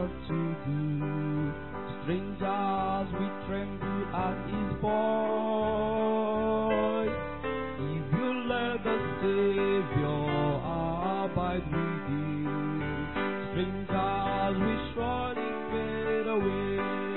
what to do. Strangers we tremble at his voice. If you let the Savior abide with you, strangers we surely fade away.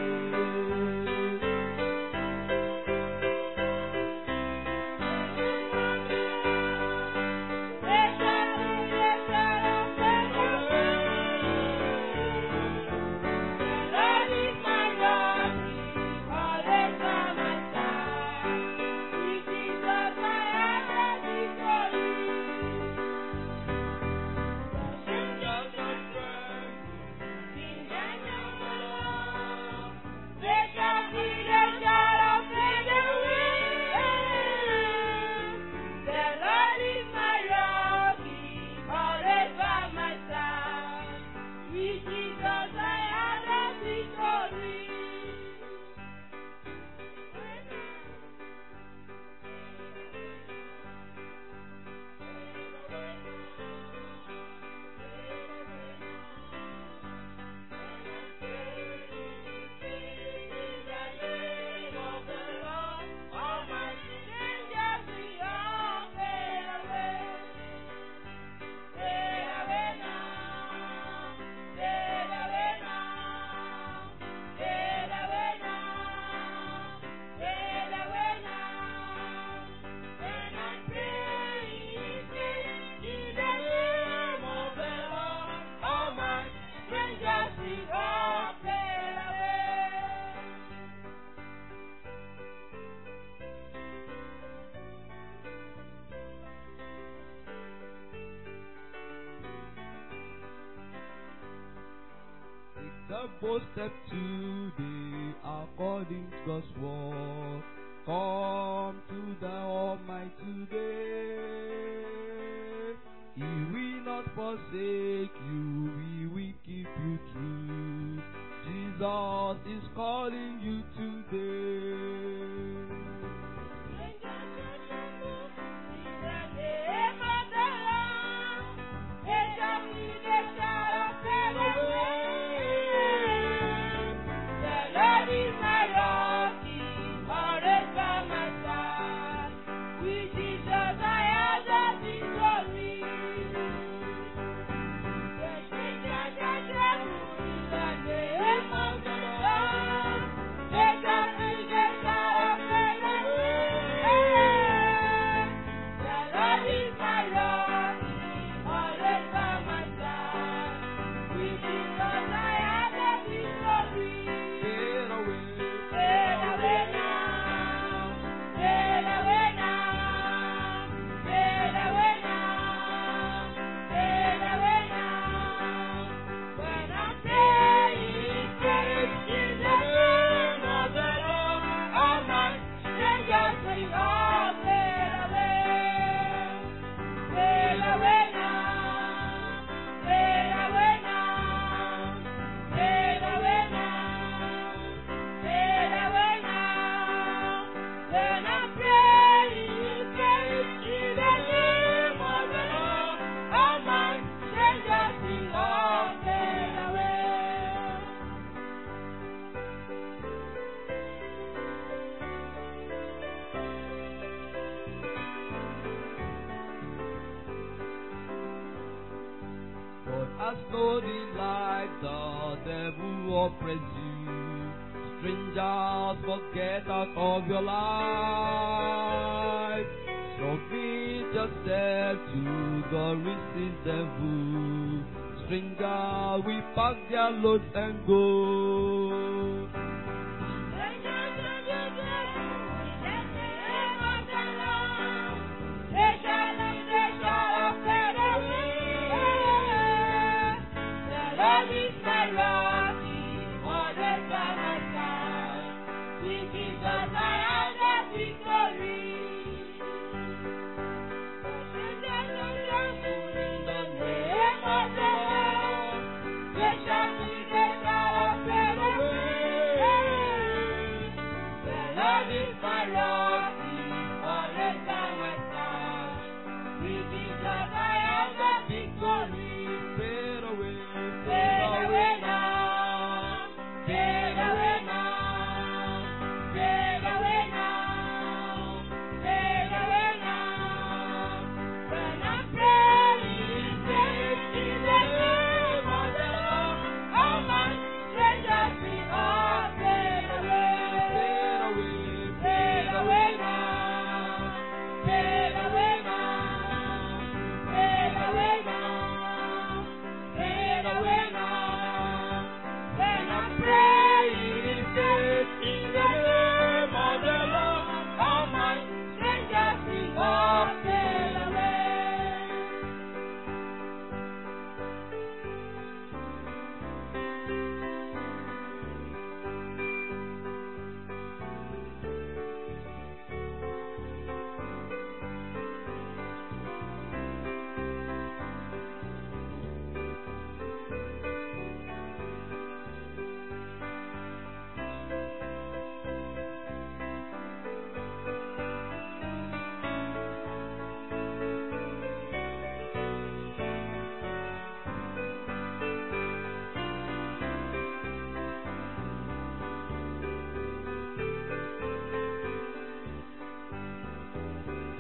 Jesus, I have a victory. Take the bold step today according to God's word. Come to the Almighty today. He will not forsake you, He will keep you true. Jesus is calling you today. Get away. When I pray, pray in the name of the Lord, all my strangers will all fade away. But as no delight the devil oppress you, strangers forget out of your life. Submit yourself to the resist devil. Stranger we pack their loads and go. Thank you.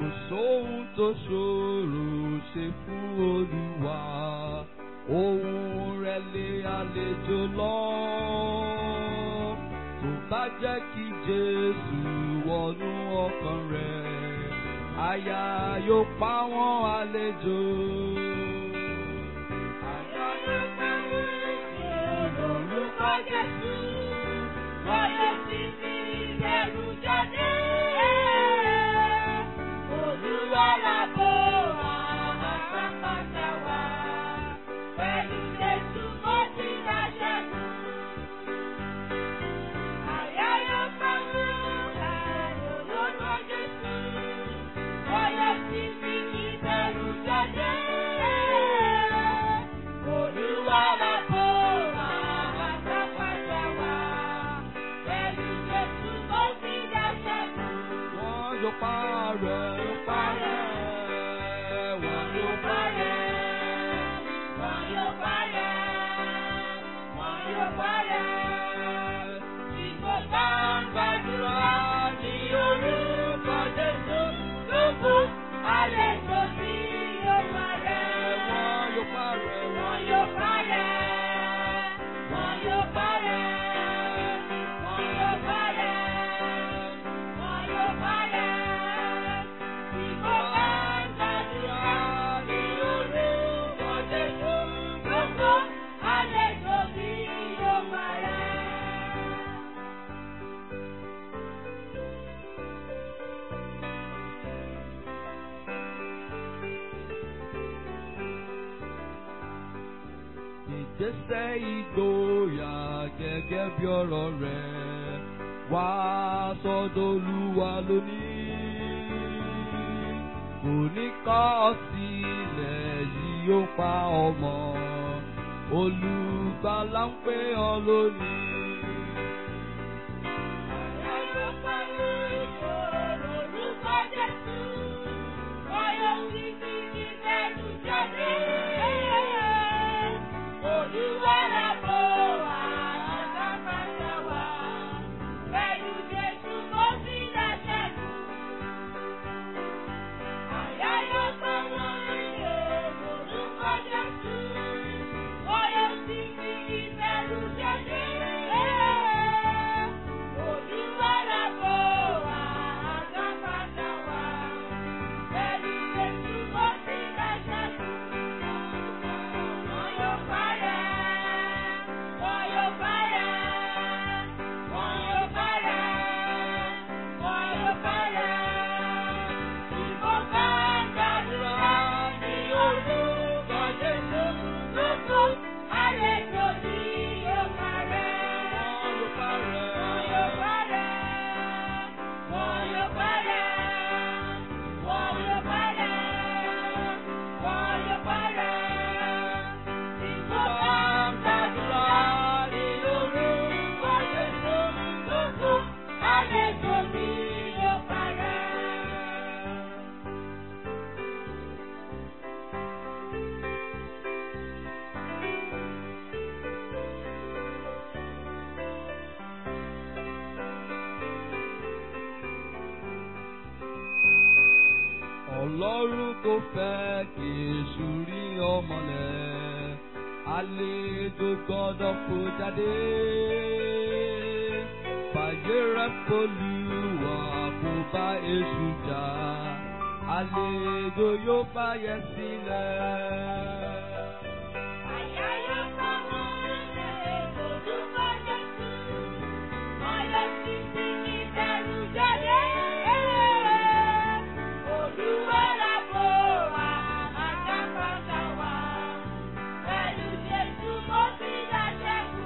Kò sóhun tó ṣòro ṣe fún Olúwa. Ohun rẹ̀ lé àlejò lọ. Tó bá jẹ́ kí Jésù wọnú ọkàn rẹ̀, àyà yóò pa wọ́n àlejò. Àyà yóò pa wọ́n àlejò lórúkọ Jésù. Bọ́yọ̀ sí fi ìbẹ̀rù jáde. Olúwa làbò wá, àpapàdà wá. Pẹ̀lú Jésù mo ti dá ṣẹ́gun. Àyà yóò pa mí ẹ̀rù lórúkọ Jésù. Bọ́yọ̀ sí fi ìbẹ̀rù jáde. Olúwa làbò wá, àpapàdà wá. Pẹ̀lú Jésù mo ti dá ṣẹ́gun. Wọ́n yóò parẹ́, yóò parẹ́, wọ́n yóò parẹ́. Wọ́n yóò parẹ́, wọ́n yóò parẹ́. Tí kò bá ń gbàdúrà ní orúkọ Jésù, gbogbo àlejò tí yóò parẹ́. Wọ́n yóò parẹ́, Wọ́n yóò parẹ́, wọ́n yóò parẹ́, wọ́n yóò parẹ́, wọ́n yóò parẹ́. Tí kò bá ń gbàdúrà ní orúkọ Jésù, gbogbo àlejò tí yóò parẹ́. ìgbésẹ̀ ìgboyà gẹ́gẹ́ bí ọ̀rọ̀ rẹ̀ wá sọ́dọ̀ Olúwa lónìí. Kò ní kọ̀ ọ́ sílẹ̀ yìí yóò pa ọmọ. Olùgbàlà ń pè ọ́ lónìí. Àlejò tí yóò parẹ́. Wọ́n yóò parẹ́. Wọ́n yóò parẹ́. Wọ́n yóò parẹ́. Wọ́n yóò parẹ́. Wọ́n yóò parẹ́. Tí kò bá ń gbàdúrà ní orúkọ Jésù, gbogbo àlejò tí yóò parẹ́. Ọlọ́run kò fẹ́ kí èṣù rí ọmọlẹ̀, àlejò gbọ́dọ̀ kó jáde. Fàyè rẹ̀ polúwa kó bá èṣù jà, àlejò yóò bá yẹ sílẹ̀. Àyà yóò pa wọ́n lè lórúkọ Jésù. Wọ́n yóò sì fi ìbẹ̀rù jáde. Olúwa làbò wá, àjàkálà wá. Pẹ̀lú Jésù mo ti dá ṣẹ́gun.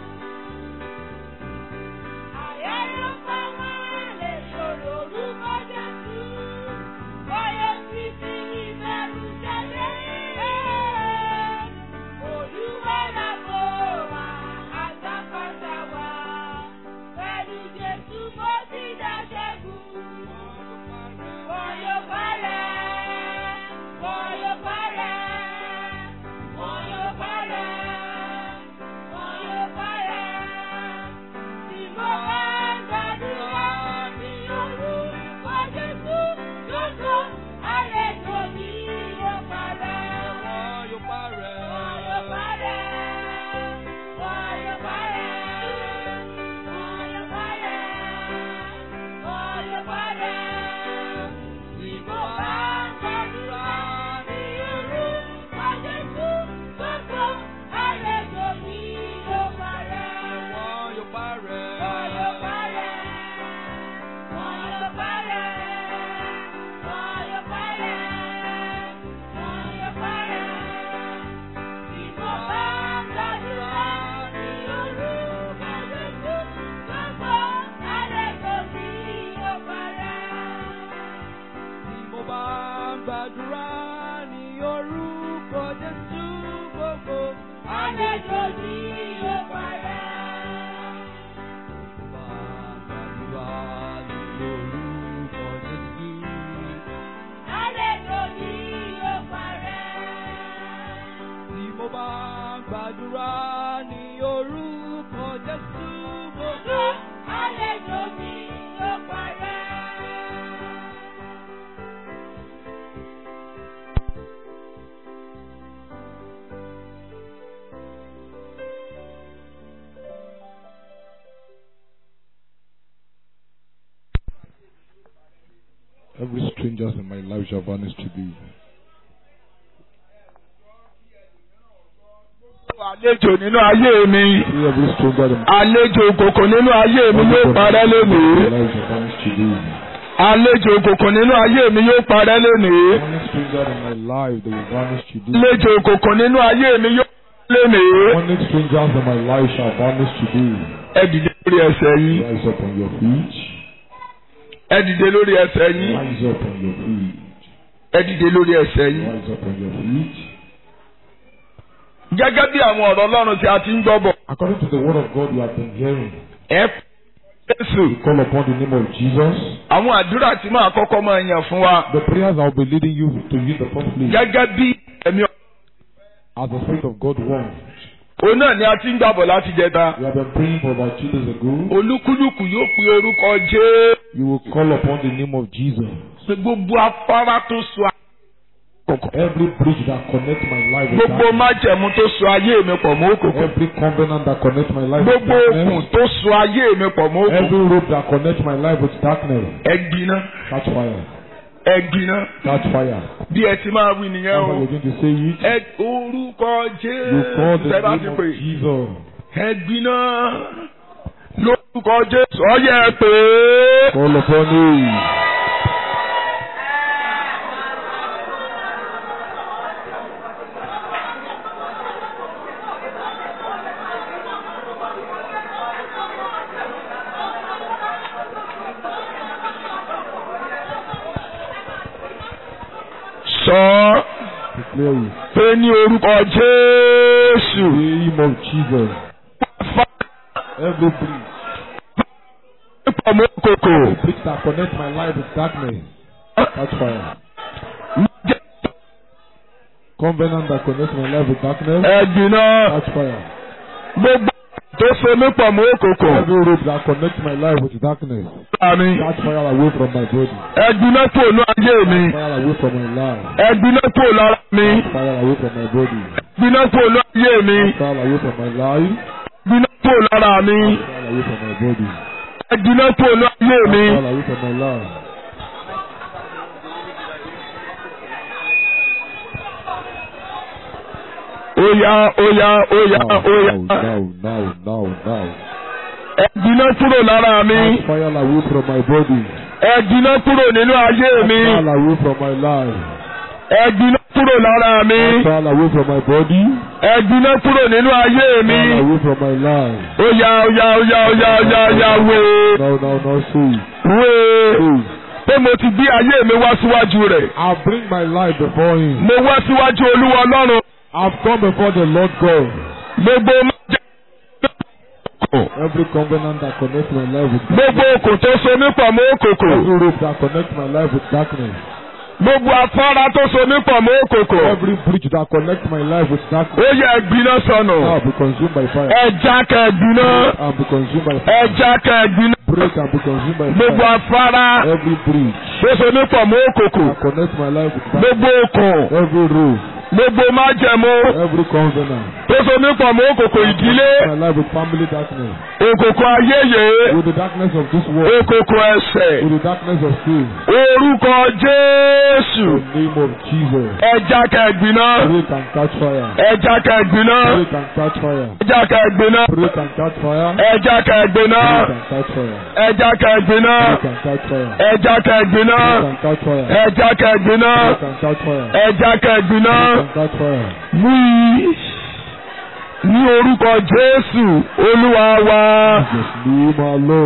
Àyà yóò pa wọ́n lè lórúkọ Jésù. Wọ́n yóò sì fi ìbẹ̀rù jáde. orúkọ Jésù gbogbo. Àlejò ní yóò parẹ́. Bàbá ní orúkọ Jésù. Àlejò ní yóò parẹ́. Tí mo bá gbàdúrà ní orúkọ Jésù gbogbo. Àlejò ní yóò parẹ́. Every stranger in my life shall vanish today. àlejò nínú ayé mi See every stranger in àlejò òkòkò nínú ayé mi yóò parẹ́ my lónìí life shall vanish today. àlejò òkòkò nínú ayé mi yóò parẹ́ lónìí Any stranger in my life they will vanish today. àlejò òkòkò nínú ayé mi yóò parẹ́ lónìí. Any strangers in my life shall vanish today. ẹ dìde lórí ẹsẹ̀ yín Rise up on your feet. ẹ dìde lórí ẹsẹ̀ yín Rise up on your feet. ẹ dìde lórí ẹsẹ̀ yín. Rise up on your feet. gẹ́gẹ́ bí àwọn ọ̀rọ̀ Ọlọ́run tí a ti ń gbọ́ bọ̀ According to the word of God you have been hearing, ẹ kú Jésù call upon the name of Jesus. àwọn àdúrà tí máa kọ́kọ́ máa yàn fún wa The prayers I will be leading you to you in the first place, gẹ́gẹ́ bí ẹ̀mí as the Spirit of God wants. òun náà ni a ti ń gbàbọ̀ láti jẹta We have been praying for about two days ago. olúkúlùkù yóò pe orúkọ Jésù. You will call upon the name of Jesus. pé gbogbo afárá tó so àkókò Every bridge that connects my life with gbogbo darkness, májẹ̀mú tó so ayé mi pọ̀ mọ́ òkòkò every covenant that connects my life with gbogbo okùn darkness, tó so ayé mi pọ̀ mọ́ òkòkò every rope that connects my life with darkness, ẹgbiná catch fire, ẹgbiná catch fire. bí ẹ ti máa wí nìyẹn That's o how you're going to say it. ẹ orúkọ You call Jésù the ẹ bá ti name pè of Jesus. ẹgbiná lórúkọ Jésù ọyẹ ẹ pè é Call upon him. sọ ọ́ Declare it. pé ní orúkọ Jésù The name of Jesus. Every bridge, pọ̀ mọ́ òkòkò every bridge that connects my life with darkness, catch fire. Covenant that connects my life with darkness, ẹgbiná catch fire. gbogbo tó so mí pọ̀ mọ́ òkòkò Every rope that connects my life with darkness, àmì catch fire away from my body. ẹgbiná kúrò ní ayé mi Fire away from my life. ẹgbiná kúrò lára mi Fire away from my body. ẹgbiná kúrò ní ayé mi Fire away from my life. ẹgbiná kúrò lára mi Fire away from my body. ẹgbiná kúrò ní ayé mi Fire away from my life. óyá óyá óyá Now, óyá now, now, now, now. ẹgbiná kúrò lára mi Catch fire away from my body. ẹgbiná kúrò nínú ayé mi Fire away from my life. ẹgbiná kúrò lára mi Fire away from my body. ẹgbiná kúrò nínú ayé mi Fire away from my life. óyá óyá óyá óyá óyá óyá wé Now, now, now, say. wé Say. pé mo ti gbé ayé mi wá síwájú rẹ̀ I'll bring my life before him. mo wá síwájú olúwa ọlọ́run I've come before the Lord God. gbogbo májẹ̀ Every covenant that connects my life with gbogbo okùn tó so mí pọ̀ mọ́ òkòkò every rope that connects my life with darkness, gbogbo afárá tó so mí pọ̀ mọ́ òkòkò every bridge that connects my life with darkness, ó yẹ ẹgbiná sọnù now be consumed by fire. ẹja kẹgbiná And be consumed by fire. ẹja kẹgbiná Break and be consumed by gbogbo fire. afárá Every bridge tó so mí pọ̀ mọ́ òkòkò that connects my life with darkness, gbogbo okùn every rope, gbogbo májẹ̀mú every covenant, tó so mí pọ̀ mọ́ òkòkò ìdílé my life with family darkness, òkòkò ayéyè with the darkness of this world, òkòkò ẹ̀ṣẹ̀ with the darkness of sin. orúkọ Jésù In the name of Jesus, ẹja kẹgbiná break and catch fire. ẹja kẹgbiná Break and catch fire. ẹja kẹgbiná Break and catch fire. ẹja kẹgbiná Break and catch fire. ẹja kẹgbiná Break and catch fire. ẹja kẹgbiná Break and catch fire. ẹja kẹgbiná Break and catch fire. ẹja kẹgbiná Break and catch fire. wí ní orúkọ Jésù Olúwa wa Jesus name alone.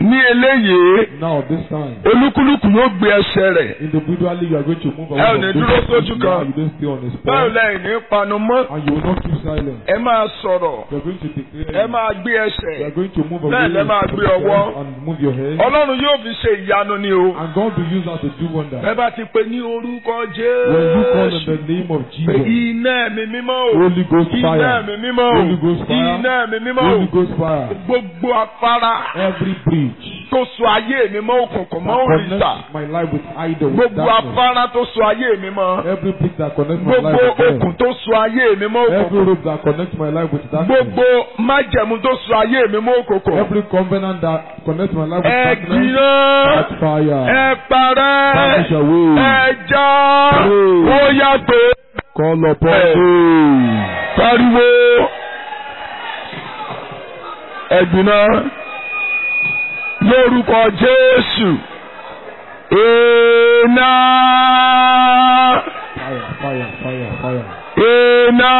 ní eléyìí Now this time, olúkúlùkù yóò gbé ẹsẹ̀ rẹ̀ individually you are going to move Ẹ ò away ní from dúró those sójú things kan. you don't stay on his báwo spot. lẹ́yìn ní panu mọ́ And you will not keep silent. ẹ máa sọ̀rọ̀ You are going to declare. ẹ máa gbé You ẹsẹ̀ are going to move Bẹ́ẹ̀ away lẹ máa from gbé the ọwọ́. step and move your head. ọlọ́run yóò fi ṣe ìyanu ni o And God will use that to do wonders. ẹ bá ti pe ní orúkọ When you call in jésù the name of pé Jesus, iná ẹ̀mí mímọ́ o Holy Ghost iná fire, ẹ̀mí mímọ́ o Holy Ghost fire, iná ẹ̀mí mímọ́ o Holy Ghost fire, gbogbo afárá every breach tó so ayé mi mọ́ òkùnkùn mọ́ that òrìṣà connects my life with idol, with gbogbo darkness, afárá tó so ayé mi mọ́ every breach that connects my gbogbo life with okùn death, tó so ayé mi mọ́ every òkùnkùn rope that connects my life with darkness, gbogbo májẹ̀mú tó so ayé mi mọ́ òkùnkùn every covenant that connects my life with ẹ darkness, gbiná catch fire, ẹ parẹ́ vanish away, ẹ já Pray. ó yàtọ̀ call upon Hey. me. pariwo ẹ gbiná lórúkọ Jésù iná Fire, fire, fire, fire. iná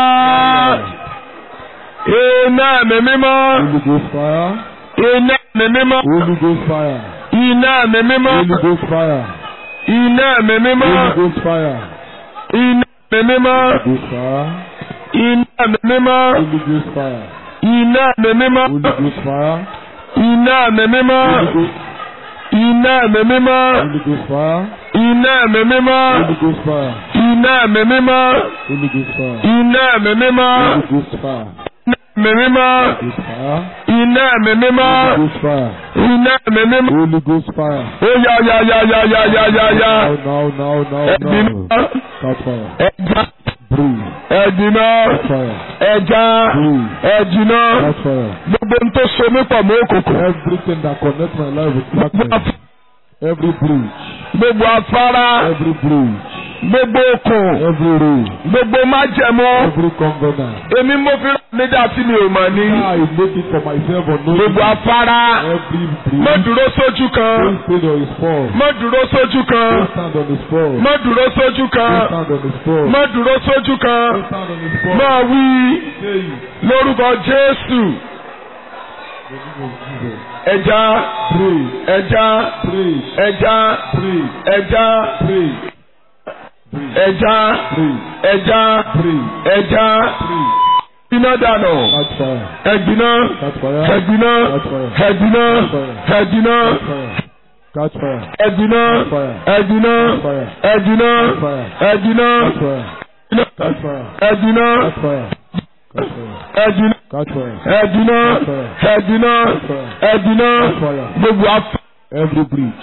iná ẹ̀mí mímọ́ Holy Ghost fire, iná ẹ̀mí mímọ́ Holy Ghost fire, iná ẹ̀mí mímọ́ Holy Ghost fire, iná ẹ̀mí mímọ́ Holy Ghost fire, iná ẹ̀mí mímọ́ Holy Ghost fire, iná ẹ̀mí mímọ́ Holy Ghost fire, iná ẹ̀mí mímọ́ Holy Ghost fire, iná ẹ̀mí mímọ́ Holy Ghost, iná ẹ̀mí mímọ́ Holy Ghost fire, iná ẹ̀mí mímọ́ Holy Ghost fire, iná ẹ̀mí mímọ́ Holy Ghost fire, iná ẹ̀mí mímọ́ Holy Ghost fire, ẹ̀mí mímọ́ Ghost fire, iná ẹ̀mí mímọ́ Holy Ghost fire, iná ẹ̀mí mímọ́ Holy Ghost fire. ó yá yá yá yá yá yá yá yá Now, now, now, now, ẹ̀mí now. mímọ́ Catch fire. ẹja Breathe. ẹ̀dínà Catch fire. ẹja Breathe. ẹ̀dínà Catch fire. gbogbo ń tó so mí pọ̀ mọ́ òkùnkùn Everything that connects my life with darkness, every breach, gbogbo afárá every breach, gbogbo okùn every road, gbogbo májẹ̀mú every covenant. èmi mo fi rán mi dá tí mi ò mọ̀ ní I make it for myself or no. gbogbo afárá Every má breach, dúró sójú kan don't stand on his fall. má dúró sójú kan Don't stand on his fall. má dúró sójú Don't kan stand on his fall. má dúró sójú kan Don't stand on his fall. máa wí Say it. lórúkọ Jésù In the name of Jesus. ẹja Pray, ẹja pray, ẹja pray, ẹja pray, pray, ẹja pray, ẹja pray, ẹja pray. iná dànù Catch fire. ẹgbiná Catch fire. ẹgbiná ẹgbiná ẹgbiná Catch fire. ẹgbiná Catch fire. ẹgbiná Catch fire. ẹgbiná Catch fire. ẹgbiná Catch fire. Catch fire. ẹgbiná Catch fire. Catch fire. ẹgbiná Catch fire. ẹgbiná ẹgbiná ẹgbiná Catch fire. gbogbo afárá Every breach.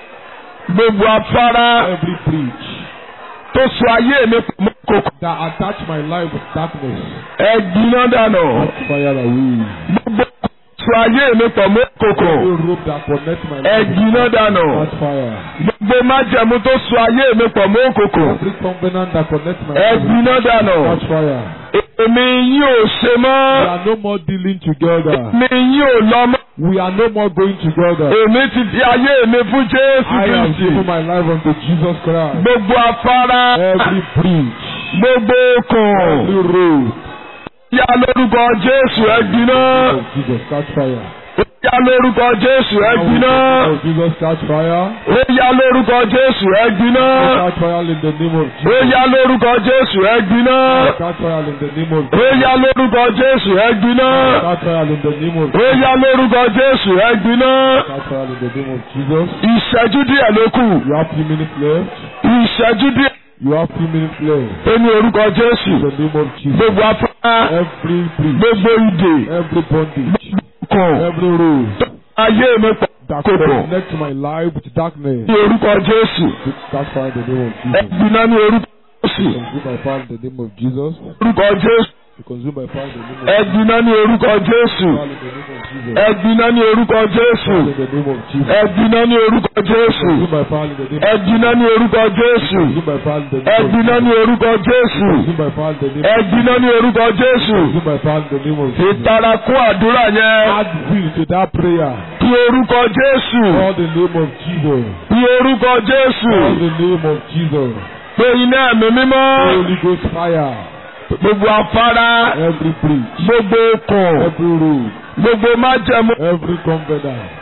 gbogbo afárá Every breach tó so ayé mi pọ̀ mọ́ kòkò that attach my life with darkness. ẹgbiná dànù Catch fire away. gbogbo so ayé mi pọ̀ mọ́ kòkò Every rope that connects my life with ẹgbiná dànù Catch fire. gbogbo májẹ̀mú tó so ayé mi pọ̀ mọ́ kòkò Every covenant that connects my life with ẹgbiná dànù Catch fire. èmi yín ò ṣe We mọ́ are no more dealing together. èmi yín ò lọ mọ́ We are no more going together. èmi ti fi ayé mi fún Jésù I have Kristi given my life unto Jesus Christ. gbogbo afárá Every breach, gbogbo okùn every road yá lórúkọ Jésù ẹgbiná of Jesus catch fire. yá lórúkọ Jésù ẹgbiná Of Jesus catch fire. ó yá lórúkọ Jésù ẹgbiná Catch fire in the name of ó Jesus. yá lórúkọ Jésù ẹgbiná Catch fire in the name of ó yá lórúkọ Jésù ẹgbiná Catch fire in the name of ó yá lórúkọ Jésù ẹgbiná Catch fire in the name of Jesus. ìṣẹ́jú díẹ̀ ló kù You have few minutes left. ìṣẹ́jú díẹ̀ You have few minutes left. ó ní orúkọ Jésù In the name of Jesus. gbogbo afárá Every breach, gbogbo ìdè every bondage, kàn every road ayé mi pọ̀ that kòkò connects my life with darkness. ní orúkọ Jésù Catch fire in the name of Jesus. ẹgbiná ní orúkọ Jésù Consume by fire in the name of Jesus. orúkọ Jésù Be consumed by fire in the name of ẹgbiná ní orúkọ Jésù Fire in the name of Jesus. ẹgbiná ní orúkọ Jésù Fire in the name of Jesus. ẹgbiná ní orúkọ Jésù Consumed by fire in the name of ẹgbiná ní orúkọ Jésù Consumed by fire in the name of ẹgbiná ní orúkọ Jésù Consumed by fire in the name of ẹgbiná ní orúkọ Jésù Consumed by fire in the name of Jesus. ìtara kún àdúrà yẹn Add will to that prayer. ní orúkọ Jésù Call the name of Jesus. ní orúkọ Jésù Call the name of Jesus. pé iná ẹ̀mí mímọ́ Holy Ghost fire. gbogbo afárá Every breach. gbogbo okùn Every road. gbogbo májẹ̀mú Every covenant.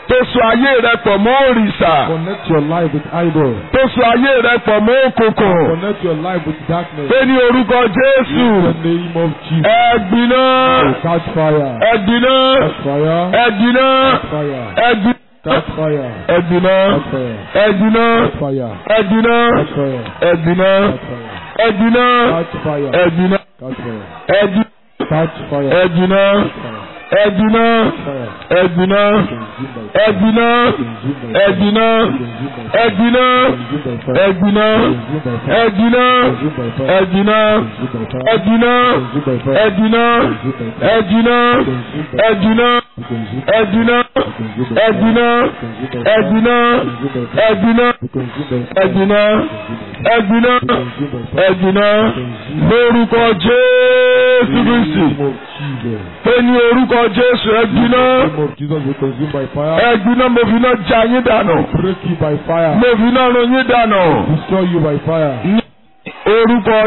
tó so ayé rẹ pọ̀ mọ́ òrìṣà Connect your life with idol. tó so ayé rẹ pọ̀ mọ́ òkùnkùn Connect your life with darkness. pé ní orúkọ Jésù In the name of Jesus. ẹ̀gbìnà Oh, catch fire. ẹ̀gbìnà Catch fire. ẹ̀gbìnà Catch fire. ẹ̀gbìnà Catch fire. ẹ̀gbìnà Catch fire. ẹ̀gbìnà Catch fire. ẹ̀gbìnà Catch fire. ẹ̀gbìnà Catch fire. ẹ̀gbìnà Catch fire. ẹ̀gbìnà Catch fire. ẹ̀gbìnà Catch fire. ẹ̀gbìnà Catch fire. ẹ̀gbìnà Fire. ẹ̀gbìnà Consume by fire. ẹ̀gbìnà Consume by fire. ẹ̀gbìnà Consume by fire. ẹ̀gbìnà Consume by fire. ẹ̀gbìnà Consume by fire. ẹ̀gbìnà Consume by fire. ẹ̀gbìnà Consume by fire. ẹ̀gbìnà Consume by fire. ẹ̀gbìnà Consume by fire. ẹ̀gbìnà Consume by fire. ẹ̀gbìnà Consume by fire. ẹ̀gbìnà Consume by fire. ẹ̀gbìnà Consume by fire. ẹ̀gbìnà Consume by fire. ẹ̀gbìnà Consume by fire. ẹ̀gbìnà ẹ̀gbìnà Consume by fire. ẹ̀gbìnà lórúkọ Jésù Kristi name of Jesus. pé ní orúkọ Jésù ẹ̀gbìnà name of Jesus will consume by fire. ẹ̀gbìnà mo fi iná já yín dànù Break you by fire. mo fi iná run yín dànù Destroy you by fire. ní orúkọ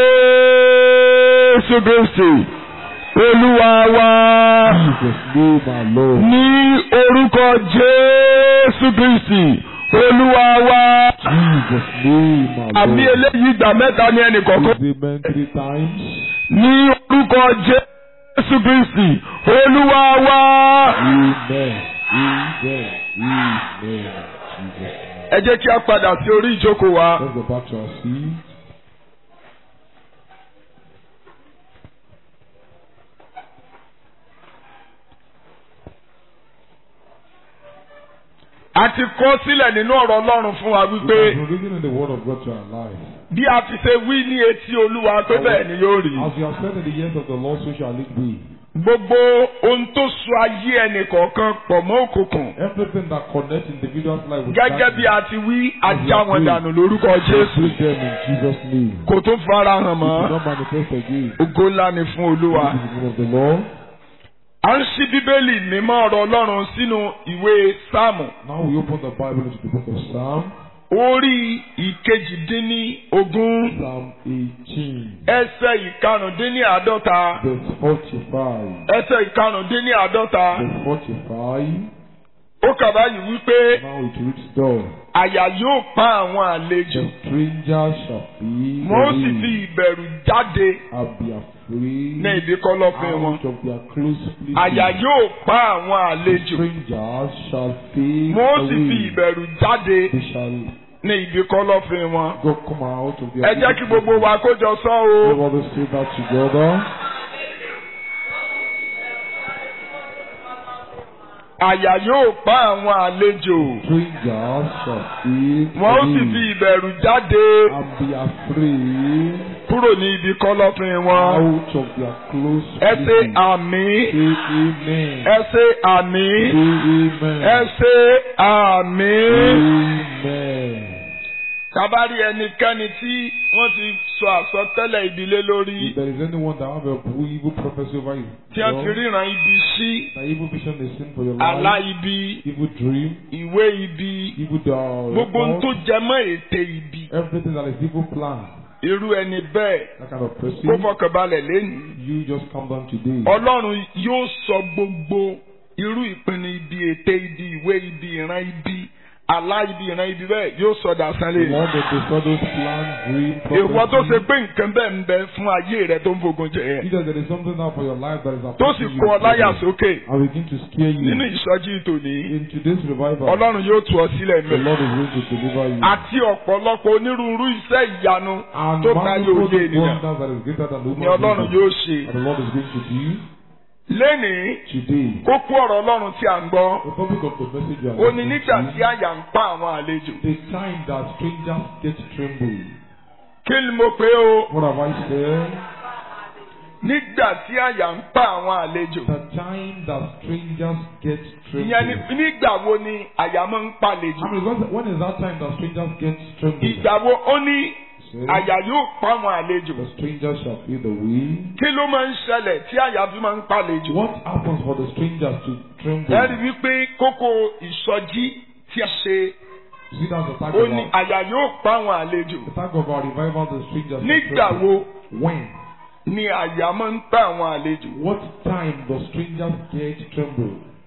Jésù Kristi Olúwa wa Jesus name our Lord. ní orúkọ Jésù Kristi Olúwa wa Jesus name our àmì Lord. eléyìí ìgbà mẹ́ta ní ẹnì kọ̀ọ̀kan. Amen three times. ní orúkọ jésù kristi olúwa wa. Amen. Amen. Amen. Jesus name. ẹ jẹ́ kí a padà sí orí ìjókòó wa. Let's go back to our seat. a ti kọ sílẹ̀ nínú ọ̀rọ̀ ọlọ́run fún wa We wípé have been reading in the word of God to our lives. bí a ti ṣe wí ní etí olúwa pé bẹ́ẹ̀ ni yóò rí. As we have said in the years of the Lord, so shall it be. gbogbo ohun tó so ayé ẹnì kọ̀ọ̀kan pọ̀ mọ́ òkùnkùn. Everything that connects individuals' life with gẹ́gẹ́ bí a ti wí ajá wọn dànù lórúkọ jésù Break them in Jesus' name. kò tún fara hàn It will mọ́. not manifest again. ògo ńlá ni fún olúwa. In the name of the Lord. a ń ṣí bíbélì mímọ́ ọ̀rọ̀ ọlọ́run sínú ìwé sáàmù. Now we open the Bible into the book of Psalm, orí ìkejìdínní ogún Psalm 18, ẹsẹ̀ ìkarùndínní àádọ́ta verse 45. ẹsẹ̀ ìkarùndínní àádọ́ta Verse 45. ó kà báyìí wípé Now it reads down. àyà yóò pa àwọn àlejò The stranger shall be wọn ó sì fi relieved ìbẹ̀rù jáde and be afraid ní ibi kọ̀lọ̀fín wọn out of their close àyà places. yóò pa àwọn àlejò Strangers shall fade wọn ó sì fi away. ìbẹ̀rù jáde They shall ní ibi kọ̀lọ̀fín wọn. go come out of their ẹ jẹ́ kí gbogbo wa kó jọ sọ o. Everybody say that together. àyà yóò pa àwọn àlejò Strangers shall fade wọn ó sì fi away ìbẹ̀rù jáde and be afraid kúrò ní ibi kọ̀lọ̀fín wọn. out of their close ẹ ṣe places. àmì Say amen. ẹ ṣe àmì Say amen. ẹ ṣe àmì. Amen. kábàárì ẹnikẹ́ni tí wọ́n ti sọ àsọtẹ́lẹ̀ ìdílé lórí If there is anyone that have a evil prophecy over you, tí wọ́n ti ríran ibi sí that evil vision is sin for your àlá life, ibi evil dream, ìwé ibi evil uh, gbogbo ohun report, tó jẹ mọ́ ète ibi everything that is evil plan, irú ẹni bẹ́ẹ̀ that kind of kó person, fọkànbalẹ̀ lẹ́nu. you just calm down today. ọlọ́run yóò sọ gbogbo irú ìpinnu ibi ète ibi ìwé ibi ìran ibi àlá ibi ìran ibi bẹ́ẹ̀ yóò sọ dàsán The lé. Lord will destroy those plans, dream, èèwọ̀ tó ṣe prophecy. pé nǹkan bẹ́ẹ̀ ń bẹ fún ayé rẹ tó ń fogun jẹ ẹ́. Either there is something now for your life that is tó sì affecting kó ọ láyà you sókè and begin to scare nínú you. ìsọjí tòní In today's revival, ọlọ́run yóò tú ọ sílẹ̀ the mẹ́. Lord is going to deliver you. àti ọ̀pọ̀lọpọ̀ onírúurú iṣẹ́ ìyanu And tó ká yóò manifold yé ènìyàn wonders that is greater than the ni human ọlọ́run vision yóò ṣe. that the Lord is going to do lénìí today. kókó ọ̀rọ̀ ọlọ́run tí a ń gbọ́ The topic of the message you are ó ní listening nígbà to, tí àyà ń pa àwọn àlejò. the time that strangers get tremble. kí ni mo pè ó What have I said? nígbà tí àyà ń pa àwọn àlejò. The time that strangers get ìyẹn ni tremble. nígbà wo ni àyà máa ń pàlejò. I mean, when- when is that time that strangers get tremble? ìgbà wo ó ní Say, àyà yóò pa àwọn àlejò. The strangers shall feel the wind. kí ló máa ń ṣẹlẹ̀ tí àyà fi máa ń pàlejò. What happens for the strangers to tremble? ẹ rí i wípé kókó ìsọjí tí a ṣe See, that's the tag ó of ní our, àyà yóò pa àwọn àlejò. the tag of our revival, the strangers shall nígbà tremble. wo When? ni àyà máa ń pa àwọn àlejò. What time the strangers get tremble?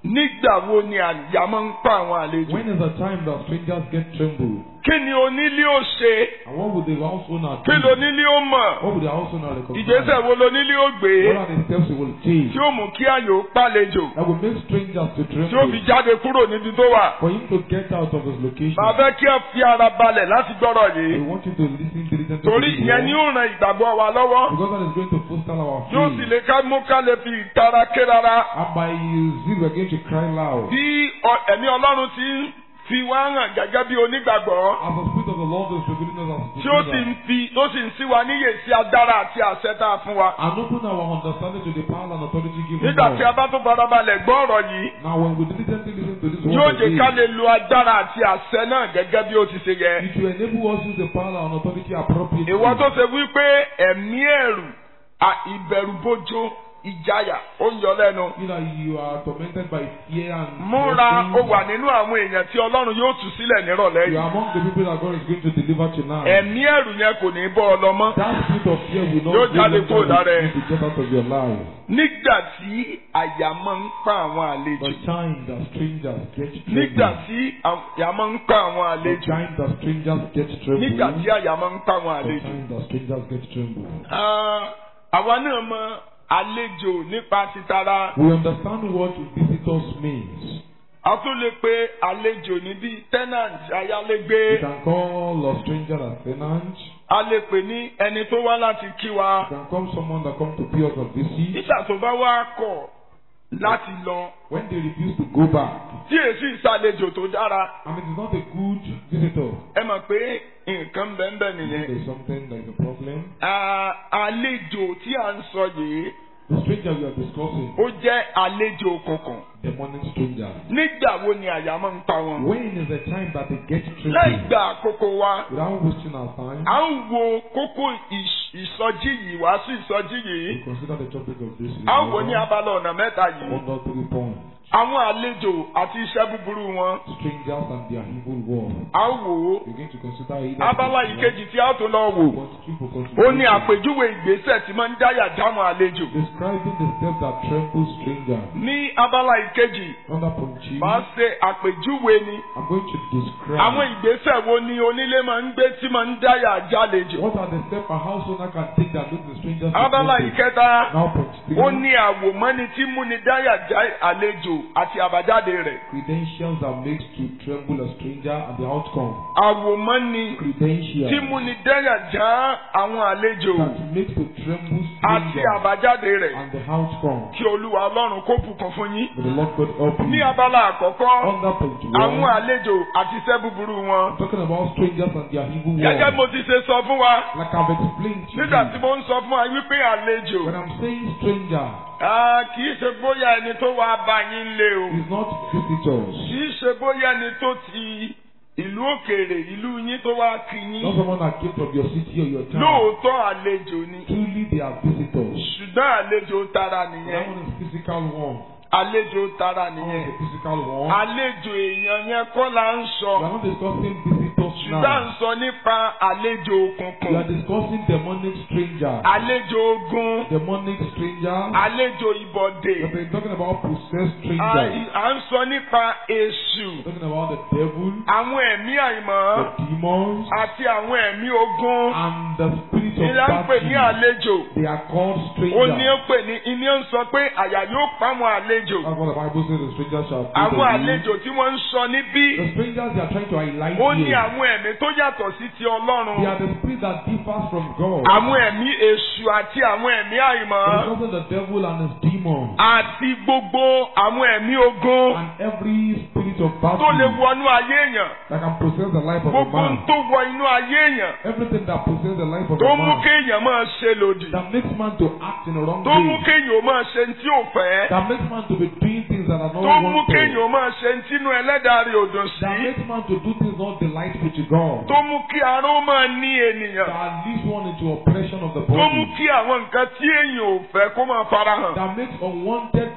nígbà wo ni àyà máa ń pa àwọn àlejò. When is the time that strangers get trembled? kí ni onílé ó ṣe And what would the house owner kí do? lonílé ó mọ̀ What would the house owner recognize? ìgbésẹ̀ wo lonílé ó gbé What are the steps he will take tí ó mú kí àyò pàlejò that will make strangers to tí ó fi tremble? jáde kúrò níbi tó wà. For him to get out of his location, màá fẹ́ kí ẹ fi ara balẹ̀ láti gbọ́rọ̀ we yìí want you to listen diligently to torí this ìyẹn ni word, ó ran ìgbàgbọ́ wa lọ́wọ́ because that is going to foster our yóò sì faith. lè ká mú ká lè fi ìtara ké rárá. And by his zeal, we are going to cry loud. bí ọ- ẹ̀mí ọlọ́run ti ń fi wá hàn gẹ́gẹ́ bí onígbàgbọ́ As the Spirit of the Lord is revealing us as tí ó sì ń believers, fi tó sì ń sí wa níyè sí agbára àti àṣẹ tá a fún wa. and open our understanding to the power and authority given nígbà tí a us. bá tó farabalẹ̀ gbọ́ ọ̀rọ̀ yìí Now, when we diligently listen to this yóò word jẹ́ ká again, lè lo agbára àti àṣẹ náà gẹ́gẹ́ bí ó ti ṣe yẹ. it will enable us to use the power and authority appropriately. ìwọ tó ṣe wípé ẹ̀mí ẹ̀rù à- ìbẹ̀rùbojo ìjayà ó ń yọ lẹ́nu. You know, you are tormented by fear and múra fear ó wà nínú àwọn èèyàn tí ọlọ́run yóò tú sílẹ̀ nírọ̀lẹ́ You yìí. are among the people that God is going to deliver tonight. ẹ̀mí ẹ̀rù yẹn kò ní bọ́ ọ lọ mọ́. That spirit of fear will not Yóò go jáde longer kúrò lára ẹ. with you to get out of your life. nígbà tí àyà máa ń pa àwọn àlejò. The time that strangers get nígbà trembled. tí àyà máa ń pa àwọn The àlejò. time that strangers get trembled. nígbà tí àyà máa ń pa àwọn The àlejò. time that strangers get trembled. Ah, àwa náà mọ àlejò nípa titara. We understand what visitors means. a tún lè pe àlejò ní bíi tenant We ayálégbé. can call a stranger a tenant. a lè pè ní ẹni tó wá láti kí wa. We can call someone that come to pay us a visit. nígbà tó bá wá kọ̀ láti lọ. When they refuse to go back, tí èsì ìsàlejò tó dára. and it is not a good visitor, ẹ mọ̀ pé nǹkan bẹ́ẹ̀ nìyẹn. there's something that is a problem. Ah, àlejò tí à ń sọ yìí The stranger we are discussing, ó jẹ́ àlejò òkùnkùn. demonic stranger. nígbà wo ni àyà máa ń pa wọn. When is the time that they get láì trembled? gba àkókò wa. Without wasting our time, à ń wo kókó ìs- ìsọjí yìí wàásù ìsọjí we yìí. consider the topic of this à ń wò ní revival abala ọ̀nà mẹ́ta yìí. under three points. àwọn àlejò àti iṣẹ́ búburú wọn. Strangers and their evil world. à ń wò ó. We're going to consider either abala point one, ìkejì tí a tún lọ wò. point two for ó ní consideration. àpèjúwe ìgbésẹ̀ tí máa ń dáyà dáwọn àlejò. Describing the steps that tremble stranger. ní abala ìkejì Under point two, máa ṣe àpèjúwe ni. I'm going to describe àwọn ìgbésẹ̀ wo ni onílé máa ń gbé tí máa ń dáyà jálejò. what are the steps a house owner can take that makes the stranger to abala tremble. ìkẹta Now point three, ó ní àwòmọ́ni tí múni dáyà já àlejò àti àbájáde rẹ̀. credentials that makes to tremble a stranger and the outcome. àwòmọ́ni Credentials tí múni dáyà já àwọn àlejò that makes to tremble àti stranger àbájáde rẹ̀. and the outcome. kí olúwa ọlọ́run kó bùkún fún yín. May the Lord God help ní you. abala àkọ́kọ́ Under point àwọn one, àlejò àti iṣẹ́ búburú wọn. I'm talking about strangers and their evil gẹ́gẹ́ world. mo ti ṣe sọ fún wa Like I've explained to nígbà tí you, mo ń sọ fún wa wípé àlejò when I'm saying stranger, ah, kì í ṣe bóyá ẹni tó wá bá yín lé o it's not visitors. kì í ṣe bóyá ẹni tó ti ìlú òkèèrè ìlú yín tó wá kí Not yín someone that came from your city or your town. lóòótọ́ àlejò ni Truly, they are visitors. ṣùgbọ́n àlejò tara That nìyẹn one is physical one. àlejò tara That one nìyẹn is the physical one. àlejò èèyàn yẹn kọ́ la ń We sọ are not discussing visitors ṣùgbọ́n à ń now. sọ nípa àlejò We òkùnkùn are discussing demonic strangers. àlejò ogun Demonic strangers. àlejò ìbọ̀dè. We have been talking about possessed À strangers. à ń sọ nípa èṣù, We're talking about the devil, àwọn ẹ̀mí àìmọ́ the demons, àti àwọn ẹ̀mí ogun. and the spirit of Ìlà ń pè ní battle. àlejò. They are called Ó ní ó strangers. pè ní iní ó ń sọ pé àyà yóò pa àwọn àlejò. That's what the Bible says. The strangers shall flee Àwọn the you. àlejò tí wọ́n ń sọ níbí. The strangers they are trying to highlight Ó ní here. àwọn ẹ̀mí tó yàtọ̀ sí ti They Ọlọ́run. are the spirit that differs from God. Àwọn ẹ̀mí èṣù àti àwọn ẹ̀mí àìmọ́. Because of the devil and his demons Àti gbogbo àwọn ẹ̀mí ogun and every spirit of tó lè battle wọnú ayé èèyàn. that can possess the life of a Gbogbo ohun man. tó wọ inú ayé èèyàn. Everything that possesses the life of Tó a mú man kéèyàn máa ṣe lòdì. that makes man to act in a wrong tó mú way. kéèyàn ó máa ṣe tí ò fẹ́ That makes man to be doing things that are not tó mú wanted. kéèyàn ó máa ṣe tínú ẹlẹ́dàá rẹ̀ ò dùn That sí makes man to do things not delightful to God. tó mú kí ara ó máa ní ènìyàn That leads one into oppression of the tó mú body. kí àwọn nǹkan tí èèyàn ò fẹ́ kó máa farahàn That makes unwanted things to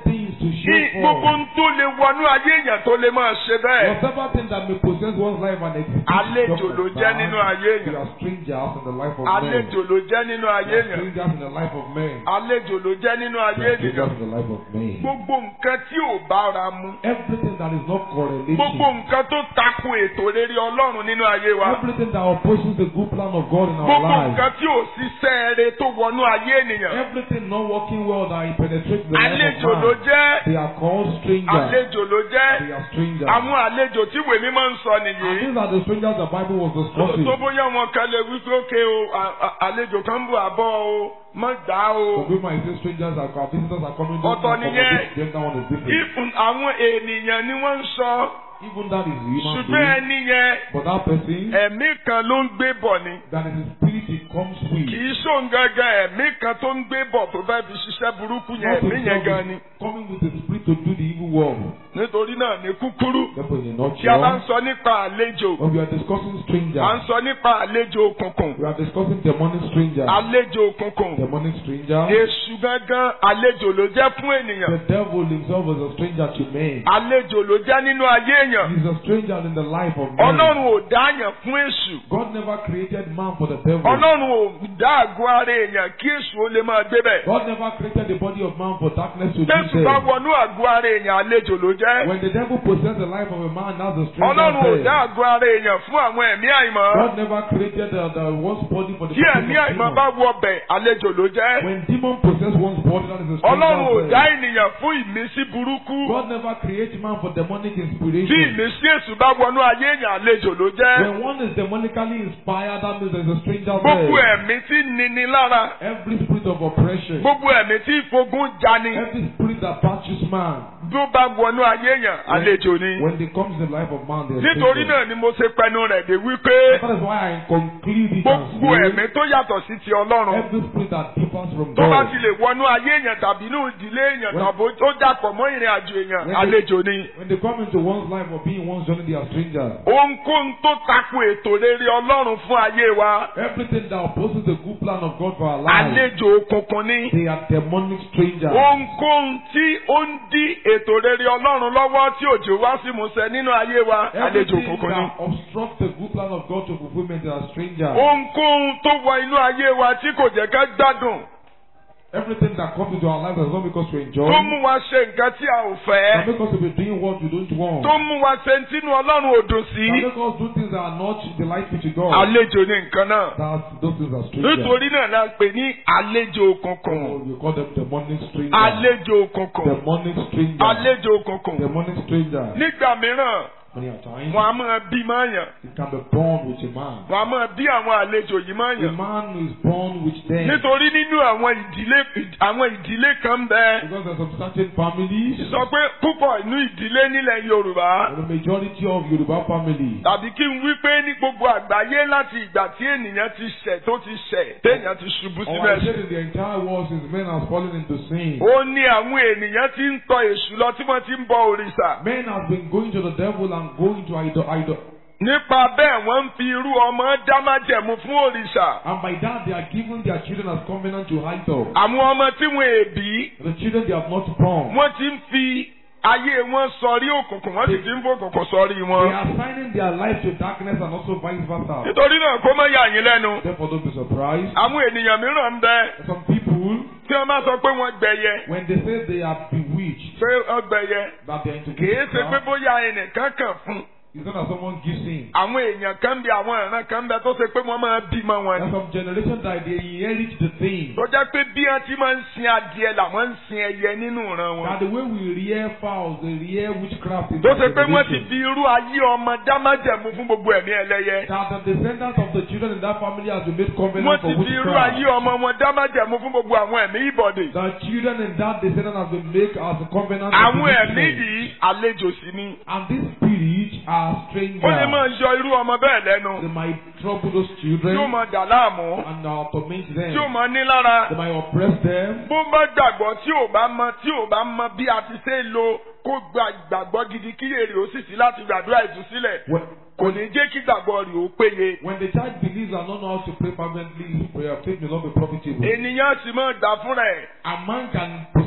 to kí show gbogbo forth. ń tó lè wọnú ayé èèyàn tó lè máa ṣe bẹ́ẹ̀. Whatever thing that may possess one's life and exist. Àlejò ló jẹ́ nínú ayé We èèyàn. are strangers in the life of men. Àlejò ló jẹ́ nínú We ayé are èèyàn. strangers in the life of men. Àlejò ló jẹ́ nínú We ayé are ènìyàn. strangers in the life of men. Gbogbo nǹkan tí ò bára mu. Everything that is not correlated. Gbogbo nǹkan tó tako ètò rere Ọlọ́run nínú ayé wa. Everything that opposes the good plan of God in our Gbogbo lives. nǹkan tí ò ṣiṣẹ́ eré tó wọnú ayé ènìyàn. Everything not working well that penetrates the life Àlejò of ló man. jẹ́. They are called strangers. Àlejò ló jẹ́. They are strangers. Àwọn àlejò tí ìwé mímọ́ ń sọ And nìyí. these are the strangers the Bible was discussing. Tó bóyá wọn kan lè wí pé ókè o, à- à- àlejò kan ń bọ̀ àbọ̀ o, mọ̀ gbà o. Some people might say strangers are our visitors are coming. don't Ọ̀tọ̀ come nìyẹn. accommodate them, that one is different. Ìfún àwọn ènìyàn ni wọ́n ń sọ. Even that is human Ṣùgbọ́n being. ẹni yẹn, But that person, ẹ̀mí kan ló ń gbé bọ̀ ni. that is his spirit he comes Kì with. í ṣóun gangan ẹ̀mí kan tó ń gbé bọ̀ tó fẹ́ fi ṣiṣẹ́ burúkú yẹn Not ẹ̀mí yẹn gan himself ni. is coming with the spirit to do the evil work. Nítorí náà ní kúkúrú. Therefore, in a Tí a bá ń nutshell, sọ nípa àlejò, when we are discussing à ń strangers, sọ nípa àlejò òkùnkùn. we are discussing demonic strangers. Àlejò òkùnkùn. Demonic strangers. Èṣù gangan àlejò ló jẹ́ fún ènìyàn. The devil himself is a stranger to men. Àlejò ló jẹ́ nínú ayé èèyàn. He's a stranger in the life of men. Ọlọ́run ò dáyàn fún èṣù. God never created man for the devil. Ọlọ́run ò dá àgọ́ ara èèyàn kí èṣù ó lè máa gbé bẹ̀. God never created the body of man for darkness to live Jésù bá there. wọnú àgọ́ ara èèyàn àlejò ló jẹ́. When the devil possesses the life of a man, that's the stranger Ọlọ́run ò dá there. àgọ́ ara èèyàn fún àwọn ẹ̀mí àìmọ́. God never created the, the one's body for the Tí purpose ẹ̀mí of àìmọ́ demon. bá wọ bẹ̀ àlejò ló jẹ́. When demon possess one's body, that is a Ọlọ́run ò stranger dá there. ènìyàn fún ìmísí burúkú. God never created man for demonic Tí inspiration. ìmísí èṣù bá wọnú ayé èèyàn àlejò ló jẹ́. When one is demonically inspired, that means there's a stranger Gbogbo there. ẹ̀mí tí nini lára. Every spirit of oppression, Gbogbo ẹ̀mí tí ìfogun jani. every spirit that touches man, Bí ó bá wọnú ayé èèyàn àlejò ni. when they comes in the life of man, they're Nítorí strangers. náà ni mo ṣe pẹnu rẹ̀ dé wípé That is why I conclude it as gbogbo saying, ẹ̀mí tó yàtọ̀ sí ti Ọlọ́run. every spirit that differs from Tó bá God. ti lè wọnú ayé èèyàn tàbí inú ìdílé èèyàn When- tàbí ó dàpọ̀ mọ́ ìrìn àjò èèyàn When- àlejò ni. When they come into one's life or being one's journey, they are strangers. Ohunkóhun tó tako ètò rere Ọlọ́run fún ayé wa. Everything that opposes the good plan of God for our lives, Àlejò òkùnkùn ni. they are demonic strangers. Ohunkóhun tí ó ń dí ètò rere Ọlọ́run lọ́wọ́ tí òjò wá sí musẹ nínú ayé wa. Àlejò Everything òkùnkùn ni. that obstructs the good plan of God to fulfillment, they are strangers. Ohunkóhun tó wọ inú ayé wa tí kò jẹ́ ká gbádùn. Everything that comes into our lives is not because we enjoy, Tó mú wa ṣe nǹkan tí a ò but fẹ́. because we're doing what we don't want. Tó mú wa ṣe ń tínú Ọlọ́run ò dùn sí. But make us do things that are not delightful to God. Àlejò ni nǹkan náà. That's, those things are strangers. Nítorí náà la pè ní àlejò òkùnkùn. So we call them demonic strangers. Àlejò òkùnkùn. Demonic strangers. Àlejò òkùnkùn. Demonic strangers. Nígbà mìíràn, Many a times, wọn a máa bí máyàn. it can be born with a man. Wọn a máa bí àwọn àlejò yìí A máyàn. man is born with them. Nítorí nínú àwọn ìdílé àwọn ìdílé kan bẹ. Because there's some certain families, Sọ pé púpọ̀ inú ìdílé nílẹ̀ Yorùbá. the majority of Yoruba families, Tàbí kí n wí pé ní gbogbo àgbáyé láti ìgbà tí ènìyàn ti ṣẹ̀ tó ti ṣẹ̀ téèyàn ti ṣubú or sínú I said ẹ̀ṣẹ̀. in the entire world since men have fallen into sin, Ó ní àwọn ènìyàn ti ń tọ èṣù lọ tí wọ́n ti ń bọ òrìṣà. men have been going to the devil and going to idol. idol. Nípa bẹ́ẹ̀ wọ́n ń fi irú ọmọ dá májẹ̀mú fún òrìṣà. And by that, they are giving their children as covenant to idol. Àwọn ọmọ tí wọ́n èbí, The children they have not born. wọ́n ti ń fi ayé wọn sọrí òkùnkùn, wọ́n sì ti ń fòkùnkùn sọrí They wọn. are signing their life to darkness and also vice versa. Nítorí náà kó má yà yín lẹ́nu. Therefore, don't be surprised. Àwọn ènìyàn mìíràn ń bẹ Some people, tí wọ́n bá sọ pé wọ́n gbẹ̀yẹ. when they say they are bewitched, Ṣé ọgbẹ̀yẹ? that they are into Kìí ṣe pé witchcraft, bóyá ẹnìkan kàn fún. it's not that someone gives in. Àwọn èèyàn kan bí àwọn ìran kan bẹ tó ṣe pé wọ́n máa bímọ wọn There's ni. some generation that they inherit the thing. Tó jẹ́ pé bí wọ́n ti máa ń sin adìẹ làwọn ń sin ẹyẹ nínú ìran wọn. That the way we rear fowls, they rear witchcraft in tó that ṣe pé wọ́n ti generation. fi irú ayé ọmọ dámájẹ̀mú fún gbogbo ẹ̀mí ẹlẹ́yẹ. That the descendants of the children in that family has been made wọ́n covenant ti for fi irú witchcraft. ayé ọmọ wọn dámájẹ̀mú fún gbogbo àwọn ẹ̀mí ìbọ̀dè. The children in that descendant has been made as a covenant of àwọn ẹ̀mí witchcraft. yìí àlejò sí ni. And these spirits are strangers. ó lè máa yọ irú ọmọ bẹ́ẹ̀ lẹ́nu. They might trouble those tí children ó máa dà láàmú. and uh, torment tí ó them. máa ní lára. They might oppress them. bó bá gbàgbọ́ tí ò bá mọ tí ò bá mọ bí a ti ṣe é lo kó gba ìgbàgbọ́ gidi kí èrè ó sì sí láti gbàdúrà ìtúsílẹ̀. When, kò ní jẹ́ kí gbàgbọ́ rẹ̀ ó péye. when the child believes and don't know how to pray fervently, his prayer faith may not be profitable. ènìyàn sì máa gbà fúnra ẹ̀. A man can possess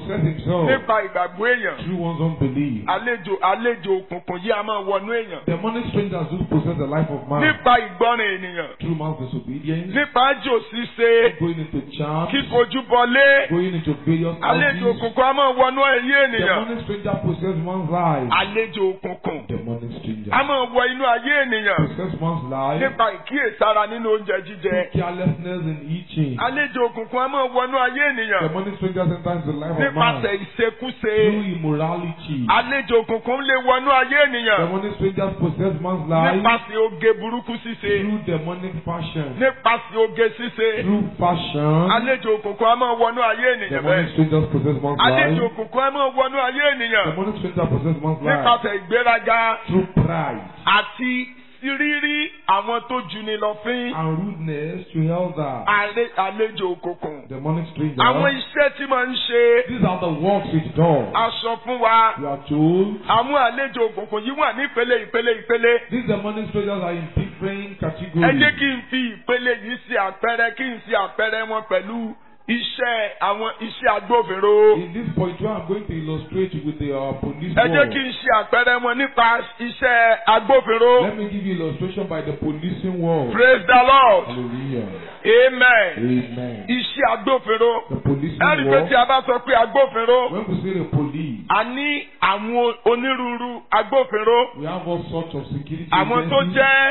possess himself nípa ìgbàgbọ́ èèyàn through one's unbelief. àlejò àlejò òkùnkùn yìí a máa wọnú èèyàn Demonic strangers do possess the life of man nípa ìgbọràn ènìyàn through man's disobedience, nípa àjò ṣíṣe going into charms, kíkojú bọlé going into various àlejò houses. òkùnkùn a máa wọnú ayé ènìyàn Demonic stranger possess one's life. àlejò òkùnkùn Demonic stranger a máa wọ inú ayé ènìyàn possess one's life. nípa ìkíyèsára nínú oúnjẹ jíjẹ Through carelessness in eating. àlejò òkùnkùn a máa wọnú ayé ènìyàn Demonic strangers enter into the life of man nípasẹ̀ ìṣekúṣe through immorality. àlejò òkùnkùn lè wọnú ayé ènìyàn Demonic strangers possess man's life nípasẹ̀ oge burúkú ṣíṣe through demonic passion. nípasẹ̀ oge ṣíṣe Through fashion. àlejò òkùnkùn a máa wọnú ayé ènìyàn Demonic bẹ́ẹ̀ strangers possess man's àlejò life. òkùnkùn a máa wọnú ayé ènìyàn Demonic strangers possess man's life nípasẹ̀ ìgbéraga through pride àti rírí àwọn tó juni lọ fín and rudeness to elders. àle- àlejò òkùnkùn Demonic strangers. àwọn iṣẹ́ tí máa ń ṣe These are the works it does. aṣọ fún wa We are told àwọn àlejò òkùnkùn yìí wà ní ìpele ìpele ìpele these demonic strangers are in different ẹ categories. jẹ́ kí n fi ìpele yìí ṣe àpẹẹrẹ kí n ṣe àpẹẹrẹ wọn pẹ̀lú iṣẹ́ àwọn iṣẹ́ agbófinró In this point, where I'm going to illustrate with the uh, police ẹ jẹ́ work. kí n ṣe àpẹẹrẹ wọn nípa iṣẹ́ agbófinró Let me give you illustration by the policing world. praise the lord Hallelujah. amen Amen. iṣẹ́ agbófinró The policing ẹ̀rí pé world. tí a bá sọ pé agbófinró When we say the police, a ní àwọn onírúurú agbófinró we have all sorts of security àwọn tó agencies. jẹ́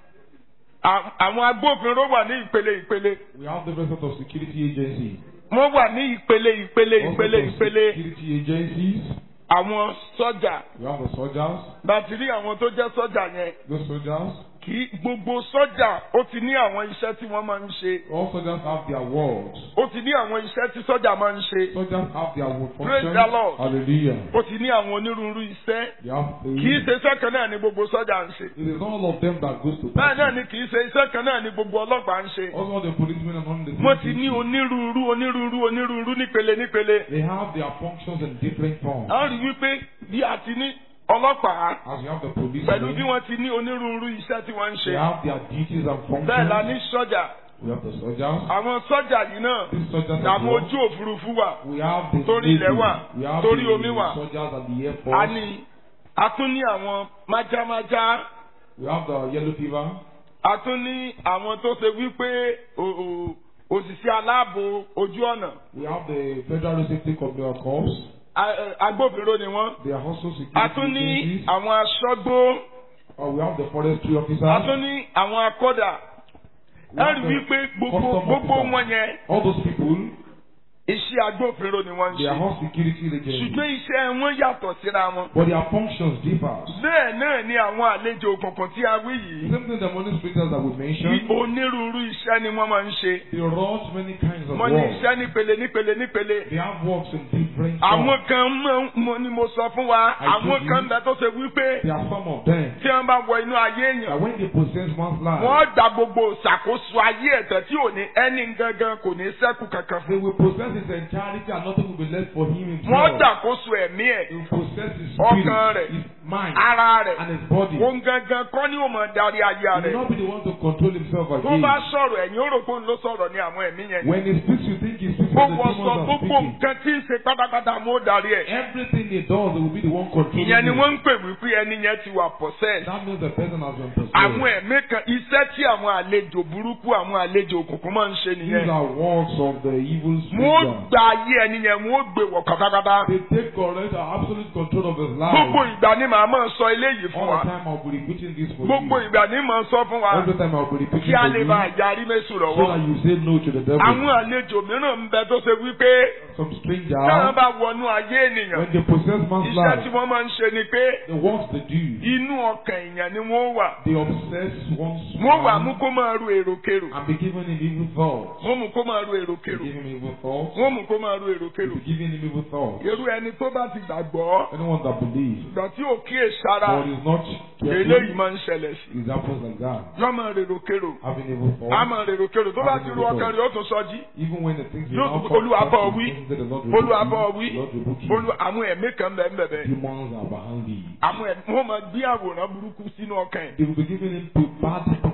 à- àwọn agbófinró wà ní ìpele ìpele We have different sorts of security agencies. wọ́n wà ní ìpele ìpele All ìpele sorts of ìpele security agencies. àwọn sọ́jà We have the soldiers. láti rí àwọn tó jẹ́ sọ́jà yẹn Those soldiers. kì í gbogbo sọ́jà ó ti ní àwọn iṣẹ́ tí wọ́n máa ń ṣe All soldiers have their wards. ó ti ní àwọn iṣẹ́ tí sọ́jà máa ń ṣe Soldiers have their work Praise functions. the Lord. Hallelujah. ó ti ní àwọn onírúurú iṣẹ́ They have kì í ṣe iṣẹ́ kan náà ni gbogbo sọ́jà ń ṣe It is not all of them that goes to bẹ́ẹ̀ náà prison. ni kì í ṣe iṣẹ́ kan náà ni gbogbo ọlọ́pàá ń ṣe Also, the policemen are not in the same wọ́n ti ní duty. onírúurú onírúurú onírúurú nípele nípele They have their functions in different forms. a rí wípé bí a ti ní ọlọ́pàá As you have the pẹ̀lú bí policemen, wọ́n ti ní onírúurú iṣẹ́ tí wọ́n ń they ṣe have their duties and bẹ́ẹ̀ la ní functions. sọ́jà We have the soldiers. àwọn sọ́jà yìí náà These soldiers as àwọn well. ojú òfurufú wà We have the Torí Navy. ilẹ̀ wà, We have torí the omi wà. soldiers and the Air a Force. ní a tún ní àwọn májámájá We have the yellow fever. a tún ní àwọn tó ṣe wípé o- o- òṣìṣẹ́ aláàbò ojú ọ̀nà We have the Federal Road Safety Committee Corps. a- ẹ, agbófinró ni wọ́n They are also security a tún ní agencies. àwọn aṣọ́gbó Uh, we have the forestry officers. a tún ní àwọn akọ́dà We ẹ have rí the wípé gbogbo custom gbogbo officers. wọn yẹn All those people, iṣẹ́ agbófinró ni wọ́n ń they are ṣe all security agents. ṣùgbọ́n iṣẹ́ wọn yàtọ̀ síra wọn. But their functions differ. bẹ́ẹ̀ náà ni àwọn àlejò òkùnkùn tí a wí yìí Same thing the money speakers that we ní mentioned. onírúurú iṣẹ́ ni wọ́n máa ń ṣe. They wrought many kinds of wọ́n ní works. iṣẹ́ nípele nípele nípele. They have works in different àwọn forms. kan mọ̀ mo ni mo sọ fún wa I àwọn told kan you. bẹ tó ṣe wípé There are some of them tí wọ́n bá wọ inú ayé that èèyàn when they possess one's life, wọ́n gba gbogbo ìṣàkóso ayé ẹ̀tẹ̀ tí ò ní ẹni gangan kò ní sẹ́kù kankan they fún. will possess his entirety and nothing will be left for him wọ́n himself. gbàkóso ẹ̀mí ẹ̀ He will possess his Ọkàn spirit, rẹ̀. his mind, ara rẹ̀ and his body. òun gangan kọ́ ni ó mọ̀ darí ayé He will rẹ̀. not be the one to control himself tó again. bá sọ̀rọ̀ ẹ̀yìn ó rò pé òun ló sọ̀rọ̀ ní àwọn ẹ̀mí yẹn. When he speaks, you think he speaks for the gbogbo demons sọ are gbogbo speaking. nǹkan tí ń ṣe pátápátá mo darí ẹ̀. Everything he does, he will be the one controlling ìyẹn ni it. wọ́n ń pè wípé ẹni yẹn ti wà possessed. That means the person has been possessed. àwọn ẹ̀mí kan iṣẹ́ tí àwọn àlejò burúkú àwọn àlejò òkùnkùn máa ń ṣe These nìyẹn. are works of the evil wọ́n spirit. gba ayé ẹni yẹn wọ́n gbé wọ̀ pátápátá. They take correct and absolute control of his gbogbo life. ìgbà ni màá máa sọ eléyìí fún All wa. the time I'll be repeating this for gbogbo you. ìgbà ni màá sọ fún wa. Every time I'll be repeating kí a for lè you. bá yarí mẹ́sùn So that lọ́wọ́. you say no to the devil. àwọn àlejò mìíràn ń bẹ tó ṣe wípé Some táwọn stranger, bá wọnú ayé ènìyàn when they possess man's iṣẹ́ tí life, wọ́n máa ń ṣe ni pé the works they do, inú ọkàn èèyàn ni wọ́n wà. they obsess one's wọ́n wà mú mind kó máa ru èròkèrò. and be given him evil thoughts. wọ́n mú kó máa ru Be èròkèrò. given him evil thoughts. wọ́n mú kó máa ru èròkèrò. Be given him evil thoughts. irú ẹni tó bá ti gbàgbọ́ Anyone that believes, ìgbà tí ò kíyè sára but is not eléyìí careful, máa ń ṣẹlẹ̀ sí. it happens like that. yọ́ máa rèròkèrò. Having evil a thoughts, máa rèròkèrò tó bá ti ru ọkàn rẹ̀ ó tún sọjí. even when the things you Yóò now tún come Olúwa bá ọ wí. the Lord rebuke olúwa bá ọ you, wí Lord rebuke you. olú àwọn ẹ̀mí kan bẹ̀ ń bẹ̀bẹ̀. Demons are behind thee. àwọn ẹ̀mí wọ́n máa gbé àwòrán burúkú sínú ọkàn ẹ̀. They will be giving him to bad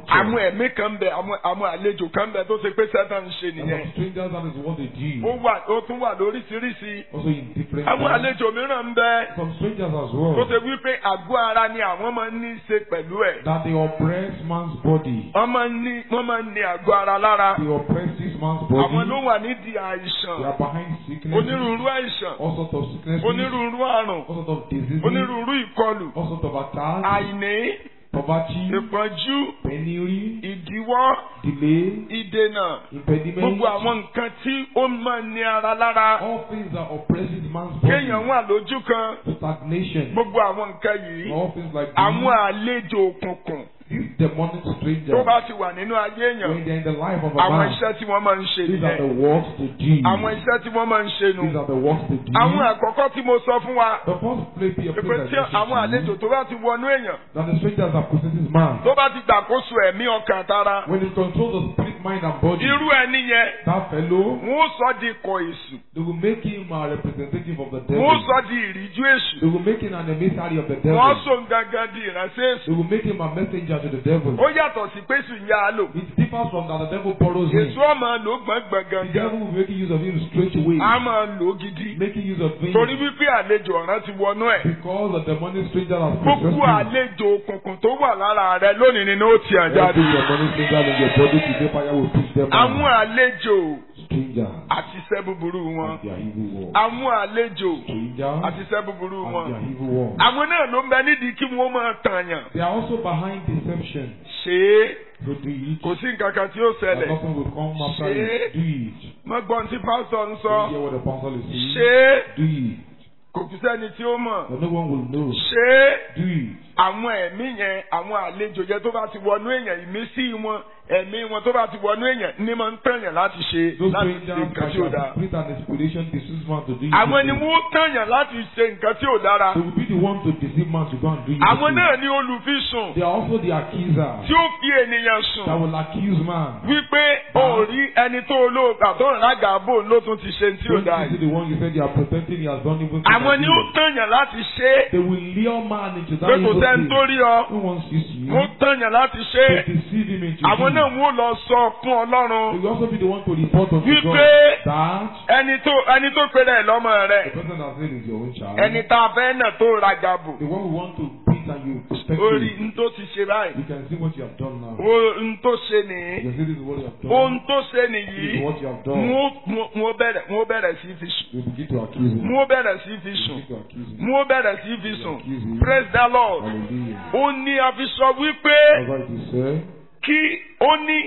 structure. àwọn ẹ̀mí kan bẹ àwọn àwọn àlejò kan bẹ tó ṣe pé sẹ́tàn ń ṣe And nìyẹn. some strangers, that is what they ó do. wà ó tún wà lóríṣiríṣi. Also in different àwọn times. àlejò mìíràn ń bẹ Some strangers as tó well. ṣe wípé àgọ́ ara ni àwọn máa ń ní í ṣe pẹ̀lú ẹ̀. That they oppress man's body. wọ́n máa ń ní wọ́n máa ń ní àgọ́ ara lára. They oppress this man's àwọn ló body. wà nídìí They àìsàn are behind sickness. onírúurú àìsàn All sorts of sicknesses. onírúurú àrùn All sorts of diseases. onírúurú ìkọlù All sorts of attacks. àìní Poverty. ìpọ́njú Penury. ìdíwọ́ Delay. ìdènà Impediment. gbogbo àwọn nǹkan tí ó máa ń ní ara lára All things that oppress man's body. kéèyàn wà lójú kan Stagnation. gbogbo àwọn nǹkan yìí All things like àwọn these. àlejò òkùnkùn These demonic tó strangers. bá ti wà nínú ayé èèyàn When they're in the life of a àwọn man. iṣẹ́ tí wọ́n máa ń ṣe These are the nìyẹn works they do. àwọn iṣẹ́ tí wọ́n máa ń ṣe nù These are the works they do. àwọn àkọ́kọ́ tí mo sọ fún wa The first place be a pé place tí that àwọn àlejò tó bá ti wọnú èèyàn that the strangers have possesses man. tó bá ti gbàkóso ẹ̀mí ọkàn tara When it controls the spirit, mind, and body, irú ẹni yẹn that fellow, wọ́n sọ di ikọ̀ èṣù they will make him a representative of the wọ́n devil. sọ di ìríjú èṣù They will make him an emissary of the wọ́n devil. sọ gangan di ìránṣẹ́ èṣù They will make him a messenger to the devil. ó yàtọ̀ sí pé èṣù ń yá a lò It differs from that the devil borrows him. èṣù ọmọ lò gbọ̀ngbọ̀n The gangan devil will make use of him straight away, a máa lò gidi making use of him torí wípé àlejò ọ̀ràn ti wọnú ẹ̀ because the demonic stranger has gbogbo possessed him. àlejò òkùnkùn tó wà lára rẹ lónìí ni ó ti hàn jáde Every demonic stranger in your body today, fire will push them àwọn out. àlejò Strangers àti iṣẹ́ búburú wọn and their evil work. àwọn àlejò Strangers àti iṣẹ́ búburú and wọn their evil work. àwọn náà ló ń bẹ nídìí kí wọ́n máa tàyàn They are also behind deception. ṣe é So do it. kò sí nǹkan kan tí ó And ṣẹlẹ̀ nothing will come after Ṣe- it. Do it. mọ́ gbọ́n tí pásítọ̀ ń sọ You hear what the pastor is saying? ṣe é Do it. kò kú sẹ́ni tí ó mọ̀ But no one will know. ṣe é Do it. àwọn ẹ̀mí yẹn àwọn àlejò yẹn tó bá ti wọnú èèyàn ìmísí wọn ẹ̀mí wọn tó bá ti wọnú èèyàn ní máa ń tẹ̀yàn láti ṣe Those láti ṣe strangers nǹkan that tí ò shall dáa. spirit and inspiration deceive man to do it. àwọn ni wọ́n tẹ̀yàn láti ṣe nǹkan tí ò dára. They will be the one to deceive man to go and do it. àwọn náà ní olùfisùn They are also the accuser tí ó fi ènìyàn that sùn will accuse man. wípé ó rí ẹni tó olóògbà tó ń rága bò ló tún ti ṣe tí ò Don't dáa you see yìí. the one you said you are protecting, he has done even àwọn ni ó evil. tẹ̀yàn láti ṣe é They will lure man into that pé kò evil sẹ́ni thing. tó rí ọ No one sees you. wọ́n tẹ̀yàn láti ṣe é To deceive him into àwọn sin. náà wọ́n lọ sọ fún They ọlọ́run will also be the one to report unto God wípé that ẹni tó ẹni tó pèrè ẹ̀ lọ́mọ the rẹ̀ person that said is your own child. ẹni tá a fẹ́ náà tó raga bò The one who want to beat and you respect orí him. n tó ti ṣe báyìí You can see what you have done now. o n tó ṣe You nìyí can see this is what you have done. ohun tó ṣe This is nìyí what you have done. wọ́n bẹ̀rẹ̀ wọ́n bẹ̀rẹ̀ sí fi sùn You begin to accuse him. wọ́n bẹ̀rẹ̀ sí fi You sùn begin to accuse him. wọ́n bẹ̀rẹ̀ sí fi sùn praise the lord Hallelujah. ó ní a fi sọ wípé That's why it is said, kí ó ní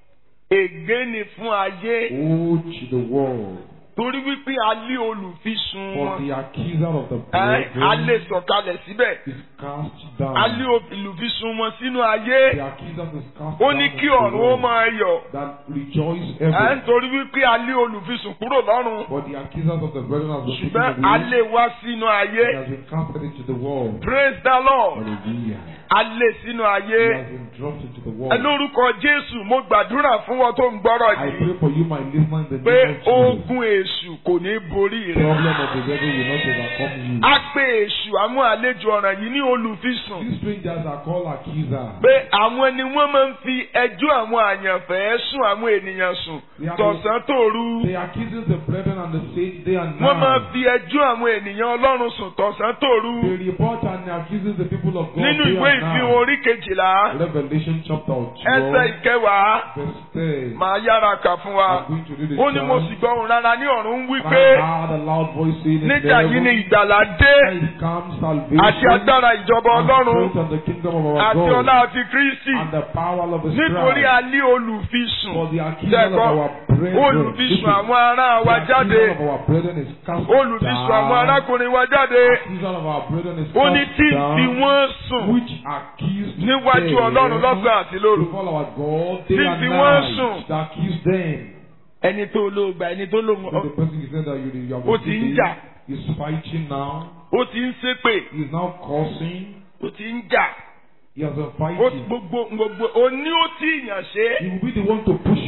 ègbé ni fún ayé Woe to the world torí wípé a lé olùfisùn for wọn the accuser of the ẹ a lè brethren sọ̀kalẹ̀ síbẹ̀ is cast a lé down. olùfisùn wọn sínú ayé The accuser is cast ó down ní into kí the ọ̀run ó world máa yọ̀ that rejoice ẹ ever. nítorí wípé a lé olùfisùn kúrò lọ́run For the accusers of the brethren has been taken ṣùgbọ́n a away. lè wá sínú ayé He has been casted into the world. praise the lord Hallelujah. a lè sínú He ayé has been dropped into the ẹ world. lórúkọ jésù mo gbàdúrà fún wọn tó ń gbọ́rọ̀ I yìí pray for you, my listener, in the pé name of Jesus. ogun èṣù kò ní borí rẹ Problem of the devil will not overcome you. a pè èṣù àwọn àlejò ọ̀ràn yìí ní olùfisùn These strangers are called accusers. pé àwọn ni wọ́n máa ń fi ẹjọ́ àwọn àyànfẹ́ sùn àwọn ènìyàn sùn tọ̀sán tòru They accuses the brethren and the saints day and wọ́n máa night. fi ẹjọ́ àwọn ènìyàn ọlọ́run sùn tọ̀sán tòru They report and accuses the people of God nínú day ìwé and ìfihàn night. orí kejìlá Revelation chapter ẹsẹ̀ 12, ìkẹwàá verse 10. màá yára kà fún wa I'm going to read it ó ní mo down. sì gbọ́ ohùn rárá ní ọ̀run ń wí And pé I heard a loud voice saying in nígbà yìí ni heaven, ìgbàlà dé "Is come salvation àti agbára ìjọba and ọlọ́run strength and the kingdom of our àti God ọlá àti kristi and the power of His nítorí Christ." a lé olùfisùn For the accuser of Ṣẹ̀gbọ́n, our brethren, olùfisùn listen, àwọn ará the wa jáde accuser of our brethren is cast olùfisùn àwọn down. arákùnrin wa jáde Accuser of our brethren is ó ní cast tí ń down, fi wọ́n sùn which accused níwájú them ọlọ́run lọ́sàn àti lóru before our God day Tí ń and fi wọ́n night, sùn. that accused them. ẹni tó lóògbà ẹni tó So the lóògbà person he said that you, you have Ó ti ń received jà. is fighting now. ó ti ń ṣépè He is now cursing. ó ti ń jà He has been ó fighting. gbogbo gbogbo òní ó tí ìyàn ṣe He will be the one to push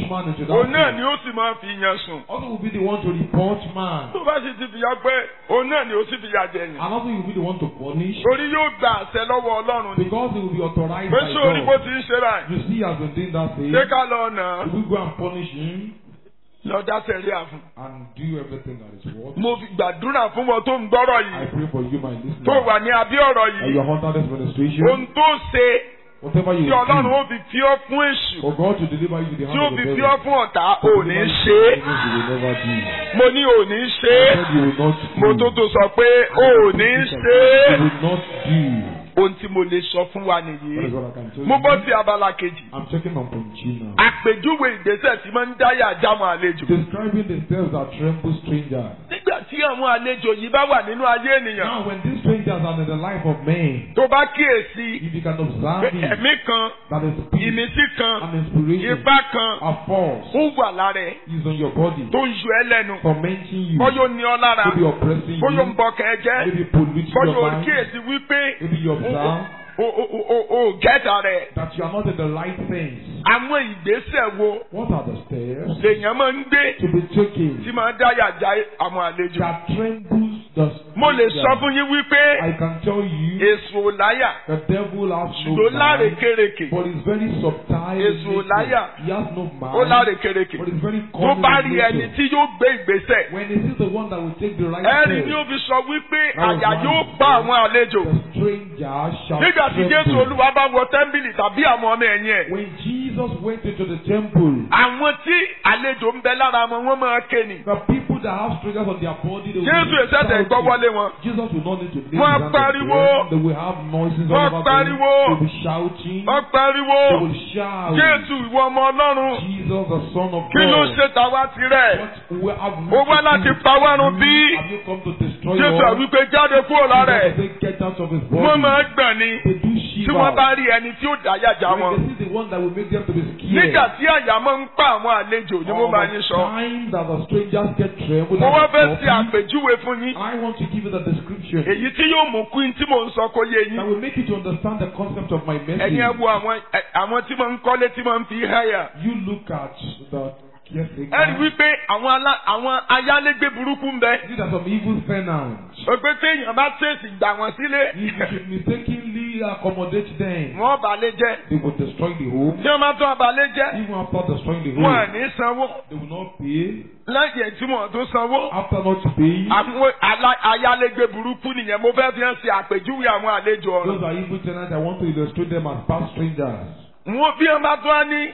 man into that òun náà place. ni ó sì máa fi yan sùn. Also will be the one to report man. tó bá sì ti fìyà pé òun náà ni ó sì fìyà jẹyàn. And also he will be the one to punish. torí yóò gba àṣẹ lọ́wọ́ ọlọ́run ni. Because he will be authorized pé by sórí bó God. ti ń ṣe báyìí. You see he has been doing that thing. ṣé ká lọ nà án. If we go and punish him lọ dá sẹ́rí àfún. and do everything that is worth. mo fi gbàdúrà fún wọn tó ń gbọ́rọ̀ I yìí. pray for you, my tó listener. wà ní abí ọ̀rọ̀ And you yìí. are under this administration. ohun tó ṣe Whatever you tí ọlọ́run do, ó fi fi ọ́ fún èṣù. for God to deliver you to the tí hand ó of the fi devil. fi ọ́ fún ọ̀tá ò to ní deliver ṣe you é. to things you will never do. mo ní ò ní ṣe I é. said you will not mo do. tó tó sọ pé ò ní ṣe You é. will not do. ohun tí mo lè sọ fún wa That is nìyí. what I can tell mo bọ́ you. sí abala kejì. I'm checking on Ponchi now. àpèjúwe ìgbésẹ̀ tí máa ń dáyà jámọ́ àlejò. Describing the steps that tremble strangers. nígbà tí àwọn àlejò yìí bá wà nínú ayé ènìyàn. Now, when these strangers are in the life of men, tó bá kíyèsí if you can observe pé it, ẹ̀mí kan that is peace ìmísí kan and inspiration, ipá kan a force ó wà lára ẹ̀ is on your body, tó ń yọ ẹ́ lẹ́nu. tormenting you, bọ́yọ̀ ní ọ lára maybe oppressing bọ́yọ̀ ń you, bọ kẹ̀kẹ́ maybe polluting bọ́yọ̀ your ò mind, kíyèsí wípé maybe you observe o o o o o gẹ́ta rẹ̀. that you are not in the right things. àwọn ìgbésẹ̀ wo What are the steps lèèyàn máa ń gbé to be taken tí máa ń dáyà já àwọn àlejò. that trembles the mo lè stranger? sọ fún yín wípé I can tell you èso ò láyà the devil has no ṣùgbọ́n mind, lárekereke but is very subtle. in Èso nature. láyà. He has no ó mind, lárekereke but is very tó cunning bá in rí nature. ẹni tí yóò gbé ìgbésẹ̀ When he sees the one that will take the right ẹ̀rí ni step, ó fi sọ wípé That was àyà one yóò mistake. pa àwọn àlejò the stranger shall nígbà tí Jésù tremble. Olúwa bá wọ tẹ́ḿbìlì tàbí àwọn ọmọ ẹ̀yìn ẹ̀ When Jesus went into the temple, àwọn tí àlejò ń bẹ lára wọn wọ́n máa ké ni the people that have strangers on their body, they will Jésù be ìṣẹ̀dẹ̀ shouting. ìgbọ́wọ́lé wọn Jesus will not need to lay Wọ́n his hands on pariwo. them. They will have noises Wọ́n all over them. pariwo. They will be shouting. wọ́n pariwo They will shout. Jésù ìwọ ọmọ Ọlọ́run Jesus, the Son of kí ló God. ṣe tàwa tirẹ̀ What will have ó wá láti pa wá run bí Have you come to destroy Jésù all? àwípé jáde kúrò lára ẹ̀ Jesus will say, get out of his body. wọ́n máa gbọ̀n ni They do tí shiver. wọ́n bá rí ẹni tí ó dáyà já wọn. When they see the one that will make them to be scared. nígbà tí àyà máa ń pa àwọn àlejò ni mo All máa the yín sọ. time that the strangers get trembled mo wá and fẹ́ stop ṣe you, àpèjúwe fún yín I want to give you the description èyí tí yóò mú kí n tí mò ń sọ kó yé that yín. will make you to understand the concept of my message. ẹ̀yin ẹ wo àwọn ẹ- àwọn tí máa ń kọ́lé tí máa ń fi háyà. You look at the caretaker. ẹ rí wípé àwọn alá- àwọn ayálégbé burúkú ń bẹ. These are some evil tenants. òpè téèyàn bá tèsì gbà wọ́n sílé. If you should mistakenly accommodate them, wọ́n balẹ̀ jẹ́. they will destroy the home. tí wọ́n bá tún abalẹ̀ jẹ́. Even after destroying the wọ́n à home, ní sanwó. they will not pay. lẹ́yìn tí wọ́n tó sanwó. After not paying, àwọn alá- ayálégbé burúkú nìyẹn mo fẹ́ fi hàn sí àpèjúwe àwọn àlejò ọ̀run. those are evil tenants. I want to illustrate them as past strangers. wọ́n bí wọ́n bá tún á ní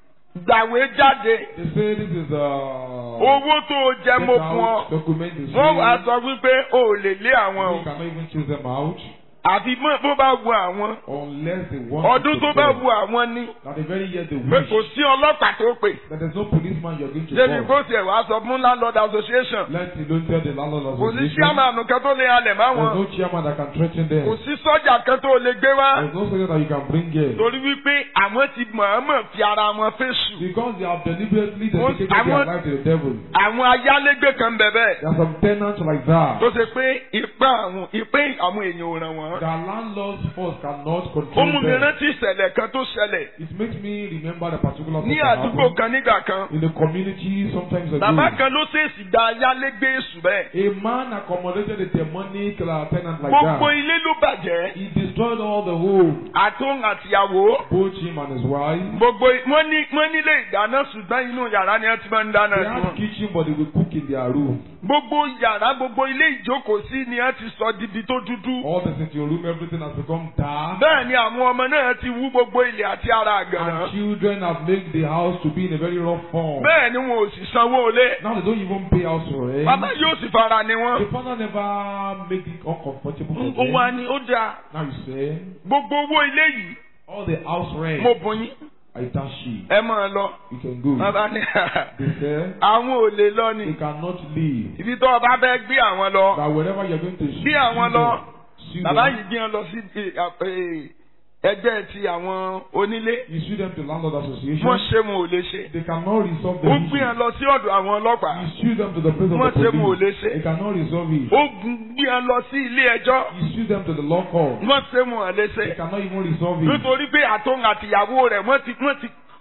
gbàwé jáde They say this is a owó tó o jẹ mo fún ọ document. Is wọ́n wàá real. sọ wípé o ò lè lé àwọn You o cannot even choose them out àfi mọ́ bó bá wu àwọn unless they want ọdún to tó take bá them. wu àwọn ní That the very year they pé wish. kò sí ọlọ́pàá tó pè That there's no policeman you're going to débi call. kó tiẹ̀ wá sọ fún landlord association Let alone tell the landlord kò sí association. chairman kan tó lè halẹ̀ má There's wọn no chairman that can threaten them. kò sí sọ́jà kan tó lè gbé wá There's no soldier that you can bring here. torí wípé àwọn ti mọ̀ọ́mọ̀ fi ara wọn fèsù Because they have deliberately Most- dedicated I their want- life to the devil. àwọn ayálégbé kan bẹ̀bẹ̀ There are some tenants like that. tó ṣe pé ipá àwọn ìpín àwọn èèyàn ò ràn wọ́n. The landlord's force cannot ó control mú mi them. rántí ìṣẹ̀lẹ̀ kan tó ṣẹlẹ̀ It makes me remember the particular ní thing that àdúgbò happened kan nígbà kan. in the community sometimes ago. bàbá kan ló ṣèèṣì gba ayálégbé èṣù bẹ́ẹ̀. A man accommodated a demonic uh, tenant like gbogbo that. ilé ló bàjẹ́ He destroyed all the home, àtún àtìyàwó. both him and his wife. gbogbo wọ́n ní wọ́n nílé ìdáná ṣùgbọ́n inú yàrá ni wọ́n ti máa ń dáná They sí had wọn. kitchen, but they will cook in their room. gbogbo yàrá gbogbo ilé ìjókòó-sí ni wọ́n ti sọ dibi tó dúdú. All the sitting room, everything has become dark. bẹ́ẹ̀ ni àwọn ọmọ náà ti wú gbogbo ilẹ̀ àti ara àgànná. And children have made the house to be in a very rough form. bẹ́ẹ̀ ni wọn ò sì sanwó ilé. Now they don't even pay house rent. bàbá yóò sì fara ni The wọ́n. father never make it uncomfortable for ó wá them. ní ó dáa Now you say, gbogbo owó ilé yìí all the house rent, mo bùn yín I dash you. ẹ máa lọ. You can go. bàbá ní They say, àwọn ò lè lọ ni they cannot leave. ibi tó o bá fẹ́ gbé àwọn lọ That wherever you're going to sue Bí àwọn them, lọ, sue bàbá them. yìí gbé wọn lọ sí eh, eh, ẹgbẹ́ ti àwọn onílé You sue them to landlord association. wọ́n ṣe wọn ò lè ṣe They cannot resolve the ó issue. gbé wọn lọ sí ọ̀dọ̀ àwọn ọlọ́pàá You sue them to the place of wọ́n the ṣe wọn ò lè police. ṣe They cannot resolve it. ó gbé wọn lọ sí ilé ẹjọ́ You sue them to the law court. wọ́n ṣe wọn ò lè ṣe They cannot even resolve it. nítorí pé àtọ́n àtìyàwó rẹ̀ wọ́n ti wọ́n ti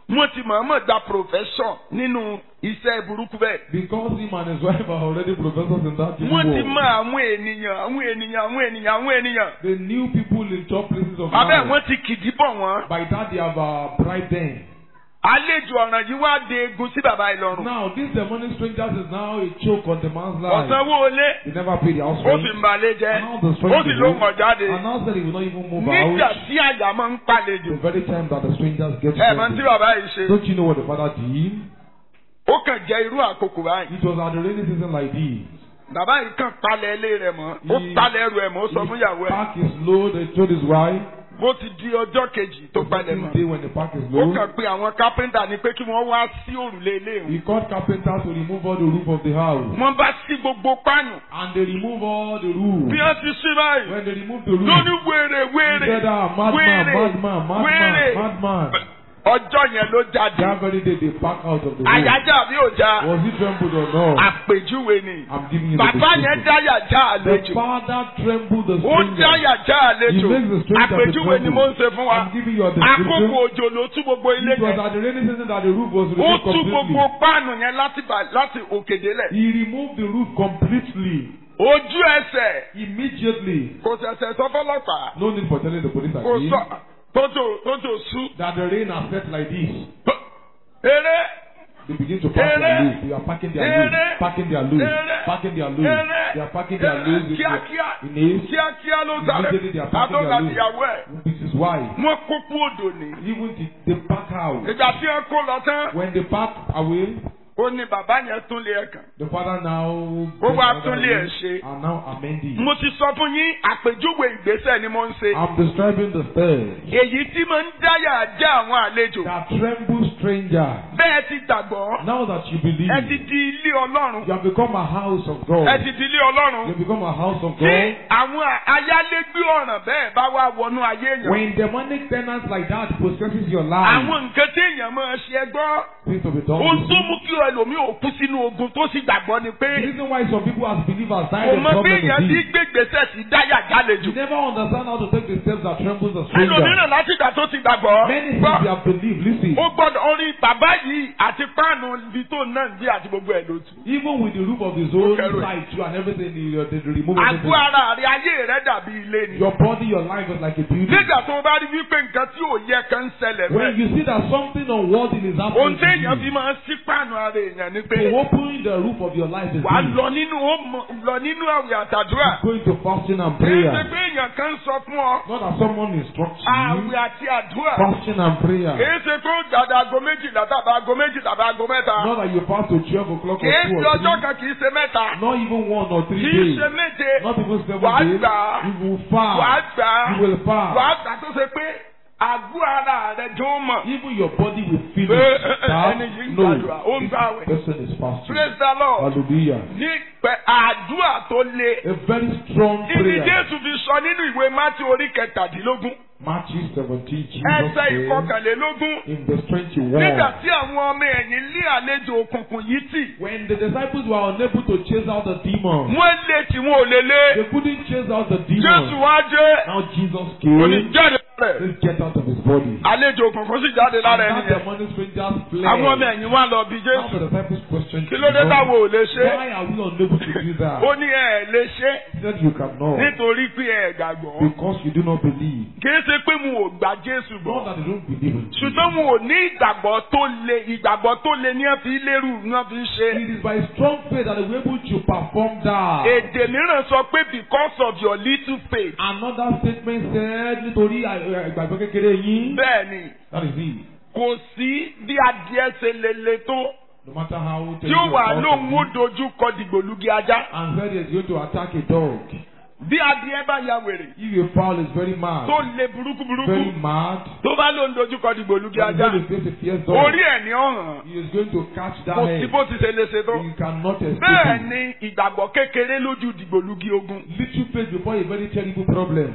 wọ́n ti mọ̀ọ́mọ̀ gba profession nínú iṣẹ́ burúkú bẹ́ẹ̀. Because him and his wife are already professors in that evil wọ́n ti world. mọ àwọn ènìyàn àwọn ènìyàn àwọn ènìyàn àwọn ènìyàn. They knew people in top places of abẹ́ life. wọ́n ti kìdí bọ̀ wọ́n. By that they have uh, bribed them. àlejò ọ̀ràn yìí wá de egun sí bàbá ìlọrun. Now this demonic strangers is now a choke on the man's life. ọ̀sánwó olé They never paid the house ó rent. sì ń balẹ̀ jẹ́ And now the ó stranger sì ló ń mọ̀ jáde. announced that he will not even move nígbà out. tí àyà máa ń pàlejò. The very time that the strangers get ẹ mọ̀ tí to bàbá yìí ṣe. Don't you know what the father did? ó kàn jẹ́ irú àkókò báyìí. It was at the rainy season like this. bàbá yìí kàn palẹ̀ ilé rẹ̀ mọ́ ó He- palẹ̀ ẹrù ẹ̀ mọ́ ó sọ fún ìyàwó ẹ̀. Pack his load and told his wife. bó ti di ọjọ́ kejì tó The palẹ̀ second mọ́. day when the pack is ó low, kàn pé àwọn kápẹ́ńtà ni pé kí wọ́n wá sí òrùlé ilé ìwé. he called carpenters to remove all the roof of the house. wọ́n bá sí gbogbo pánù. And they remove all the roof. bí wọ́n ti sí báyìí. When they remove the roof, lóní wèrè he wèrè said, ah, madman, wèrè madman, madman, wèrè. madman. ọjọ́ yẹn ló jáde. That very day they pack out of the room. àyájá bí ò já. Was he trembled or not? àpèjúwe ni. I'm giving you the bàbá yẹn description. dáyà já The àlejò. father trembled the ó stranger. dáyà já He àlejò. makes the stranger to àpèjúwe ni mo ń ṣe fún tremble. wa. I'm giving you a àkókò description. òjò ló tú gbogbo ilé It was yẹn. at the rainy season that the roof was ó removed tú completely. gbogbo páànù yẹn láti bà- láti òkè délẹ̀. He removed the roof completely. ojú ẹsẹ̀ Immediately. kò ṣẹ̀ṣẹ̀ sọ fọlọ́pàá. No need for telling the police kò again sọ tójò tójò sú. that the rain has set like this. eré They begin to pack their Ere. loads. They are packing their Ere. loads. Packing their loads. Ere. Packing their loads. Ere. They are packing their loads in, kíákíá in haste. kíákíá ló sáré Immediately they are packing àtọ́gbà their ìyàwó ẹ̀. loads. With his wife. wọ́n kó kú odò ní. Even the, the pack out. ìgbà tí wọ́n kó lọ tán When they pack away, ó ní bàbá yẹn tún lé ẹ̀ kàn. the father now Ó gets wá another tún lé ẹ̀ load ṣe. and now amending. mo ti sọ fún yín àpèjúwe ìgbésẹ̀ ni mo ń ṣe. I'm describing the third. èyí tí mo ń dáyà já àwọn àlejò. That tremble stranger. bẹ́ẹ̀ ti gbàgbọ́ Now that you believe, ẹ ti di ilé ọlọ́run. you have become a house of God. ẹ ti di ilé You ọlọ́run. have become a house of tí God. àwọn ayálégbé ọ̀ràn bẹ́ẹ̀ bá wá wọnú ayé èèyàn. When demonic tenants like that possesses your life, àwọn nǹkan tí èèyàn máa ṣe ẹ gbọ́. things to be done. ohun with tó you. mú kí ẹlòmíì ò kú sínú ogun tó sì gbàgbọ́ ni The pé reason why some people as believers die kò in mọ bí problem èèyàn ti is this. gbégbèsè sí dáyà jálejò. You never understand how to take the steps that trembles the stranger. ẹlòmíràn láti ìgbà tó ti gbàgbọ́. Many things gbọ́ they have believed. Listen, ó gbọ́dọ̀ orin bàbá yìí àti páànù ibi tó náà ń gbé àti gbogbo ẹ̀ ló tu. even with the roof of his own Okay, right. side too and everything, they, they, they remove àgọ́ everything. ara rẹ ayé rẹ dàbí ilé ni. Your body, your life is like a building. nígbà tó o bá rí wípé nǹkan tí ò yẹ kan ń ṣẹlẹ̀ When bẹ́ẹ̀. you see that something unworthy is ohun happening to téèyàn fi you, máa ń sí páànù ara èèyàn ni pé to open the roof of your life is wàá this. lọ nínú ó mọ- lọ nínú àwẹ̀ àtàdúrà. going to fasting and kì í ṣe prayer. pé èèyàn kan ń sọ fún ọ Not that someone instructs you. àwẹ̀ àti àdúrà. Fasting and prayer. kì í ṣe pé ó jáde aago méjìlá tàbí aago méjì tàbí aago mẹ́ta. Not that you fast to 12 o'clock kì or í 2 ṣe or ọjọ́ 3. kan kì í ṣe mẹ́ta. Not even one or kì three í days. ṣe méje. Not even seven Wàá days. gbà á. You will wàá fast. gbà á. You will fast. wàá gbà tó ṣe pé àgọ́ ara rẹ tó mọ̀. Even your body will feel Pé, it. eh, eh, That, ẹni yìí ń no, gbàdúrà, ó ń this gbààwẹ̀. person is fasting. praise the lord. Hallelujah. ní pẹ àdúrà tó le. A very strong ibi prayer. jésù fi sọ nínú ìwé mátí orí kẹtàdínlógún Matthew 17, Jesus ẹsẹ̀ said ìkọkànlélógún. in verse 21. nígbà tí àwọn ọmọ ẹ̀yìn lé àlejò òkùnkùn yìí tì. When the disciples were unable to chase out the demon, wọ́n lé tí wọn ò lè lé. they couldn't chase out the jésù demon. wá jẹ́ Now Jesus kò ní came. jáde rẹ̀. Let's get out of his body. àlejò òkùnkùn sì jáde And lára that ẹni yẹn. demonic strangers fled. àwọn ọmọ ẹ̀yìn wá lọ bí Now jésù. the disciples questioned kí ló dé Jesus, táwọn ò lè ṣe. Why are we unable to do that? ó ní ẹ̀ lè ṣe He said you cannot. nítorí pé ẹ̀ gbàgbọ́. Because you do not believe. kì í ṣe pé mo ò gbà jésù Not gbọ́. that they don't believe in Jesus. ṣùgbọ́n mo ò ní ìgbàgbọ́ tó le ìgbàgbọ́ tó le ní ẹ̀ fi lérú ní ẹ̀ fi ń ṣe. It is by strong faith that they were able to perform that. èdè mìíràn sọ pé because of your little faith. Another statement said nítorí ìgbàgbọ́ kékeré yín. bẹ́ẹ̀ ni That is it. kò sí bí adìẹ ṣe lè le tó No matter how tí ó wà terrible lóhùn ó it is, dojú kọ dìgbòlugi ajá. and said he is going to attack a dog. bí adìẹ bá ya wèrè If a fowl is very mad, tó le burúkú burúkú very mad, tó bá lóhùn dojú kọ dìgbòlugi and ajá going to face a fierce dog, orí ẹ̀ ní ọ̀hàn he is going to catch that kò sí head. bó ti ṣe lè ṣe tó. He cannot escape bẹ́ẹ̀ it. ni ìgbàgbọ́ kékeré lójú dìgbòlugi ogun. Little faith before a very terrible problem.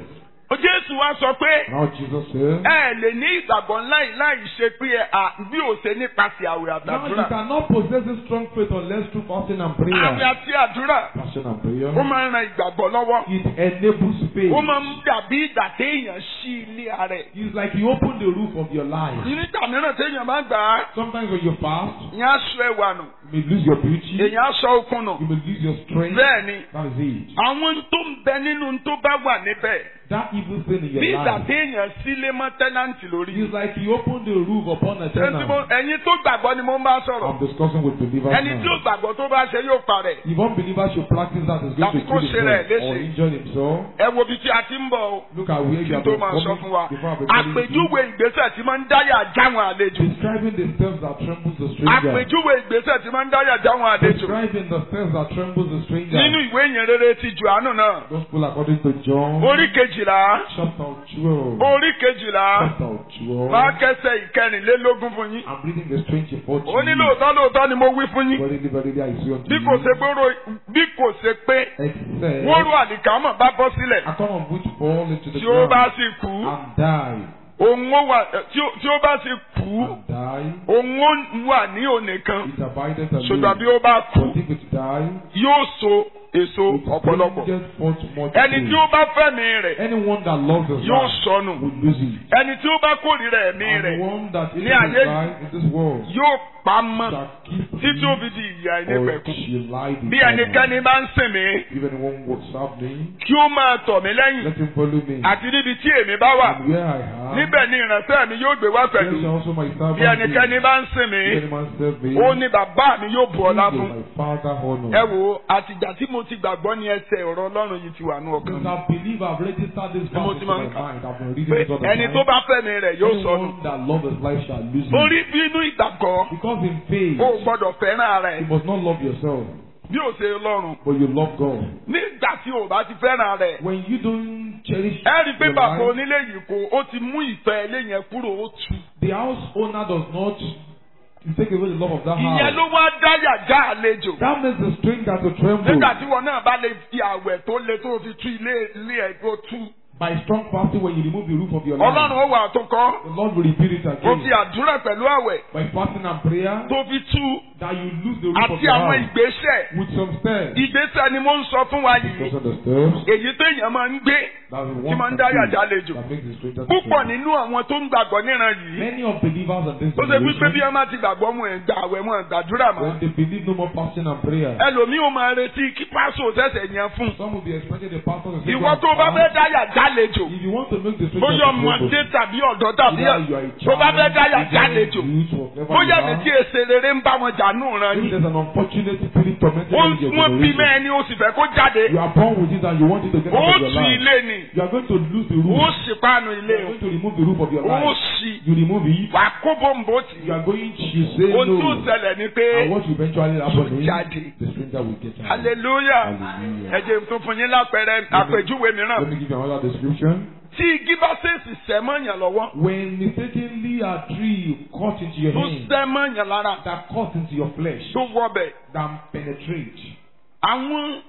Jésù wá sọ pé Now Jesus said, ẹ lè ní ìgbàgbọ́ láì láì ṣe pé ẹ à bí ò ṣe nípasẹ̀ àwẹ̀ Now you àtàdúrà. cannot possess this strong faith unless through fasting and Àwẹ̀ prayer. àti àdúrà Fasting and prayer. ó máa ń ran ìgbàgbọ́ lọ́wọ́. It enables faith. Ó máa ń dàbí ìgbà téèyàn ṣí ilé ara ẹ̀. It's like you open the roof of your life. Nígbà mìíràn téèyàn bá gbà á, Sometimes when you fast, ìyẹn á sọ ẹwà nù, you may lose your beauty. èèyàn á sọ okun nù. You may lose your strength. Bẹ́ẹ̀ ni, That is it. àwọn tó ń bẹ nínú tó bá wà níbẹ̀. That evil thing in your Bí ìgbà life. téèyàn sílé mọ́ tẹ́nàntì lórí. It's like you open the roof upon a Ẹni tí mo- tenant. Ẹ̀yin tó gbàgbọ́ ni mo ń bá sọ̀rọ̀. I'm discussing with believers Ẹni tí ó now. gbàgbọ́ tó bá ṣe yóò parẹ́. If unbelievers should practice that, is going to Tàbí kó kill ṣe rẹ̀ himself or léṣe. injure himself. Ẹ wo ibi tí a ti ń bọ̀ o. Look at where Kí you n have tó been máa sọ coming fún wa. before I've been telling you. Àpèjúwe ìgbésẹ̀ tí máa ń dáyà jáwọn àlejò. Describing the steps that trembles the stranger. Àpèjúwe ìgbésẹ̀ tí máa ń dáyà jáwọn àlejò. Describing the steps that trembles the stranger. Nínú ìwé ìyìn rere ti Jòhánù náà. Gospel according to John. Orí kejìlá. Chapter 12. Orí kejìlá. Chapter 12. Máa kẹsẹ̀ ìkẹrìnlélógún fún yín. I'm reading the strange for Ó ní lóòótọ́ lóòótọ́ ni mo wí fún yín. Verily, verily, I say unto Bí you. kò ṣe pé ro- bí kò ṣe pé Except wóró àlìkámọ̀ bá bọ́ sílẹ̀. account of which fall into the Tí ó bá ground sì kú. and die. Òun ó wà tí ó- tí ó bá sì kú. And die. Òun ó wà ní òní kan. It abideth alone. Ṣùgbọ́n bí ó bá kú. But if it die, Yóò so èso it ọ̀pọ̀lọpọ̀. bringeth forth much Ẹni tí fruit. ó bá fẹ́mi rẹ̀ Anyone that loves his yóò life sọnù. will lose it. Ẹni tí ó bá kórìíra ẹ̀mí And the rẹ̀ one that ní hates his ayé yìí life in this world yóò pa mọ́ shall keep títí ó it fi di ìyà or ìnípẹ̀kun. she lie Bí ẹnikẹ́ni bá ń sìn mí, If anyone would serve me, kí ó máa tọ̀ mí lẹ́yìn let him follow me. àti níbi tí èmi bá wà. And where I am, Níbẹ̀ ni ìránṣẹ́ mi yóò gbé wá there pẹ̀lú. shall also my Bí servant be. ẹnikẹ́ni bá ń sìn mí, If any man serve me, ó ní bàbá mi yóò bu ọlá he will fún. my father honor. Ẹ wo àtìgbà tí mo ti gbàgbọ́ ní ẹsẹ̀ ọ̀rọ̀ Ọlọ́run yìí ti wà ní ọkàn Because mi. I believe I've registered this Ni mo verse ti in máa my ń kà. mind. I've been reading Pé it all the ẹni time. tó bá fẹ́mi rẹ̀ yóò sọnù. Anyone that loves his life shall lose Orí it. bínú ìgbàgbọ́, Because in faith, o gbọ́dọ̀ fẹ́ràn rẹ̀ you must not love yourself, bí o ṣe lọ́rùn. but you love God. Nígbà tí o bá ti fẹ́ràn rẹ̀, When you don't cherish ẹ rí i pé your bàbá life, onílé yìí kó o ti mú ìfẹ́ ilé yẹn kúrò ó tu. the house owner does not take away the love of that Ìyẹn house. ló wá dáyà já àlejò. That makes the stranger to tremble. Nígbà tí wọn náà bá lè fi àwẹ̀ tó le tó fi tú ilé ilé ẹ̀ tó tú. By strong fasting, when you remove the roof of your life, Ọlọ́run ó wà tó kọ́. the Lord will repeat it Ó fi again. àdúrà pẹ̀lú àwẹ̀ By fasting and prayer, tó fi tú that you lose the roof of àti your àwọn house ìgbésẹ̀. with some steps. Ìgbésẹ̀ ni mo ń sọ fún wa Those yìí. are the steps Èyí téèyàn máa ń gbé. that the Tí one máa ń can dá do yàjà àlejò. that makes the stranger to Púpọ̀ tremble. nínú àwọn tó ń gbàgbọ́ níran yìí. Many of believers in this Ó ṣe wípé bí generation, wọ́n bá ti gbàgbọ́ mú ẹ̀ gbà àwẹ̀ mú ẹ̀ gbàdúrà mọ́. when they believe no more fasting and prayer, Ẹlòmíì ó máa retí kí pásò tẹ̀sẹ̀ yẹn fún. some will be expecting the pastor to say, Ìwọ "Go and tó bá fast." fẹ́ dá yàjà àlejò. If you want to make the stranger Bóyá to tremble, ọmọdé tàbí ọ̀dọ́ tàbí either you are a tó bá fẹ́ dá child, yàjà either àlejò. a youth, whatever Bóyá you mi are, tí èsè rere ń bá wọn jà nù ran if yín. there's an unfortunate spirit tormenting Ó you in your wọ́n bí generation, mẹ́ẹ̀ni ó sì fẹ́ kó jáde. you are born with it and you want it to get Ó out of your tu life. ilé ni. You are going to lose the Ó roof. sì pánu You ilé are o. going to remove the roof of your Ó life. sì. You remove it. Wà á kó bòǹbò tì. You are going to say Ohun tó no. ṣẹlẹ̀ ni And pé what will eventually happen Yóò is jáde. the stranger will get out. hallelujah. Hallelujah. Ẹ jẹ́ tó fún yín lápẹẹrẹ àpèjúwe Let mìíràn. me give you another description. Tí igi bá ṣèèṣì sẹ́ mọ́yàn lọ́wọ́, When mistakenly a tree cut into your tó hand, sẹ́ mọ́yàn lára, that cut into your flesh, tó wọbẹ̀. that penetrate. Àwọn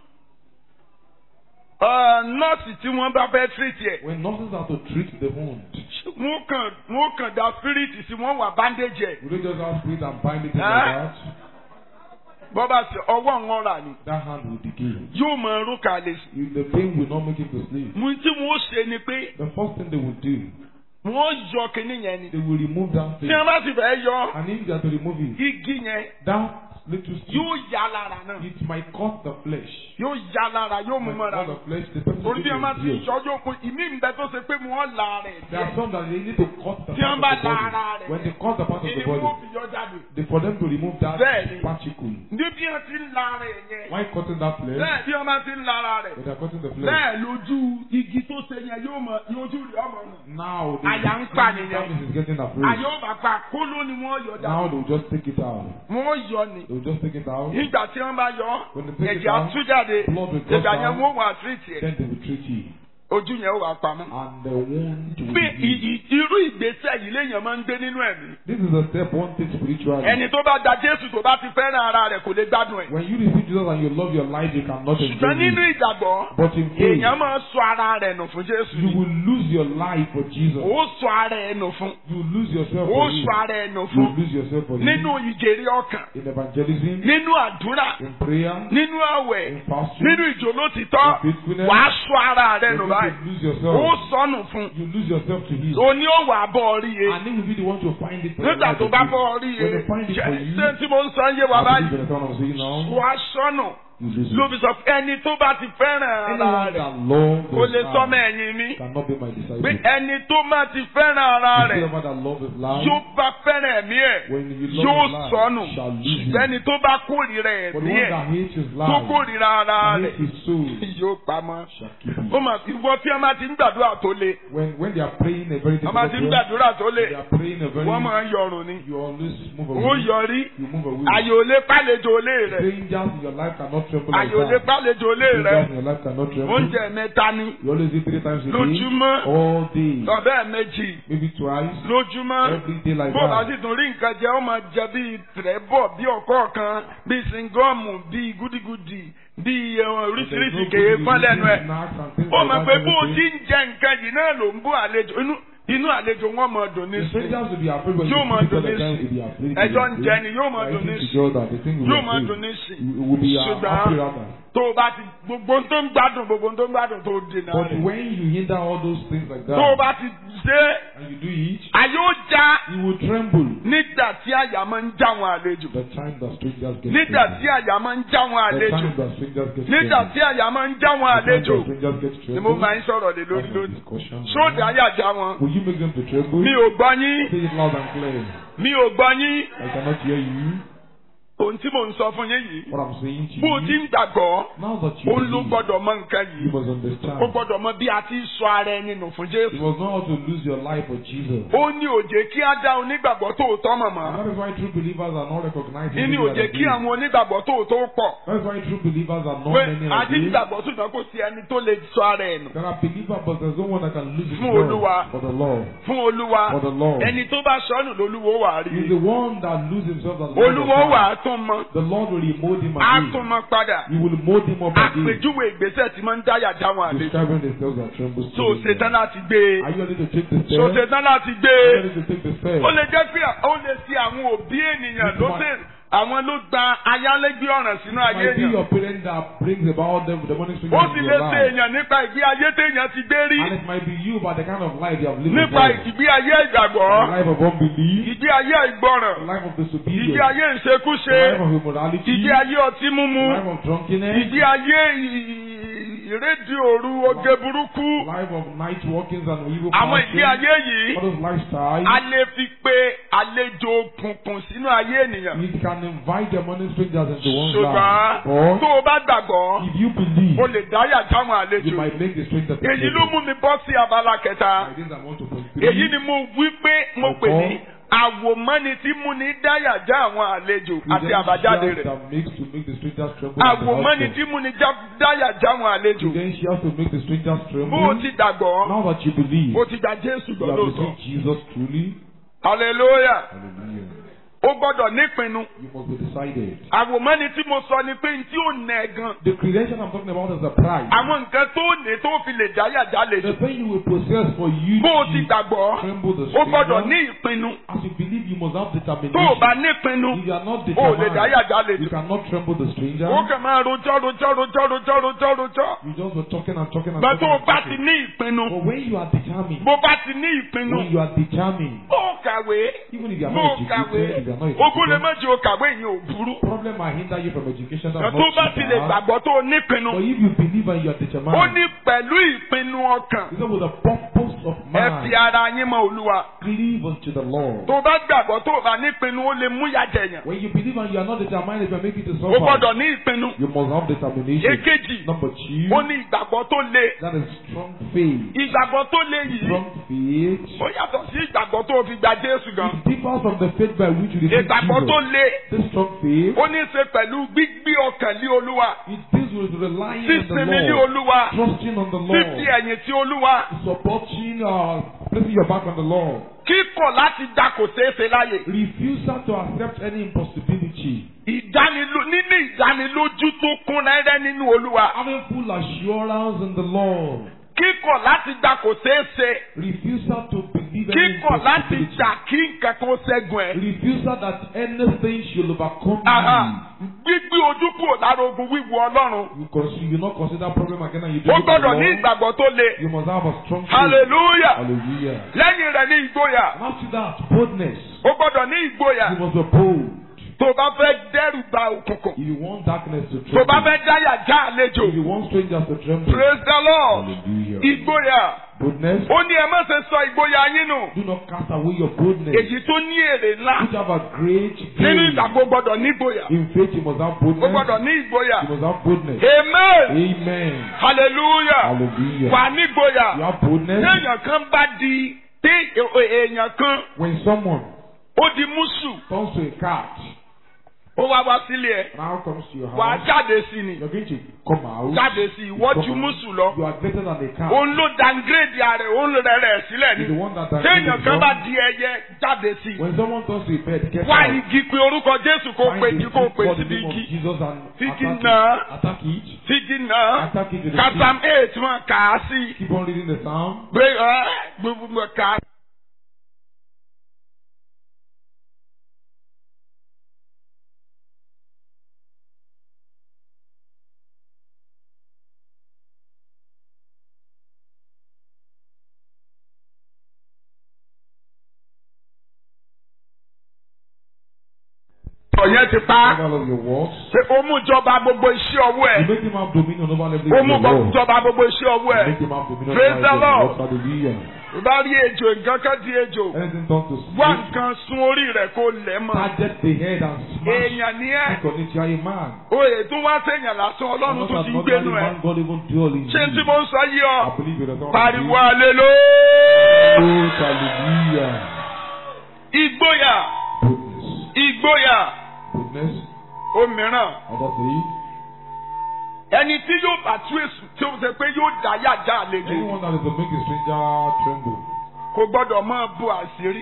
uh, nọ́ọ̀sì tí wọ́n bá fẹ́ tírìtì ẹ̀, When nurses are to treat the wound, wọ́n kàn wọ́n kàn da spiriti sí wọ́n wà bandage ẹ̀. we don't just have spirit and bind it in Ah. like that. Bọ́bá sí ọwọ́ wọn rà ní. That hand will decay. Yóò mọ irú kalẹ̀ sí. You- The pain will not make it to sleep. Mo tí wọ́n ṣe ni pé The first thing they will do, wọ́n yọ kinní yẹn ni. they will remove that Tí thing. wọ́n bá sì fẹ́ yọ And if they are to remove it, igi yẹn, that little stick, yóò yá lára náà. it might cut the flesh. Yóò yá lára yóò mú Might mọ́ra. cut the flesh, the person Torí bí will wọ́n bá ti endure. ìṣọ́jú òkun, ìmí ń bẹ tó ṣe pé wọ́n la rẹ̀ There are díẹ̀. some that they need to cut the Tí wọ́n part bá of the la ara body. rẹ̀. When they cut the part of Ìní the wọ́n body, fi yọ jáde. they, for them to remove that Bẹ́ẹ̀ni. particle. Níbi wọ́n ti ń la rẹ̀ yẹn. Why cutting that flesh? Bẹ́ẹ̀ bí wọ́n bá ti ń la ara rẹ̀. When they are cutting the flesh. Bẹ́ẹ̀ lójú igi tó ṣe yẹn yóò mọ ojú rẹ̀ ọmọ nù. Now the Àyà ń pa nìyẹn. damage is getting afraid. Àyè ó bá pa kóló ni wọ́n yọ Now jáde. they will just take it out. Wọ́n yọ ni. They will just take it out. Nígbà tí wọ́n bá yọ, When they take it ẹ̀jẹ̀ á out, tú jáde. blood will come Ìgbà yẹn down. wọ́n wà tírìtì ẹ̀. Then they will treat you. ojú yẹn ó wà pamọ́. and the wound will bí be i- i- irú ìgbésẹ̀ yìí léèyàn máa ń gbé nínú ẹ̀mí. This is a step one takes spiritually. ẹni tó bá da Jésù tó bá ti fẹ́ràn ara rẹ̀ kò lè gbádùn ẹ̀. When you receive Jesus and you love your life, you cannot enjoy ṣùgbọ́n nínú it. ìgbàgbọ́ But in faith, èèyàn máa ń sọ ara rẹ̀ nù fún Jésù you ni. will lose your life for Jesus. ó sọ ara ẹ̀ nù fún. You will lose yourself ó for sọ Him. ara ẹ̀ nù You fún. will lose yourself for Him. nínú ìjèrè ọkàn In evangelism, nínú àdúrà in prayer, nínú àwẹ̀ in fasting, nínú ìjòlótìtọ́ in faithfulness. wàá sọ ara rẹ̀ you're nù going báyìí. to lose ó yourself. sọnù fún. You lose yourself to Him. òní ó wà bọ́ rí e. And He will be the one to find it for your nígbà life tó to bá do. bọ́ rí When e. they find it ṣé for you, ṣé tí mo ń sọ ń yé wa I believe báyìí. in the sound I'm saying now, wàá sọnù. you lose ló it. fi sọ pé ẹni tó bá ti fẹ́ràn ara Anyone rẹ̀ that loves kò lè his sọmọ life ẹ̀yìn mi. cannot be my disciple. pé ẹni tó bá ti fẹ́ràn ara rẹ̀ Whoever that loves his life, yóò bá fẹ́ràn ẹ̀mí ẹ̀ when you yóò love his life, sọnù. shall lose him. ẹni tó bá kórìíra But ẹ̀mí the one ẹ̀ that hates his tó life, kórìíra ara and rẹ̀ hates his soul, yóò pamọ́. shall keep him. ó mà ìwọ tí a máa ti ń gbàdúrà tó le When when they are praying a very a máa difficult ti ń prayer, gbàdúrà tó le they are praying a very wọ́n máa ń yọrùn ni you always move ó away. yọrí You move away. àyè ò lè pálejò lé rẹ̀ Strangers in your life cannot tremble like àyè ò lè that. pálejò lé rẹ̀ Strangers in your life cannot tremble. oúnjẹ mẹ́ta ni You always eat three times a day, lójúmọ́ all day, ọ̀bẹ́ méjì maybe twice, lójúmọ́ every day like bó bá that. sì tún rí nǹkan jẹ ó máa jẹ bíi tìrẹ́bọ̀ bíi ọ̀kọ́ kan bíi singọ́ọ̀mù bíi gúdígúdí bíi eh, oríṣiríṣi kèé fún lẹ́nu ẹ̀ ó mọ̀ pé bó o ti ń jẹ nǹkan yìí náà ló ń bú àlejò inú inú àlejò wọn mọ̀ dùn ní The sí strangers will be afraid when Yóò you máa speak dùn to ní them, sí. they will be afraid. ẹjọ́ ń they will jẹ be ni yóò máa afraid. dùn ní Fighting sí together, they think we yóò will máa be dùn ní sí We will be uh, Ṣùgbọ́n- happy rather. tó o bá ti gbogbo tó ń gbádùn gbogbo tó ń gbádùn tó dènà But rẹ̀ when you hinder all those things like tó o that, bá ti ṣe and you do it, àyè ó já you will tremble. nígbà tí àyà máa ń já wọn àlejò The time that strangers get nígbà tremble. tí àyà máa ń já wọn The àlejò time that strangers get nígbà tremble. tí àyà máa ń já wọn The time àlejò that strangers get ni mo tremble. máa ń sọ̀rọ̀ lé lórí That's the lónìí discussion. sóòdì àyà já wọn Will you make them to tremble? mi ò gbọ́ yín Say it loud and clear. mi ò gbọ́ yín I cannot hear you. ohun tí mò ń sọ fún yín yìí What I'm saying to bó o ti you. ń gbàgbọ́ Now that you ó ló believe, gbọ́dọ̀ mọ nǹkan you yìí must ó understand. gbọ́dọ̀ mọ bí a ti sọ ara ẹni nù fún You Jésù must know how to lose your life for Jesus. ó ní òjè kí á dá onígbàgbọ́ tòótọ́ And mọ̀mọ́ that is why true believers are not recognized. ní òjè kí àwọn onígbàgbọ́ tòótọ́ pọ̀ That is why true believers are not pé many of àti these. nígbàgbọ́ ṣùgbọ́n kò sí ẹni tó lè sọ ara ẹ̀ nù There are believers, but there's no one that can lose his Fún Olúwa. for the Lord. fún Olúwa For the Lord. ẹni tó bá sọnù lolúwo wà á rí He's the one that loses himself that Lord olúwo of wà God. á tún mọ The Lord will remold him á again. tún mọ padà He will mold him up again. àpèjúwe ìgbésẹ̀ tí máa ń dáyà dáwọn àlejò Describing the steps that trembles tó to o him. ṣetán láti gbé e Are you ready to take the tó o step? ṣetán láti gbé Are you e ready to take the step? ó lè jẹ́ pé ó lè ṣe àwọn òbí ènìyàn ló ṣe àwọn ló gba ayálégbé ọ̀ràn sínú It ayé might be èèyàn your parent that brings about them the money ó in sì your lè ṣe life. èèyàn nípa ìgbé ayé téèyàn ti gbé rí And it might be you by the kind of life you have lived nípa before. ìgbé ayé ìgbàgbọ́ The life of unbelief, ìgbé ayé ìgbọràn the life of ìgbé disobedience, ayé the ìṣekúṣe life of immorality, ìgbé the ayé ọtí mímu life of drunkenness, ìgbé ayé ì- ìrédìí òru oge burúkú the life of night walkings and evil àwọn ìgbé passions, ayé yìí all those lifestyles. a lè fi pe àlejò òkùnkùn sínú ayé ènìyàn It can invite demonic strangers into one's ṣùgbọ́n life. tó Or o bá gbàgbọ́ if you believe, o lè dáyà jáwọn you àlejò might make the stranger to èyí ló tremble. mú mi bọ́ sí abala kẹta Like this, I want to point èyí three. ni mo wí pé mo pè ní àwòmọ́ni tí mú ní dáyà já àwọn àlejò àti àbájáde rẹ̀ that makes to make the strangers tremble. and the àwòmọ́ni husband. tí mú ní já- dáyà já àwọn àlejò Credentials to make the strangers bó o tremble. ti gbàgbọ́ Now that you believe, o ti gba Jésù you gbọ́ have lóòótọ́ received Jesus truly. hallelujah Hallelujah. o gbọ́dọ̀ nípinnu You must be decided. àwòmọ́ni tí mo sọ ni pé tí ò nà ẹ́ gan The credential I'm talking about is the price. àwọn nǹkan tó ní tó fi lè dáyà já lè The thing you will possess for you bó o ti to gbàgbọ́ tremble the o gbọ́dọ̀ ní stranger. ìpinnu As you believe, you must have tó o determination. bá nípinnu If you are not o ò lè dáyà determined, já lè you cannot tremble the stranger. ó kàn máa rojọ́ rojọ́ rojọ́ rojọ́ rojọ́ rojọ́ You just were talking and talking and gbà talking. tó o and bá ti talking. ní ìpinnu But when you are determined, bó bá ti ní ìpinnu when you are determined, ó kàwé even if you are bó not o kàwé educated, if you are not ogún lè educated, má jẹ́ o kàwé yẹn ò burú problem might hinder you from education. That's tó bá not ti too lè bad. gbàgbọ́ tó o nípinnu But if you believe and you are ó determined, ní pẹ̀lú ìpinnu ọkàn it's with the purpose of ẹ fi man, ara yín mọ Olúwa cleave unto the Lord. tó o bá gbàgbọ́ tó o bá nípinnu ó lè mú ìyà jẹ̀yàn When you believe and you are not determined, if you are making it to o suffer, gbọ́dọ̀ ní ìpinnu you must have determination. èkejì Number two, ó ní ìgbàgbọ́ tó le that is strong faith. ìgbàgbọ́ tó le yìí Strong faith. ó yàtọ̀ sí ìgbàgbọ́ tó o fi gba Jésù gan It differs from the faith by which you receive ìgbàgbọ́ tó Jesus. le This strong faith, ó ní í ṣe pẹ̀lú gbígbé ọkàn lé olúwa it deals with relying on sísinmi the lé Lord, olúwa trusting on the fífi Lord, ẹ̀yìn tí olúwa supporting, uh, placing your back on the Lord. kíkọ̀ láti dá kò ṣeé ṣe láyè Refusal to accept any impossibility. ìdániló níní ìdánilójú tó kún rẹ́rẹ́ nínú olúwa Having full assurance in the Lord. kíkọ̀ láti dá kò ṣeé ṣe Refusal to believe any kíkọ̀ láti impossibility. dà kí nǹkan kan ṣẹ́gun ẹ̀. Refusal that anything should overcome Aha. gbígbé ojú kúrò lára ogun wíwo ọlọ́run you. You, consider, you not consider problem again and you do ó it for the gbọ́dọ̀ ní Lord. ìgbàgbọ́ tó le You must have a strong faith. hallelujah Hallelujah. lẹ́yìn rẹ̀ ní ìgboyà And after that, boldness. ó gbọ́dọ̀ ní ìgboyà You must be bold. tó o bá fẹ́ dẹ́rù ba òkùnkùn If you want darkness to tó o bá tremble. fẹ́ dáyà já àlejò If you want strangers to tremble. praise the lord Hallelujah. ìgboyà Boldness. ó ní ẹ má ṣe sọ ìgboyà yín nù Do not cast away your boldness. èyí tó ní èrè ńlá Which have a great nínú gain. ìgbàgbọ́ gbọ́dọ̀ ní ìgboyà In faith, you must have ó gbọ́dọ̀ boldness. ní ìgboyà You must have boldness. amen Amen. hallelujah Hallelujah. wà ní ìgboyà. You have boldness. téèyàn kan bá di tí èèyàn kan When someone ó di mùsù turns to a cat, ó wá wá sílé ẹ now comes to your wà á house, jáde sí ni you're going to come out. jáde sí ìwọ ju Come out. mùsù lọ You are greater than a cat. òun ló downgrade ààrẹ òun rẹ̀ rẹ̀ sílẹ̀ You're the ni one that téèyàn kan bá has di ẹyẹ jáde sí When someone turns to a bed, get wá out. igi pé orúkọ Jésù kó Find pe a igi stick kó pe for the síbi name of igi Jesus and Figi attack náà. it. Attack it. fíjì náà Attack it with a kàtàm stick. eight wọn kà á sí Keep on reading the psalm. pé ẹ gbogbo kà á. ọ̀yẹ́ ti pa All of your works. ṣe ó mú jọba gbogbo iṣẹ́ ọwọ́ ẹ̀. You make him have dominion over every ó mú of your works. jọba gbogbo iṣẹ́ ọwọ́ You ẹ̀. make him have dominion Praise over the every of Lord. your works. Hallelujah. tó bá rí ejò nǹkan kan di ejò Anything done to wá snake, nǹkan sun orí rẹ̀ kó lẹ̀ mọ́. target the head and smash èèyàn ni ẹ́ stick on it. You are a man. oyè tó wá sèèyàn lásán I'm ọlọ́run not tó an ti ordinary gbénu ẹ̀. man. God even dwell in ṣé tí you. mo ń sọ yí ọ I believe it. That's pariwo all. àleló. Hallelujah. ìgboyà Goodness. ìgboyà Goodness. òmíràn Other thing. ẹni tí yóò bá tú èsù tí ó ṣe pé yóò dá yàjà àlejò Anyone that is to make a stranger tremble. kò gbọ́dọ̀ máa bu àṣírí.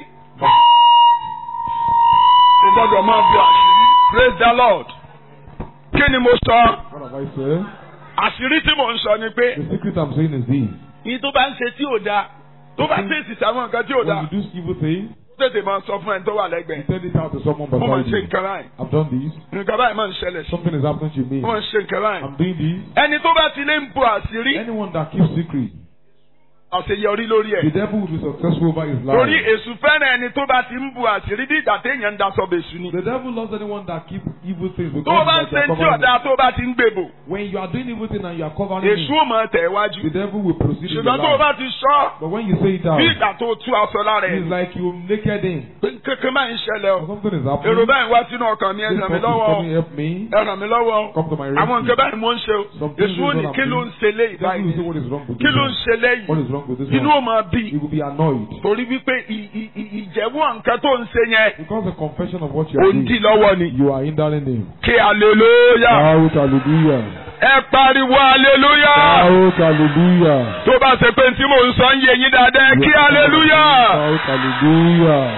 kò gbọ́dọ̀ máa bu àṣírí. praise the lord. kí ni mo sọ? What have I said? àṣírí tí mò ń sọ ni pé The secret I'm saying is this. ní tó bá ń ṣe tí ò dáa tó bá fèsì sáwọn nǹkan tí ò dáa When you do evil things, tètè máa sọ fún ẹni tó wà you lẹ́gbẹ̀ẹ́. tell it out to someone mo máa ń beside ṣe you. nǹkan báyìí I've done this. nǹkan báyìí máa ń ṣẹlẹ̀ sí Something is happening to me. mo máa ń ṣe nǹkan báyìí. I'm doing this. ẹni tó bá ti lè ń bu àṣírí Anyone that keeps secret, àṣeyọrí lórí the ẹ̀. devil will be successful over his torí life. èṣù fẹ́ràn ẹni tó bá ti ń bu àṣírí bí ìgbà téèyàn ń daṣọ bèṣù ni. The devil loves anyone that keeps evil things tó o because bá ń it's ṣe like tí you're covering ọ̀dà tó o bá ti ń gbèbò When you are doing evil thing and you are covering èṣù it, ò mọ̀ tẹ̀ wájú. the devil will proceed in your ṣùgbọ́n tó o life. bá ti sọ But when you say it out, bí ìgbà tó o tú aṣọ lára it's ẹ̀ like you naked him. pé kékeré máa ń ṣẹlẹ̀ o. Something is èrò happening. báyìí wá sínú ọkàn mi ẹ This ràn mí person is lọ́wọ́ o. coming help me. ẹ ràn mí lọ́wọ́ o. Come to my àwọn nǹkan rescue. báyìí mo ń ṣe o. Some things èṣù ò is ní what kí I'm ló ń doing. ṣe léyìí The devil will say báyìí what is wrong with kí this ló ń one. ṣe léyìí What is wrong with this inú ò one? máa bí He will be annoyed. torí wípé ì- ì- ì- ìjẹ́wọ́ nǹkan tó ń ṣe yẹn Because the confession of what you ó are ń dì doing, lọ́wọ́ ni. you are hindering him. kí aleluya Shout hallelujah. ẹ pariwo aleluya Shout hallelujah. tó bá ṣe pé tí mò ń sọ ń yé yín dáadáa kí aleluya Shout hallelujah.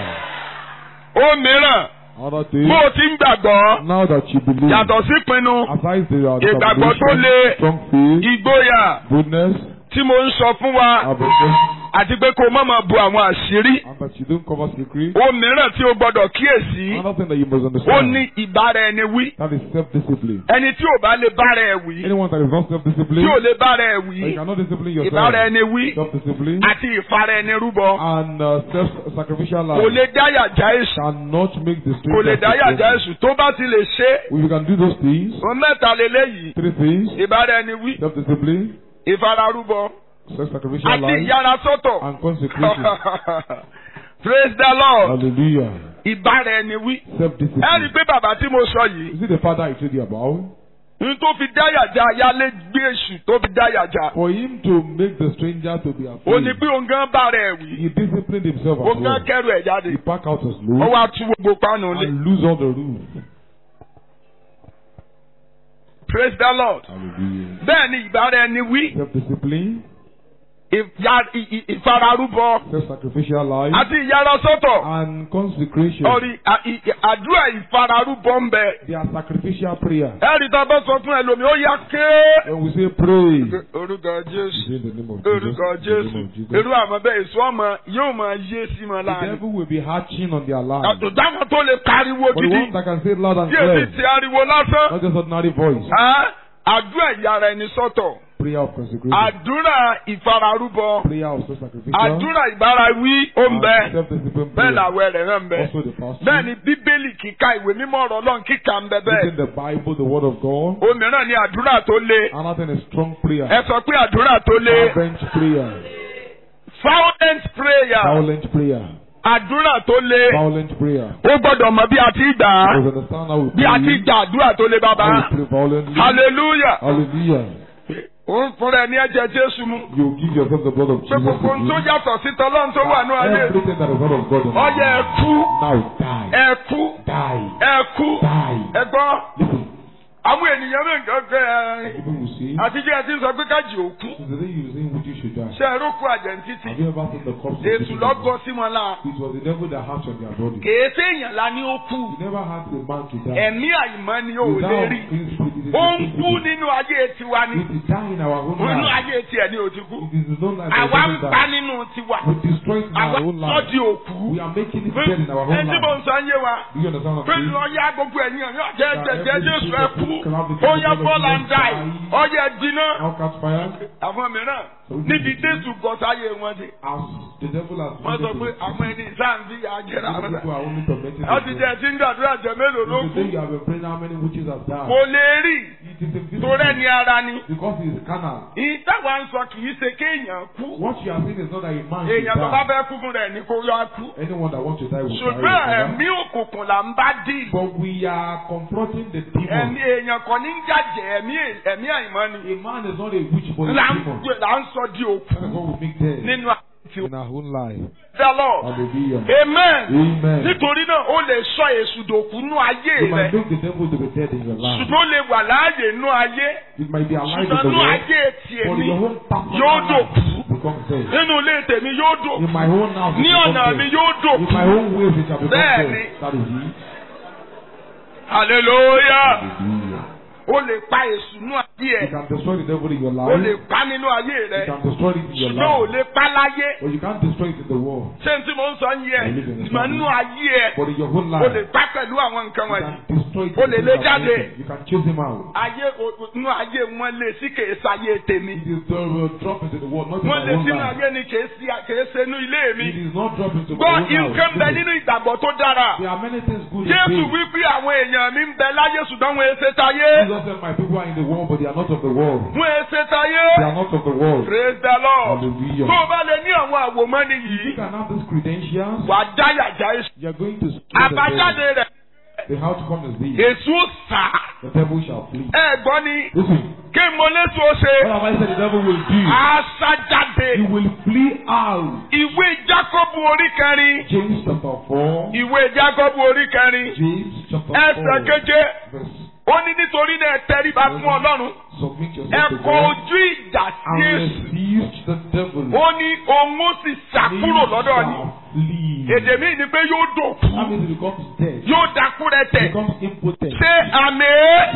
ó mìíràn Other thing, bó o ti ń gbàgbọ́ now that you believe, yàtọ̀ sí pinnu aside the uh, Ìgbàgbọ́ tó determination, le. strong faith, ìgboyà goodness, tí mo ń sọ fún wa ambition, àti pé kó o má máa bu àwọn àṣírí and that you don't cover secret. ó mìíràn tí o gbọ́dọ̀ kíyèsí Another thing that you must ó understand, ní ìbára ẹni wí that is self-discipline. ẹni tí ò bá lè bára ẹ wí Anyone that is not tí self-disciplined, ò lè bára ẹ that you wí cannot discipline ìbára yourself, ẹni wí self-discipline, àti ìfara ẹni rúbọ and uh, self-sacrificial kò life lè dáyà já èṣù cannot make the kò lè straight dáyà já èṣù tó bá ti lè ṣe é If you can do those things, òun mẹ́ta lélẹ́yìí three things, ìbára ẹni wí self-discipline, ìfara rúbọ self-sacrificial àti life, ìyára sọ́tọ̀ and consecration. praise the lord Hallelujah. ìbára ẹni wí ẹ rí i Self-discipline. pé bàbá tí mo sọ yìí You see the father I told you about? n tó fi dáyàjà ayálégbé èṣù tó fi dáyàjà. For him to make the stranger to be ó afraid, ní pé òun gan bá rẹ̀ wí. he disciplined himself òun as gan well. kẹrù ẹ̀ jáde. He packed out his ó load wá tú gbogbo páànù lé. and lose all the roof. praise the lord. Hallelujah. bẹ́ẹ̀ ni ìbára ẹni wí. Self-discipline, ìyá- ì- ì- ìfararúbọ self-sacrificial life, àti ìyára sọ́tọ̀. and consecration. ọ̀rì à- ì- ì- àdúrà ìfararúbọ ń bẹ. They are sacrificial prayer. ẹ̀rí tá a bá sọ fún ẹlòmíì ó yá ké. When we say pray, orúkọ we jésù say in the name of Jesus. orúkọ in the name jésù of Jesus. irú àmọ́ bẹ́ẹ̀ èso ọmọ yóò máa yé sí mọ́ The láàrin. devil will be hatching on their lives. àtúndáwọn tó lè pariwo But the gidi one that can say it loud and tí èsì clear, ti ariwo lásán. not just ordinary voice, Á, àdúrà ìyára ẹni sọ́tọ̀ prayer of consecration, àdúrà ìfararúbọ prayer of self-sacrificial, àdúrà ìbárawí ó ń and bẹ self-discipline bẹ́ẹ̀ prayer. làwẹ̀ rẹ̀ náà ń bẹ. Also the fasting, bẹ́ẹ̀ ni bíbélì kíka ìwé mímọ́ ọ̀rọ̀ ọlọ́run kíka ń bẹ bẹ́ẹ̀. reading the Bible, the Word of God. òmíràn ni àdúrà tó le. Another thing is strong prayer, ẹ sọ pé àdúrà tó le. fervent prayer, violent prayer. violent prayer, àdúrà tó le. violent prayer. ó gbọ́dọ̀ mọ bí a ti gbà á. Because understand how we bí a ti pray, gbà àdúrà tó le how bàbá. we pray violently. hallelujah. Hallelujah. ó ń fúnra ẹ ní ẹ̀jẹ̀ jésù mu. You give yourself the blood of pé Jesus. gbogbo ohun tó to yàtọ̀ sí tọ́lọ́run tó wà ní you. ayé. Everything that is not of God in ọyẹ you. ẹ kú. Now die. ẹ kú. Die. ẹ kú. Die. ẹ gbọ́. Listen. àwọn ènìyàn mi nǹkan fẹ́ ẹ. People will say, àtijọ́ ẹ ti ń sọ pé kájì òkú. since the day you say which you should die. ṣe é rókù àjẹ̀ntìtì. Have you ever seen the corpse of èsù people? lọ́gọ́ sí wọn láà. It was the devil that hatched on their body. kèé séèyàn la ní ó kú. You never had a man to die. ẹ̀mí àìmọ́ ni ò lè Without rí. clean spirit, it is ó ń a kú spirit. nínú ayé tiwa ni. It is die in our own nínú life. ayé tiẹ̀ ni ò ti kú. It is known as àwa ń the pa devil nínú tiwa. We destroy it in àwa our own sọ́ life. di òkú. We are making it dead in our own ẹni tí mo life. ń sọ ń yé wa. Do you understand what pé I'm saying? lọ yá gbogbo ẹ̀yìn ọ̀yọ́ jẹ́ jẹ́ jẹ́ jésù ẹ kú. ó yẹ bọ́ọ̀lù and die. ọyẹ dínà. Now catch fire. àwọn mìíràn níbi jésù bọ̀ sáyé wọn dé. As the devil has wọ́n sọ pé visited àwọn ẹni sáǹdì àjẹrà Some wọn. people are only tormenting wọ́n ti jẹ́ themselves. tí ń gbàdúrà jẹ mélòó ló If you kú. say you have been praying how many witches have died, kò lè rí it is invisible torí ẹni ara ni. because he is carnal. ìtawà ń sọ kì í ṣe kéèyàn kú. What you are saying is not that a man should èèyàn tó bá die. fẹ́ kú fún rẹ̀ ní kó yọ kú. Anyone that wants to die will die. ṣùgbọ́n whatever. ẹ̀mí òkùnkùn là ń bá dì. But we are confronting the demon. ẹ̀mí èèyàn kan ní ń jàjẹ́ ẹ̀mí ẹ̀mí àìmọ́ ni. A man is not a witch but a là ń demon. gbé- là ń sọ di òkú That is what we make dead nínú àti in our own life. the Lord. Hallelujah. amen. Amen. nítorí náà ó lè sọ èṣù dòkú nú ayé You might rẹ make the devil to be dead in your life. ṣùgbọ́n ó lè wà láàyè nú ayé It might be alive in ṣùgbọ́n the nú world. ayé tiẹ̀ But ní in your own personal yóò life, dòkú become dead. nínú ilé tèmi yóò In dòkú my own house, it ní become ọ̀nà mi dead. yóò In dòkú my own ways, it shall become Bẹ́ẹ̀ni. dead. That is it. hallelujah Hallelujah. ó lè pa èṣù nú ayé You ẹ̀ can destroy the devil in your ó lè life. pa nínú ayé You rẹ can destroy it in your ṣùgbọ́n ò life. lè pa láyé But you can't destroy it in the world. ṣé n tí mo ń sọ ń yẹ ìmọ̀ nínú ayé ẹ̀ But in your own ó lè life, pa pẹ̀lú àwọn nǹkan you wọ̀nyí can destroy it. Ó in lè the lé things that jáde. make it. You can chase him out. ayé o- nú ayé wọn lè sí kèé sáyé tèmi It is the uh, drop into the world, not in wọn my lè own sínú life. ayé ni kèé sí kèé sínú ilé mi It is not drop into my gbọ́ own house. nǹkan bẹ Listen, nínú ìgbàgbọ́ tó dára There are many things good in jésù faith. wípé àwọn èèyàn mi ń bẹ láyé ṣùgbọ́n wọn èsè táyé Jesus said, My people are in the world, but they are not of the world. wọn èsè táyé They are not of the world. praise the lord Hallelujah. tó o bá lè ní àwọn àwòmọ́ni You yìí can have these credentials. wà á dáyàjá èṣù You are going to scare the àbájáde devil. rẹ̀ The outcome is this. èṣù ó sà The devil shall flee. ẹ gbọ́ ni Listen, kí mo léṣu ó ṣe what have I said the devil will do? àṣà jáde He will flee out. ìwé jákọ́bù orí kẹrin James chapter 4. ìwé jákọ́bù orí kẹrin James chapter ẹsẹ̀ 4. keje Verse. ó ní nítorí náà ẹ tẹríba fún ọlọ́run Submit ẹ yourself to kọ God ojú ìjà sí and èṣù resist the devil. ó ní òun ó sì ṣàkúrò lọ́dọ̀ ni shall flee. èdè míì ni pé yóò dòkú That means he becomes dead. yóò dákúrẹ́tẹ̀ becomes impotent. ṣé àmì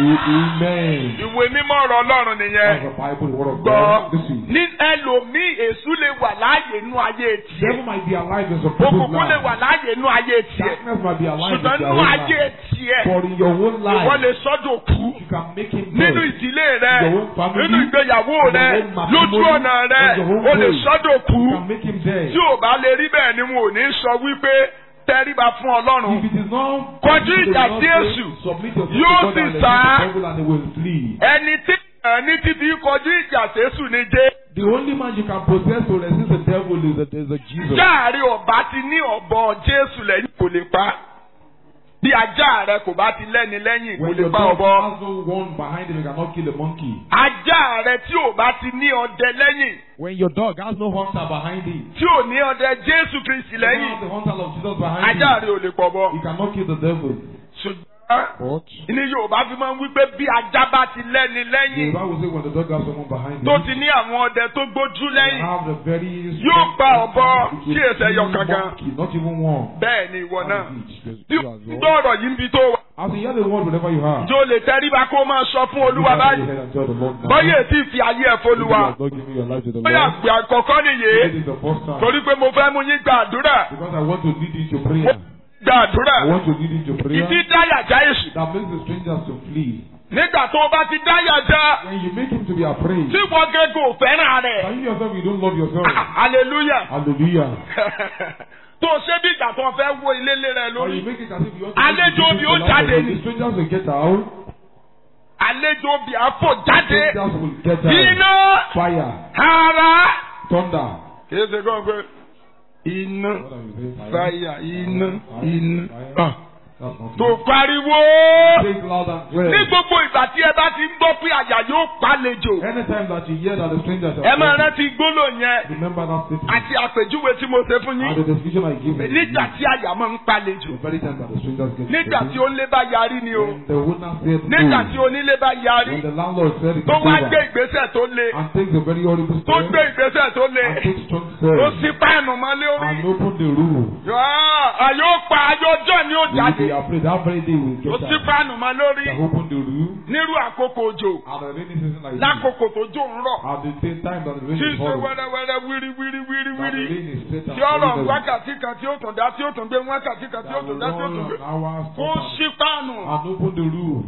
Amen. ìwé mímọ́ ọ̀rọ̀ ọlọ́run nìyẹn That's the Bible, the word of gbọ́ God. Listen. ní ẹlòmíì èṣù lè wà láàyè inú ayé tiẹ̀ Devil might be alive in some people's òkùnkùn lè wà lives. láàyè inú ayé tiẹ̀ Darkness might be alive in ṣùgbọ́n their inú own ayé life. tiẹ̀ But in your own ìwọ lè life, sọ́dọ̀ kú you can make him nínú dead. ìdílé rẹ Your own family, nínú ìgbéyàwó your rẹ own matrimony, lójú ọ̀nà rẹ your own o lè way. sọ́dọ̀ kú You can make him dead. tí ò bá lè rí bẹ́ẹ̀ ni wọn ò ní sọ wípé tẹríba fún ọlọ́run If it is not Kọjú if it is ìjà not sí faith, Èṣù. submit yourself Yóò to God sì and resist sá. the devil and he will flee. ẹni tí ẹni tí fi kọjú ìjà sẹ́sù ni jẹ́ The only man you can possess to resist the devil is a, is a Jesus. jáàrí ọba ti ní ọ̀bọ jésù lẹ́yìn kò lè pa bí ajá rẹ kò bá ti lẹ́ni lẹ́yìn kò When lè your pa dog ọ̀bọ. has no one behind him, he cannot kill a monkey. ajá rẹ tí ò bá ti ní ọdẹ lẹ́yìn When your dog has no hunter behind him, tí ò ní ọdẹ Jésù Kristi he doesn't lẹ́yìn have the hunter of Jesus behind ajá him. rẹ ò lè pọ̀ bọ. He cannot kill the devil. ṣùgbọ́n But ní Yorùbá fi máa ń wí pé bí ajá bá ti lẹ́ni the lẹ́yìn Bible says when the dog has someone behind tó him, ti ní àwọn ọdẹ tó gbójú they lẹ́yìn have the very Yóò strong pa ọ̀bọ hunter. It tí will èsè ẹyọ kill kankan. monkey, Not even one. bẹ́ẹ̀ ni ìwọ náà That is it. bí You o as ń well. gbọ́ ọ̀rọ̀ yìí ń bi tó wà As you hear the word whenever you are. jó lè tẹríba kó máa sọ fún Olúwa Look at your báyìí head and tell the Lord now. bóyá ètí ìfi ayé ẹ̀ If you f'Olúwa have not given your life to the bóyá Lord, àgbẹ̀ àkọ́kọ́ nìyí this is the first time. torí pé mo fẹ́ mú yín gba àdúrà Because I want to lead you to mo prayer. gba àdúrà I want to lead you to prayer. ìdí dáyàjá èṣù That makes the strangers to flee. nígbà tó o bá ti dáyàjá When you make him to be afraid, tí wọ́n gẹ́gẹ́ ò fẹ́ràn rẹ̀ and you yourself, you don't love yourself. hallelujah Hallelujah. tó o ṣe bí ìgbà tó o fẹ́ wo ilé lé rẹ Or lórí you make it as if you want to Àlejò make bí it ó to jáde life. ni. The strangers will get out. àlejò bí àfò jáde Strangers will get out. iná Fire, ara thunder. kìí ṣe kọ́ pé iná What are you saying? fàyà iná iná Fire. Ah, That's not tó pariwo Say it loud and ní clear. gbogbo ìgbà tí ẹ bá ti ń gbọ́ pé àyà yóò pàlejò Anytime that you hear that the strangers are ẹ máa coming, rántí gbólò yẹn remember that statement. àti àpèjúwe tí mo ṣe fún And yín the description I give you. nígbà tí àyà máa ń pàlejò The very time that the strangers get nígbà tí ready, onílé bá yarí ni o when the owner said nígbà tí no, onílé bá yarí when the landlord said it's tó wá gbé over, ìgbésẹ̀ tó le and takes a very horrible tó step, gbé ìgbésẹ̀ tó le and takes strong ó steps, sì páànù mọ́lé orí and open the room, àyò pa àyò ọjọ́ ni ó you will jáde be afraid that very day will ó get sì out. páànù mọ́ lórí They open the room, nírú àkókò òjò and the rainy season like this, lákòókò tó jò ń rọ̀ at the same time that the rain tí is ń ṣe falling, wẹ́rẹ́wẹ́rẹ́ wírí wírí wírí that the wírí rain is set and tí ọ̀rọ̀ falling, wákàtí kan tí ó tún dá tí ó tún gbé wákàtí kan tí ó that tún will dá tí ó run tún gbé an hour, ó stop ṣí páànù and, and open the room.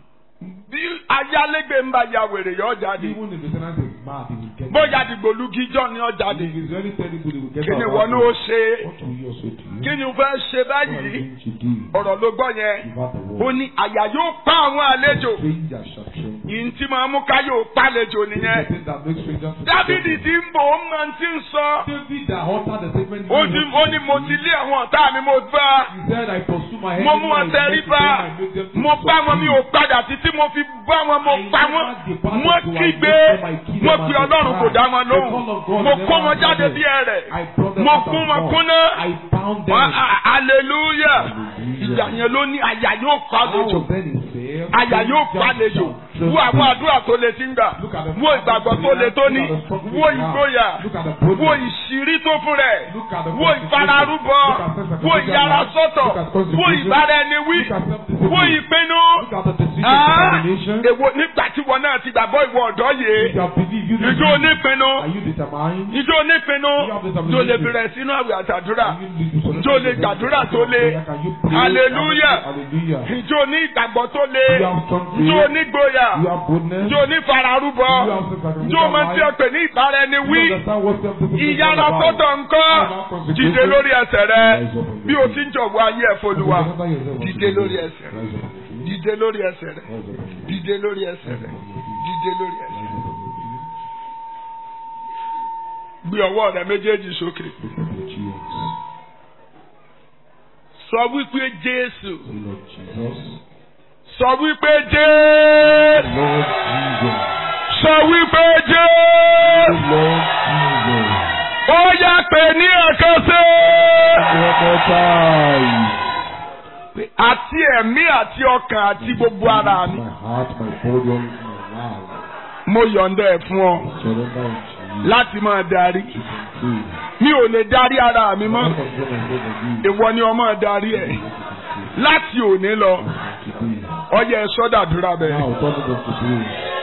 bí ayálégbé ń bá ya wèrè yọ jáde Even if the tenant is mad, he will get bóyá out. dìgbòlugi jọ ni ọ jáde If it's very terrible, he will get kí ni out. wọn ní ó ṣe What will you also do? kí ni o fẹ́ ṣe What are you báyìí going to do? ọ̀rọ̀ ló gbọ́ yẹn Give out the ó word. ní àyà yóò pa àwọn àlejò Strangers shall tremble. yìí tí máa mú ká yóò pàlejò This is nìyẹn the thing that makes strangers to dávidi tremble. tí ń bò ó máa ti ń sọ David that uttered the statement. ó ní ó ní mo ti lé àwọn ọ̀tá mi mo bá He said, I pursue my mo mú enemy, wọn I tẹrí make bá them, I make them to mo bá wọn mi ò succeed. padà títí mo fi bá wọn mo I pa never wọn departed wọ́n till I kígbe make them, I kill them wọ́n and pe they ọlọ́run kò cry. dá wọn The lóhùn call of God mo never kó wọn jáde answered bí them. ẹrẹ̀ I brought them mo out kún of wọn God. kúnná I bound them. Wọ́n- a- hallelujah ìjà yẹn ló ní àyà yóò pa How lójò then he said, àyà yóò pa lejò wo àwọn àdúrà tó le ti ń gbà Look at the wo ìgbàgbọ́ tó le tó ní wo ìgboyà Look at the wo boldness. ìṣírí tó fún rẹ̀ Look at the wo ìfararúbọ Look at self-sacrificial wo ìyára life. sọ́tọ̀ Look at wo consecration. ìbára ẹni wí Look at self-discipline. wo ìpinnu Look at the decision Ah, determination. èwo nígbà tí wọn náà ti gbàgbọ́ ìwọ ọ̀dọ́ If yìí you have believed, you ìjọ believe. onípinnu Are you determined? ìjọ onípinnu tó lè bẹ̀rẹ̀ sínú àwẹ̀ àtàdúrà Are you lead to ìjọ lè gbàdúrà tó le Can you pray? Hallelujah. Hallelujah. ìjọ ní ìgbàgbọ́ tó le You have strong faith. ìjọ onígboyà You have boldness. ìjọ onífararúbọ You have self-sacrificial ìjọ máa ti life. ọ̀pẹ̀ ní ìbára ẹni You wí understand what self-discipline is ìyára all about. sọ́tọ̀ ńkọ́ dìde lórí ẹsẹ̀ rẹ bí o ti ń jọ̀wọ́ ayé ẹ̀ fọlùwà dìde lórí ẹsẹ̀ rẹ dìde lórí ẹsẹ̀ rẹ dìde lórí ẹsẹ̀ rẹ dìde lórí ẹsẹ̀ rẹ gbé ọwọ́ rẹ méjèèjì sókè sọ wípé Jésù Lord Jesus. sọ wípé Jésù Lord Jesus. sọ wípé Jésù Lord Jesus. ó yá pé ní ẹ̀kan sí One time. àti ẹ̀mí àti ọkàn àti gbogbo ara mi My heart, my body, all my life. mo yọ̀ǹda ẹ̀ fún ọ Surrender unto you. láti máa darí You can see. mi ò lè darí ara mi mọ́ What I'm gonna say to you. ìwọ ni ọmọ darí ẹ̀ láti òní lọ Today. ọyẹ ẹ sọdàdúrà bẹ́ẹ̀. Now, tell me what to do.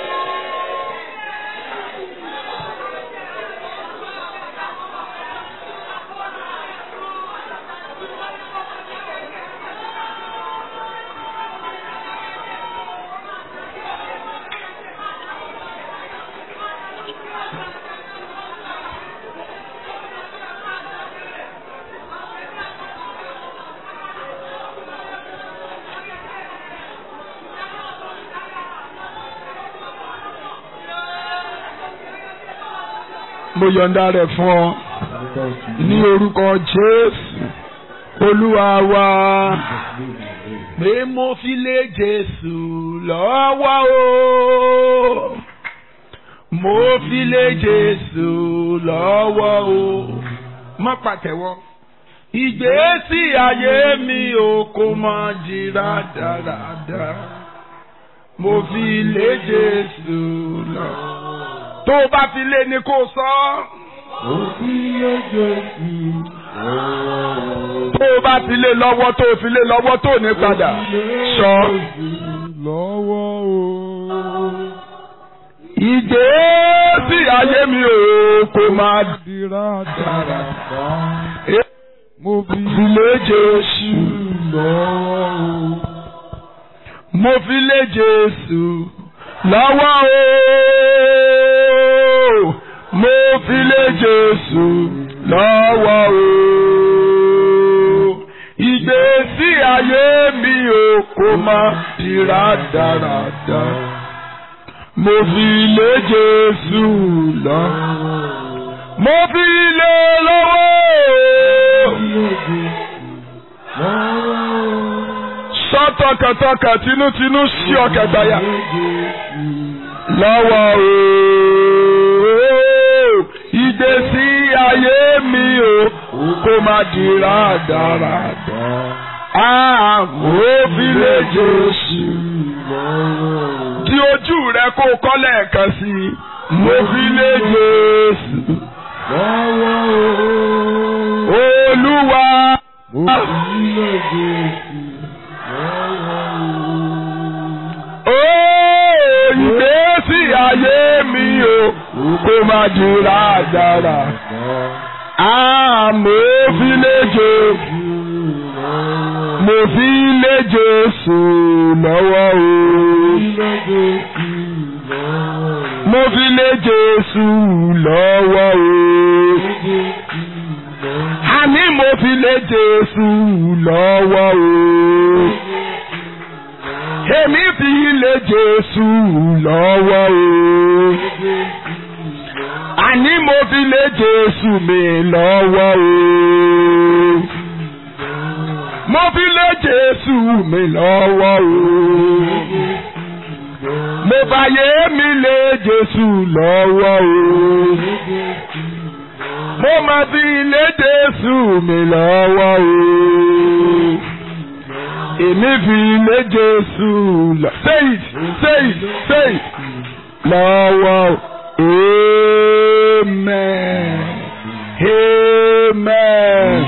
mo yọ̀ǹda rẹ̀ fún ọ Surrender unto you. ní orúkọ Jésù Olúwa wa Jesus' name, amen. pé mo fi lé Jésù lọ́wọ́ o. Mo fi lé Jésù lọ́wọ́ o. Má pàtẹ́wọ́. Ìgbésí ayé mi ò kò mọ jìrà dáradára. Mo fi lé Jésù lọ. Tó o bá fi lé ni kó o sọ. Mo fi lé Jésù lọ́wọ́. Tó o bá fi lé lọ́wọ́ tó o fi lé lọ́wọ́ tó o ní padà. Sọ. Lọ́wọ́ o. Ìgbésí ayé mi ò kò máa Dira dáradára. Mo fi fi lé Jésù. lọ́wọ́ o. Mo fi lé Jésù lọ́wọ́ o. Mo fi lé Jésù lọ́wọ́ o. Ìgbésí ayé mi ò kò máa dira dáradára. Mo fi lé Jésù lọ́wọ́. Mo fi lé lọ́wọ́ o. Sọ tọkàntọkàn tinútinú sí ọkàn gbàyà. Lọ́wọ́ ooo. Ìgbésí ayé mi o kó má di rádaràdà. Àmọ́ fi lè Jésù. Di ojú rẹ kó kọ́ lẹ́ẹ̀kan sí i. Mo fi lè Jésù. Olúwa. Ó ìgbésí ayé mi o kó má di rádarà. Àmọ́ fi lé Jésù. Mo fi lé Jésù lọ́wọ́ o. Mo fi lé Jésù lọ́wọ́ o. Àní mo fi lé Jésù lọ́wọ́ o. Èmi fi lé Jésù lọ́wọ́ o. Àní mo fi lé Jésù mi lọ́wọ́ o. Mo fi lé Jésù mi lọ́wọ́ o. Mo fàyè mi lé Jésù lọ́wọ́ o. Mo máa fi lé Jésù mi lọ́wọ́ o. Èmi fi lé Jésù lọ. Say it, say it, say it. Lọ́wọ́ o. Amen. Amen.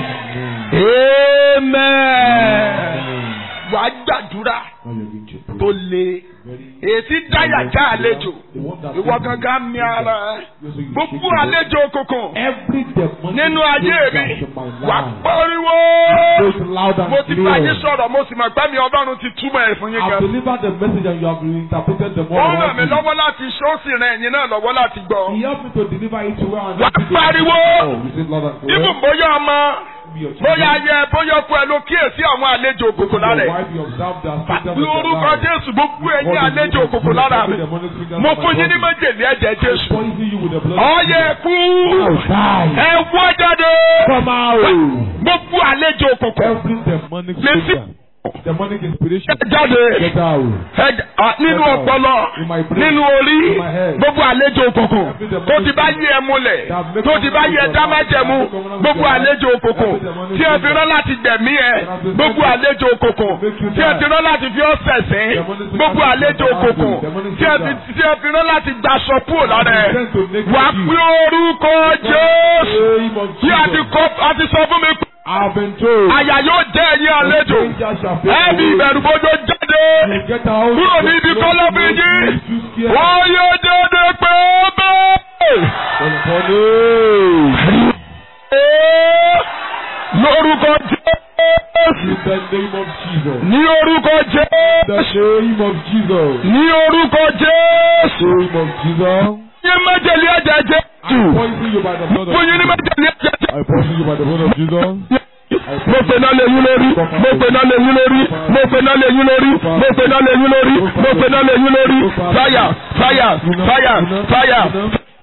Amen. Wàá gbàdúrà tó le. Èsì dáyàjá àlejò. Ìwọ gangan mi ara ẹ. Gbogbo àlejò òkùnkùn Every demonic nínú ayé mi spirit in my wà life pariwo. goes loud and Mo ti bá yín clear. sọ̀rọ̀ mo sì mọ̀ pé mi Ọlọ́run ti túmọ̀ ẹ̀ fún yín I've gan. delivered the message and you have interpreted the Ó more ràn mí lọ́wọ́ láti ṣó sì ràn ẹ̀yin náà lọ́wọ́ láti gbọ́. He helped me to deliver it to where I'm Wà pariwo. Oh, you say loud and clear. Ibùn bóyá ọmọ Be your bóyá children. ayẹ bóyá ọkọ ẹ ló kíyèsí àwọn àlejò òkùnkùn lára Your ẹ̀. wife, you observe their symptoms Bí of their orúkọ life. Jésù gbogbo ẹ̀yin What is àlejò it? òkùnkùn lára mi. Every demonic fingers Mo of my fún yín ní body. májèlé ẹ̀jẹ̀ Jésù. Poison you with the blood. Ọyẹ kú. Now die. Ẹ wọ́ jáde. Come out. Gbogbo àlejò òkùnkùn. Every demonic Listen. spirit. Demonic inspiration. Ẹ jáde. Get out. Ẹ j- à, Nínú ọpọlọ, nínú orí, gbogbo àlejò òkùnkùn tó ti bá yí ẹ múlẹ̀, tó ti bá yí ẹ dámájẹ̀mú, gbogbo àlejò òkùnkùn tí ẹ fi rán láti gbẹ̀mí ẹ, gbogbo àlejò òkùnkùn tí ẹ fi rán láti fi ọ́ sẹ̀sìn, gbogbo àlejò òkùnkùn tí ẹ fi- tí ẹ fi rán láti gbaṣọ kúrò lára ẹ. Wà á pín orúkọ Jésù Name of tí a ti Jesus. kọ́ a ti sọ fún mi pé I've been told. àyà yóò jẹ́ ẹ̀yin àlejò. Strangers shall face Ẹ̀bí away. ìbẹ̀rùbojo jáde. You Get out. Kúrò ní ibi kọ́lọ́fín yín. Too scared. Wọ́n yóò jáde pé bẹ́ẹ̀. Lórúkọ Jésù. In the name of Jesus. Ní orúkọ The Jésù. name of Jesus. Ní orúkọ Jésù. Name of Jesus. Yín májèlé ẹ̀jẹ̀ I Jésù. poison you by the blood of Fún yín ní Jesus. májèlé ẹ̀jẹ̀ Jésù. I poison you by the blood of Jesus. Mo pe náà lè yín lórí, mo pe náà lè yín lórí, mo pe náà lè yín lórí, mo pe náà lè yín lórí, mo pe náà lè yín lórí. Fire, fire, fire, fire.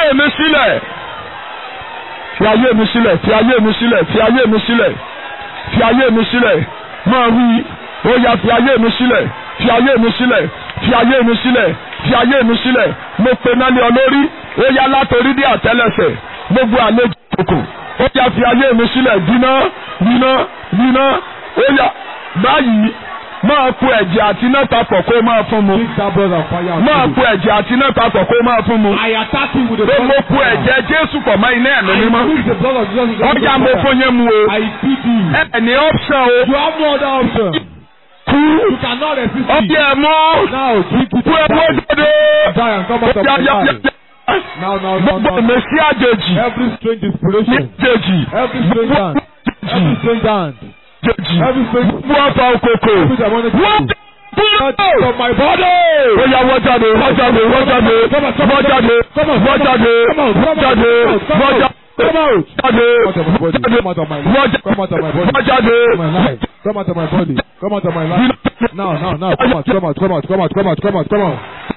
ayé mi sílẹ̀ fi ayé mi sílẹ̀ fi ayé mi sílẹ̀ fi ayé mi sílẹ̀ fi ayé mi sílẹ̀ máa wí ó yá fi ayé mi sílẹ̀ fi ayé mi sílẹ̀ fi ayé mi sílẹ̀ fi ayé mi sílẹ̀ mo pe náà lé ọ lórí ó yá látòrí dé àtẹ́lẹsẹ̀ gbogbo àlejò òkò ó yá fi ayé mi sílẹ̀ gbiná gbiná gbiná ó yá báyìí máa ku ẹ̀jẹ̀ àti iná papọ̀ kó máa fún mu Pick that brother fire. and máa kill ku ẹ̀jẹ̀ àti iná papọ̀ kó máa fún mu him. I attack him with the pé blood mo of ku fire. ẹ̀jẹ̀ Jésù pọ̀ mọ́ iná ẹ̀mí mímọ́ I mix the blood of Jesus with the ó blood yá of mo fire. fún yín mu o I feed you. ẹ̀ ní option o You have no other option. kú You cannot resist ó it. yẹ mú Now drink it kú ẹ̀ and mú die. jáde Die and come out of yá my yá yá life. yá Now, now, now, gbogbo now. ìmẹ̀sí àjèjì Every strange ní inspiration. àjèjì Every strange hand. Every strange hand. àjèjì Every strange gbogbo ọ̀fà òkòkò Every demonic wọ́n hand. kúrò. From my body. ó yá wọ́n jáde wọ́n jáde wọ́n jáde wọ́n jáde wọ́n jáde wọ́n jáde wọ́n jáde wọ́n jáde Come out. jáde Come out of my body. Come out of my wọ́n life. Come out of my body. wọ́n jáde my life. Come out of my body. Come out of my life. Now, now, now. Come out, come out, come out, come out, come out, come out, come out.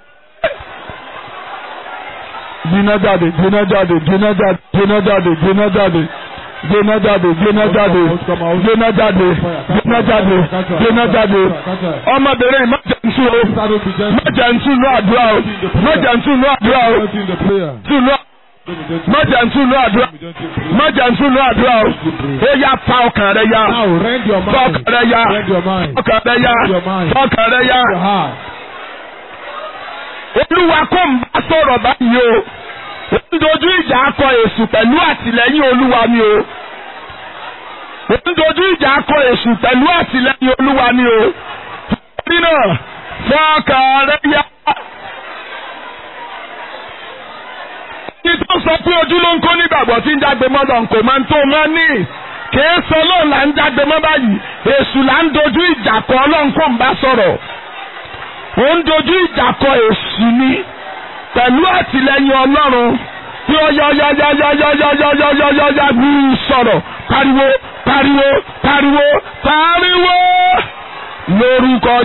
gbiná jáde gbiná jáde gbiná jáde gbiná jáde gbiná jáde gbiná jáde gbiná jáde gbiná jáde gbiná jáde gbiná jáde ọmọbìnrin má jẹ́ ntú o Start with the má gentle. jẹ́ ntú ní àdúrà o má jẹ́ ntú ní àdúrà o Gentle in the prayer. ntú ní má jẹ́ ntú ní àdúrà má jẹ́ ntú ní àdúrà o ó yá pa ọkàn rẹ yá Now, rend your pa mind. ọkàn rẹ yá Rend your mind. ọkàn rẹ yá ọkàn rẹ yá Your heart. olúwa kò ń bá sọ̀rọ̀ báyìí o ó ń dojú ìjà akọ èṣù pẹ̀lú àtìlẹ́yìn olúwa ni o ó ń dojú ìjà akọ èṣù pẹ̀lú àtìlẹ́yìn olúwa ni o torí náà fọkàn rẹ yá. ẹni tó sọ pé ojú ló ń kó nígbàgbọ́ tí ń jágbe mọ́dọ̀ nkò máa ń tó máa ní kìí sọ lóun là ń jágbe mọ́ báyìí èṣù là ń dojú ìjà kọ ọlọ́run kò ń bá sọ̀rọ̀ ó ń dojú ìjà kọ èṣù ni pẹ̀lú àtìlẹ́yìn ọlọ́run tí ó yá yá yá yá yá yá yá yá yá yá yá bí sọ̀rọ̀ pariwo pariwo pariwo pariwo lórúkọ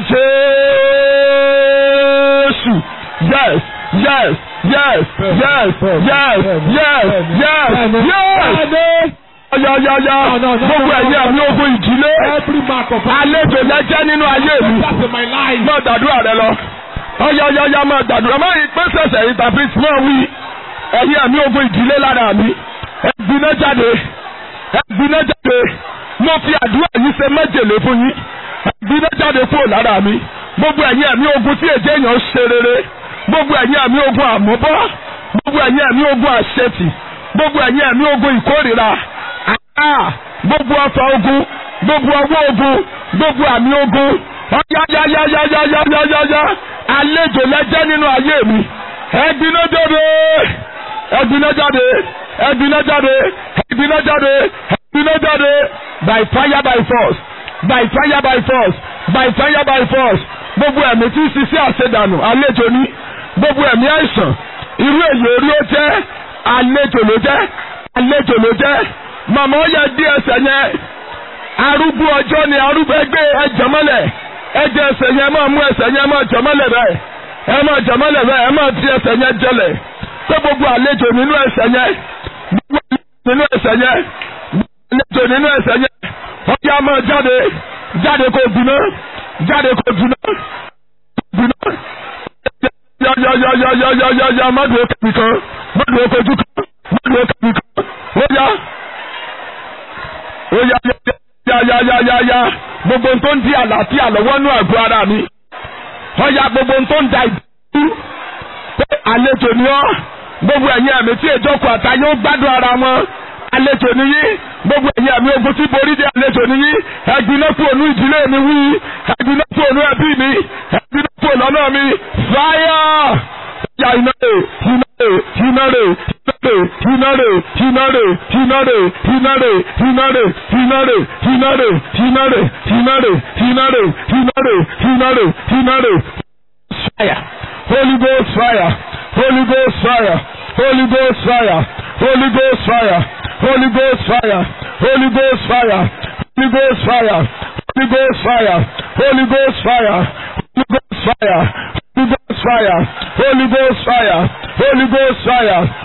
Jésù yes yes yes yes yes yes yes yes yá yá yá gbogbo ẹ̀yẹ mi ogun ìdílé Every mark of àlejò lẹ́jẹ́ nínú ayé mi That's in my life. máa gbàdúrà rẹ lọ ọyọyọyọ máa gbàdúrà máa yí pé sẹsẹ yìí tàbí tí máa wí ẹ̀yin àmì ogun ìdílé lára mi ẹgbiná jáde ẹgbiná jáde mo fi àdúrà yìí ṣe méjèlé fún yín ẹgbiná jáde kúrò lára mi gbogbo ẹ̀yin àmì ogun tí èjé èèyàn ṣe rere gbogbo ẹ̀yin àmì ogun àmúbọ́ gbogbo ẹ̀yin àmì ogun àṣetì gbogbo ẹ̀yin àmì ogun ìkórìíra Ah, gbogbo ọfà ogun gbogbo ọwọ́ ogun gbogbo àmì ogun ọyáyáyáyáyáyáyá àlejò lẹ́jẹ́ nínú ayé mi ẹgbiná jáde ẹgbiná jáde ẹgbiná jáde ẹgbiná jáde ẹgbiná jáde by fire by force by fire by force by fire by force gbogbo ẹ̀mí tí ń ṣiṣẹ́ àṣedànù àlejò ní gbogbo ẹ̀mí àìsàn irú èyí orí ó jẹ́ àlejò ló jẹ́ àlejò ló jẹ́ màmá ó yẹ dí ẹsẹ̀ yẹn arúgbó ọjọ́ ni arúgbó ẹgbẹ́ ẹjọ́ mọ́lẹ̀ ẹjọ́ ẹsẹ̀ yẹn máa mú ẹsẹ̀ yẹn máa jọ mọ́lẹ̀ bẹ́ẹ̀ ẹ máa jọ mọ́lẹ̀ bẹ́ẹ̀ ẹ máa fi ẹsẹ̀ yẹn jọlẹ̀ pé gbogbo àlejò nínú ẹsẹ̀ yẹn gbogbo àlejò nínú ẹsẹ̀ yẹn gbogbo àlejò nínú ẹsẹ̀ yẹn ọjà máa jáde jáde kó gbiná jáde kó gbiná gbiná yáyáyáyáyáyáyá má dùn ó kẹ́mi kan má dùn ó kojú kan má dùn ó kẹ́mi kan ó yá ó yá yá yá yá yá yá gbogbo tó ń di àlàáfíà lọ́wọ́ nú àgọ́ ara mi ó yá gbogbo tó ń da ìdúró pé àlejò ni ọ́ gbogbo ẹ̀yin ẹ̀mí tí èjọkọ àtayé ó gbádùn ara wọn àlejò ni yín gbogbo ẹ̀yin ẹ̀mí ogun tí borí dé àlejò ni yín ẹ̀gbin náà kúrò ní ìdílé mi wí ẹ̀gbin náà kúrò ní ẹbí mi ẹ̀gbin náà kúrò lọ́nà mi fáyà ya iná rè iná rè iná rè iná rè iná rè iná rè iná rè iná rè iná rè iná rè iná rè iná rè iná rè iná rè iná rè iná rè fire holy ghost fire holy ghost fire holy ghost fire holy ghost fire holy ghost fire holy ghost fire holy ghost fire holy ghost fire holy ghost fire holy ghost fire Holy Ghost fire, Holy Ghost fire, Holy Ghost fire,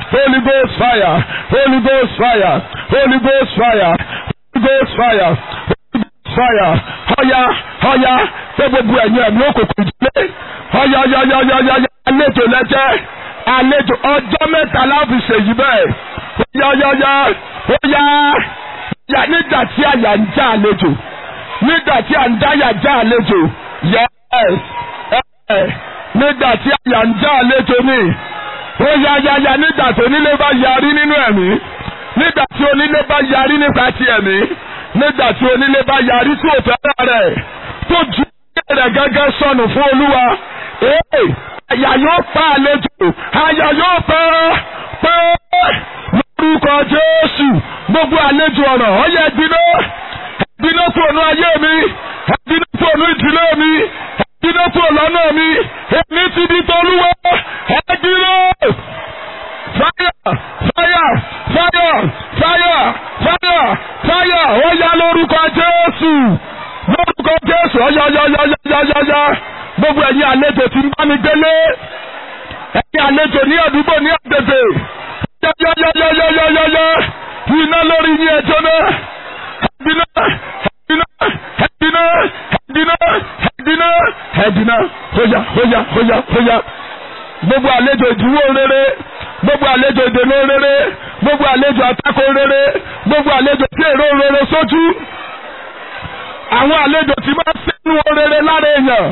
Holy Ghost fire Holy Ghost fire Holy Ghost fire Holy Ghost fire fire ọ̀yà ọ̀yà pé gbogbo ẹ̀yin ẹ̀mí òkùnkùn ìdílé ọ̀yà ọ̀yà ọ̀yà ọ̀yà ọ̀yà àlejò lẹ́jẹ́ àlejò ọjọ́ mẹ́ta láfi ṣèyí bẹ́ẹ̀ ọ̀yà ọ̀yà ọ̀yà ọ̀yà ọ̀yà nígbà tí àyà ń já àlejò nígbà tí à ń dáyà já àlejò yes ẹ̀ nígbà tí àyà ń já àlejò ní ọ̀yà ọ̀yà ọ̀yà nígbà tí onílé bá yarí nínú ẹ̀mí nígbà tí onílé bá yarí nípa ti ẹ̀mí nígbà tí onílé bá yarí tí ò fẹ́ràn rẹ̀ tó ju ilé rẹ̀ gẹ́gẹ́ sọnù fún olúwa ee àyà yóò pa àlejò àyà yóò pa pé lórúkọ jésù gbogbo àlejò ọ̀rọ̀ ọ̀yẹ́ ẹ̀dínà ẹ̀dínà tó ònú ayé mi ẹ̀dínà tó ònú ìdílé mi ẹ̀dínà tó lọ́nà mi èmi ti di tolúwa ẹ̀dínà fire fire fire fire fire fire ó yá lórúkọ jésù lórúkọ jésù ọyọyọyọyọyọyọ gbogbo ẹ̀yin àlejò tí ń bá mi délé ẹ̀yin àlejò ní àdúgbò ní àgbègbè yọyọyọyọyọyọ iná lórí yín ẹjọ́ náà ẹ̀dínà ẹ̀dínà ẹ̀dínà ẹ̀dínà ẹ̀dínà ẹ̀dínà hóyà hóyà hóyà hóyà gbogbo àlejò ìdíwọ́ rere gbogbo àlejò ìdènà rere gbogbo àlejò àtakò rere gbogbo àlejò tí èrò rere sójú àwọn àlejò tí máa ń sẹ́nu rere lára èèyàn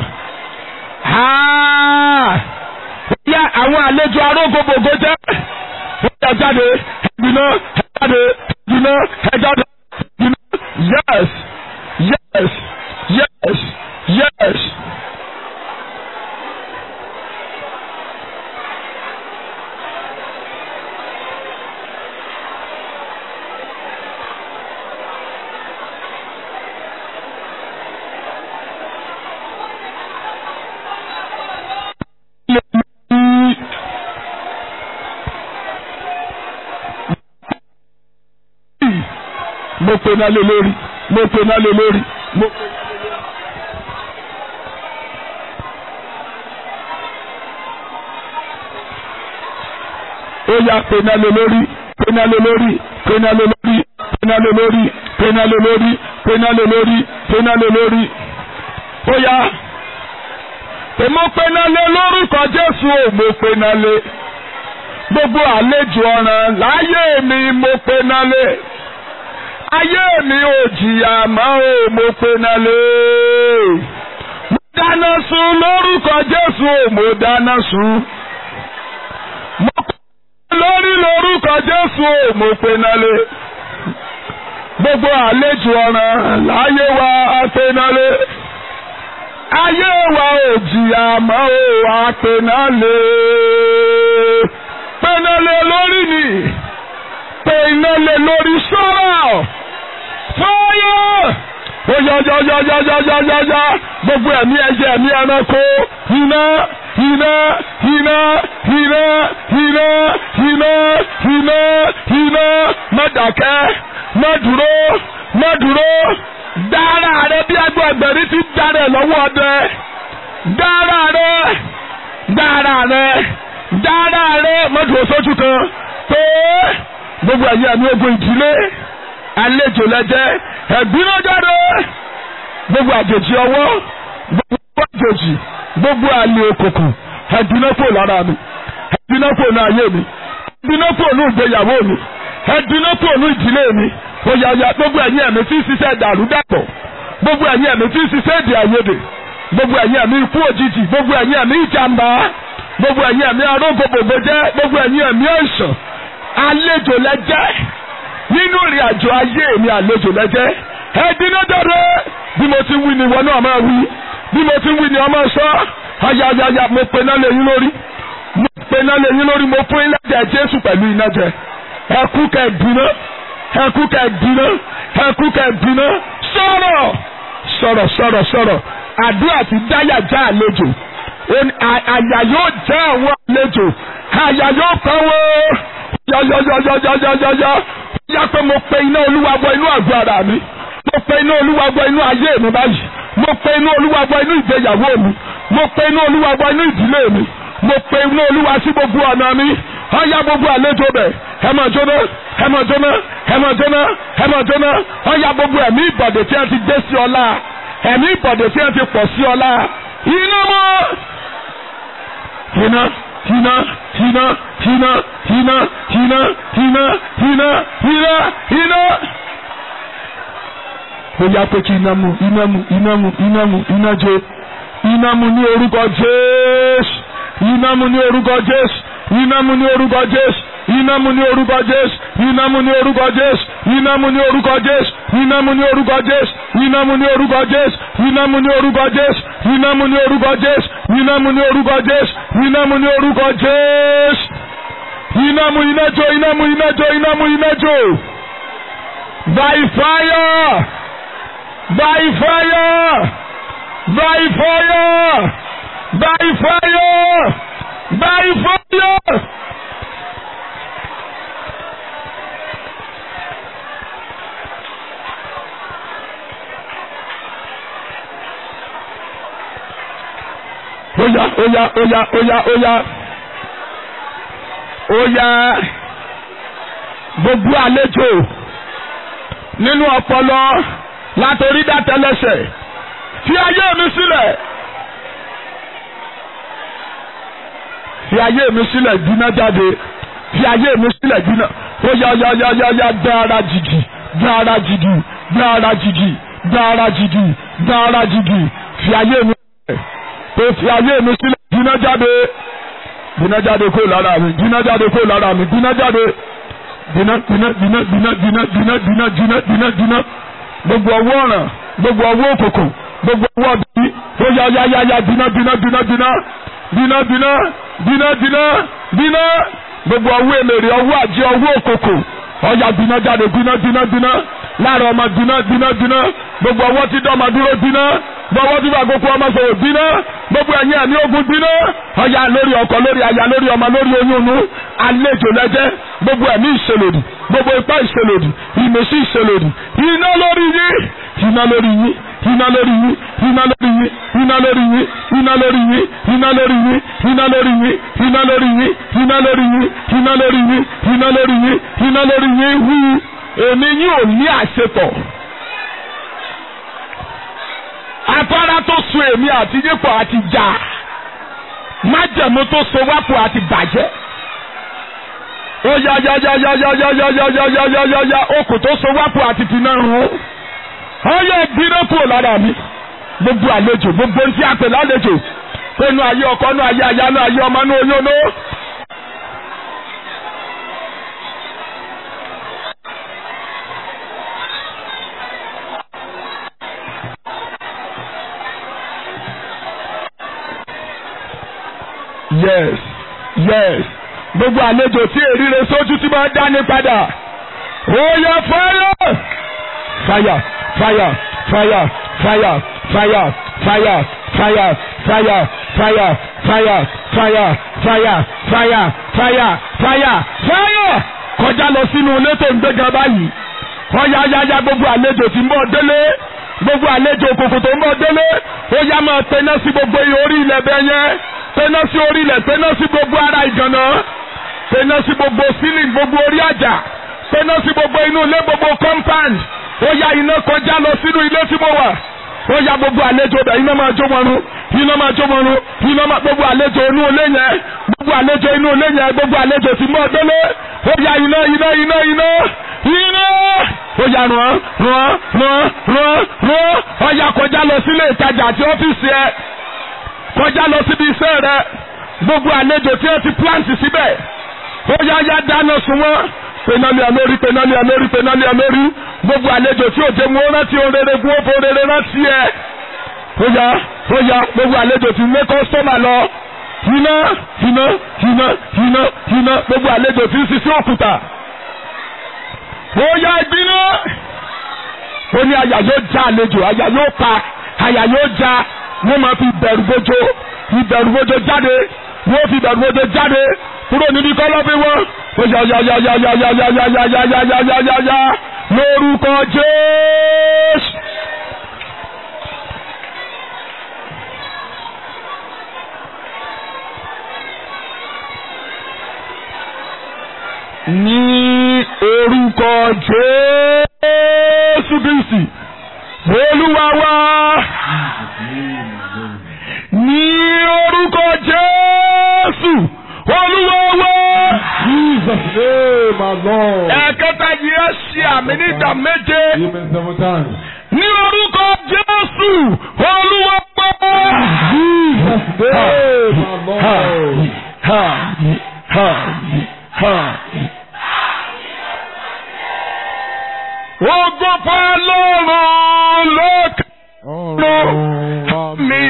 yá àwọn àlejò arógbogbògbò jẹ́ ẹ̀já jáde ẹ̀dínà ẹ̀jáde ẹ̀dínà ẹ̀jáde ẹ̀dínà yes yes yes yes. mo pe náà lé lórí mo pe náà lé lórí mo pe. ó yá pe náà lé lórí pe náà lé lórí pe náà lé lórí pe náà lé lórí pe náà lé lórí pe náà lé lórí pe náà lé lórí ó yá èmo pe náà lé lórúkọ Jésù ò mo pe náà lé gbogbo àlejò ọ̀ràn láyé mi mo pe náà lé ayé mi ò jìyà mọ́ o mo pe náà lé. mo dáná sun lórúkọ Jésù o mo dáná sun. mo pe lórí lórúkọ Jésù o mo pe náà lé. gbogbo àlejò ọ̀ràn láyé wa a pe náà lé. ayé wa ò jìyà mọ́ o a pe náà lé. pe náà lé lórí ni pe iná lé lórí sọ́rọ̀ fire. ó yá yá yá yá yá yá yá yá gbogbo ẹ̀mí ẹ̀jẹ̀ ẹ̀mí ẹranko iná iná iná iná iná iná iná iná má dákẹ́ má dúró má dúró dára rẹ bí ẹgbẹ́ ẹgbẹ̀rin ti dára lọ́wọ́ ọdẹ dára rẹ dára rẹ dára rẹ má dúró sójú kan pé gbogbo ẹ̀yẹ ẹ̀mí ogun ìdílé àlejò lẹ́jẹ́ ẹ̀gbínú jáde gbogbo àjèjì ọwọ́ gbogbo àjèjì gbogbo àlè òkùnkùn ẹ̀dínàpò lára mi ẹ̀dínàpò ní ayé mi ẹ̀dínàpò ní ìgbéyàwó mi ẹ̀dínàpò ní ìdílé mi òyàyà gbogbo ẹ̀yin ẹ̀mí tí ń ṣiṣẹ́ dàrú dàpọ̀ gbogbo ẹ̀yin ẹ̀mí tí ń ṣiṣẹ́ èdè àìyedè gbogbo ẹ̀yin ẹ̀mí ikú òjijì gbogbo ẹ̀yin ẹ̀mí ìjàmbá gbogbo ẹ̀yin ẹ̀mí arógbòbògbò jẹ́ gbogbo ẹ̀yin ẹ̀mí ẹ̀sán àlejò lẹ́jẹ́ nínú ìrìn àjò ayé mi àlejò lẹ́jẹ́ ẹ̀dínà dọ̀rẹ́ bí mo ti wí ni ìwọ náà máa wí bí mo ti wí ni ọmọ sọ ayayaya mo pe náà lẹ́yìn lórí mo pe náà lẹ́yìn lórí mo fún ilé ẹ̀jẹ̀ Jésù pẹ̀lú iná jẹ ẹkú kẹ dínà ẹkú kẹ dínà ẹkú kẹ dínà sọ̀rọ̀ sọ̀rọ̀ sọ̀rọ̀ sọ̀rọ̀ àdúrà ti dáyà já àlejò àyà yóò já àwọn àlejò àyà yóò kọ́ wọ́ọ́ yọyọyọyọyọyọyọ yá pé mo pe iná olúwa bọ inú àgọ́ ara mi mo pe iná olúwa bọ inú ayé mi báyìí mo pe iná olúwa bọ inú ìgbéyàwó mi mo pe iná olúwa bọ inú ìdílé mi mo pe inú olúwa sí gbogbo ọ̀nà mi ọ̀yá gbogbo àlejò bẹ̀ ẹ máa jóná ẹ máa jóná ẹ máa jóná ẹ máa jóná ọ̀yá gbogbo ẹ̀mí ìbọ̀dẹ̀ tí wọ́n ti dé sí ọlá ẹ̀mí ìbọ̀dẹ̀ tí wọ́n ti pọ̀ sí ọlá iná mọ́ iná iná iná iná iná iná iná iná iná iná. ó yá pé kí iná mu iná mu iná mu iná mu iná jó iná mu ní orúkọ Jésù iná mu ní orúkọ Jésù iná mu ní orúkọ Jésù iná mu ní orúkọ Jésù iná mu ní orúkọ Jésù iná mu ní orúkọ Jésù iná mu ní orúkọ Jésù iná mu ní orúkọ Jésù iná mu ní orúkọ Jésù iná mu ní orúkọ Jésù iná mu ní orúkọ Jésù iná mu ní orúkọ Jésù iná mu iná jó iná mu iná jó iná mu iná jó by fire by fire by fire by fire by fire. Oya oya oya oya oya oya gbogbo àlejò nínú ọpọlọ látòrí dátẹlẹsẹ fi ayé mi sílẹ̀ fi ayé mi sílẹ̀ gbiná jáde fi ayé mi sílẹ̀ gbiná oya oya oya oya oya dára jìgì dára jìgì dára jìgì dára jìgì dára jìgì fi ayé mi sílẹ̀ tó fi ayé mi sílẹ̀ gbiná jáde gbiná jáde kó lára mi gbiná jáde kó lára mi gbiná jáde gbiná gbiná gbiná gbiná gbiná gbiná gbiná gbiná gbiná gbiná gbogbo ọwọ́ ọ̀ràn gbogbo ọwọ́ òkùnkùn gbogbo ọwọ́ bí ó yá yá yá yá gbiná gbiná gbiná gbiná gbiná gbiná gbiná gbiná gbiná gbogbo ọwọ́ èmèrè ọwọ́ àjẹ ọwọ́ òkùnkùn ọ̀yà gbiná jáde gbiná gbiná gbiná láàrin ọmọ gbiná gbiná gbiná gbogbo ọwọ́ tí dọ́mọ dúró gbiná gbogbo tí fàgbókù ọmọ sọ̀rọ̀ gbiná gbogbo ẹ̀yìn ẹ̀mí ogun gbiná ọ̀yà lórí ọkọ lórí aya lórí ọmọ lórí oyún inú àlejò lẹ́jẹ́ gbogbo ẹ̀mí ìṣèlòdì gbogbo ipá ìṣèlòdì ìmẹ̀sí ìṣèlòdì iná lórí yín iná lórí yín iná lórí yín iná lórí yín iná lórí yín iná lórí yín iná lórí yín iná lórí yín iná lórí yín iná lórí yín iná lórí yín iná lórí yín iná lórí yín wú èmi yín ò ní àṣepọ̀ afárá tó so èmi àti yípo àti jà májẹ̀mú tó so wápò àti bàjẹ́ ó yá yá yá yá yá yá yá yá yá yá yá yá yá okùn tó so wápò àti finá rún ó yẹ gbiná kúrò lára mi gbogbo àlejò gbogbo ntí àpè lálejò pẹ̀lú ayé ọkọ nú ayé aya nú ayé ọmọ nú oyún nú. yes yes gbogbo àlejò tí èríre sójú tí máa dání padà ó yẹ fire fire fire fire fire fire fire fire fire fire fire fire fire fire fire fire fire kọjá lọ sínú ilé tó ń gbéga báyìí ọyá yáyá gbogbo àlejò tí ń bọ̀ délé gbogbo àlejò òkùnkùn tó ń bọ̀ délé ó yá máa tẹná sí gbogbo orí ilẹ̀ bẹ́ẹ̀ yẹn tẹná sí orí ilẹ̀ tẹná sí gbogbo ara ìgànnà tẹná sí gbogbo sílìn gbogbo orí àjà tẹná sí gbogbo inú ilé gbogbo compound ó yá iná kọjá lọ sínú ilé tí mo wà ó yá gbogbo àlejò bẹ̀ iná máa jó wọn run iná máa jó wọn run iná máa gbogbo àlejò inú ilé yẹn gbogbo àlejò inú ilé yẹn gbogbo àlejò tí mo délé ó yá iná iná iná iná iná ó yá ràn ràn ràn ràn ràn ó yá kọjá lọ sílé ìtajà àti ọ́fíìsì ẹ kọjá lọ síbi iṣẹ́ rẹ gbogbo àlejò tí ẹ ti plant síbẹ̀ ó yá yá dáná sun wọn penali amori penali amori penali amori gbogbo àlejò tí òjò mu rántí orere gun òfò orere rántí ẹ ó yá ó yá gbogbo àlejò tí lé kọ́sọ́mà lọ iná iná iná iná iná gbogbo àlejò tí ń sisi òkúta ó yá ìgbiná ó ní àyà yóò já àlejò àyà yóò pa àyà yóò já wọ́n máa fi bẹ̀rù bójó ìbẹ̀rù bójó jáde wọ́n fi bẹ̀rù bójó jáde kúrò níbi kọ́lọ́fín wọn ó yá yá yá yá yá yá yá yá yá yá yá yá yá yá yá lórúkọ Jésù. ní orúkọ Jésù Kristi Olúwa wa ní orúkọ Jésù Olúwa wa. Jesus name, my Lord. ẹ̀kẹta yìí ẹ ṣe àmì ní ìdá méje Amen seven times. ní orúkọ Jésù Olúwa wa. Jesus name, my Lord. Ha, ha, ha. Ogo fọlọ́run lókè Ọ̀run mi.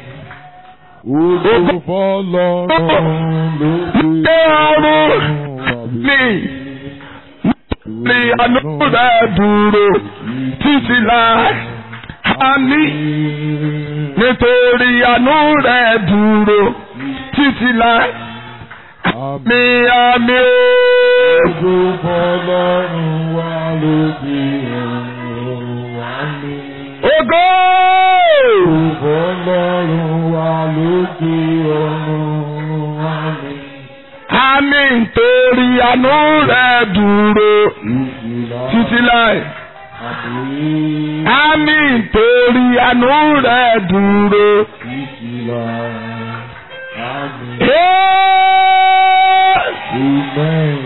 Ogo fọlọ́run lókè ọ̀run mi. Ní àánú rẹ̀ dúró títí láì. Àmì nítorí àánú rẹ̀ dúró títí láì. Mi àmì ooo. Ogo fọlọ́run wà lókè ọ̀run wà mí. Ògo! Ogo fọlọ́run wà lókè ọ̀run wà mí. Àmì nítorí àánú rẹ̀ dúró títí láì. Àmín. Àmì nítorí àánú rẹ̀ dúró. Ìkìlá. Àmín. Hey! Amen.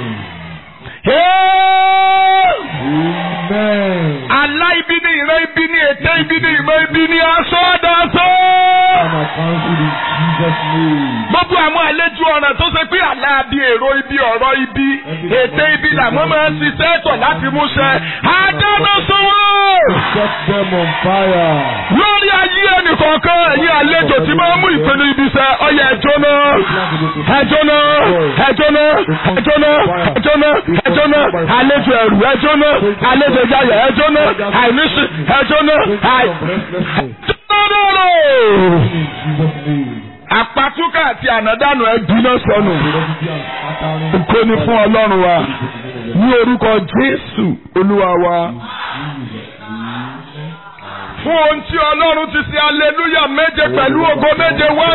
Hey! Amen. Alá ibi ni ìran ibi ni ètè ibi ni ìmọ̀ ibi ni aṣọ ọ̀dàṣọ́. I'm a counsel in Jesus' name. Gbogbo àwọn àlejò ọ̀ràn tó ṣe pé àlá bí èrò ibi ọ̀rọ̀ ibi ètè ibi làwọn máa ń ṣiṣẹ́ tọ̀ láti múṣẹ. Àdáná sọ́wọ́ Set them on fire. lórí ayé ẹnìkọ̀ọ̀kan ẹ̀yin àlejò tí máa ń mú ìpinnu ibi iṣẹ́ ọyẹ ẹjọ́ náà. Ẹjọ́ náà ẹjọ́ náà ẹjọ́ náà ẹjọ́ náà ẹjọ́ náà àlejò ẹ̀rù ẹjọ́ náà àlejò ìjayà ẹjọ́ náà àìníṣì ẹjọ́ náà àì. In Jesus' name. Àpatúkà àti ànádànù ẹ̀dùn náà sọnù. Prophecy and scattering. Ògo ni fún Ọlọ́run wa ní orúkọ Jésù Olúwa wa. Fún ohun tí Ọlọ́run ti ṣe aleluya méje pẹ̀lú ògo méje wá.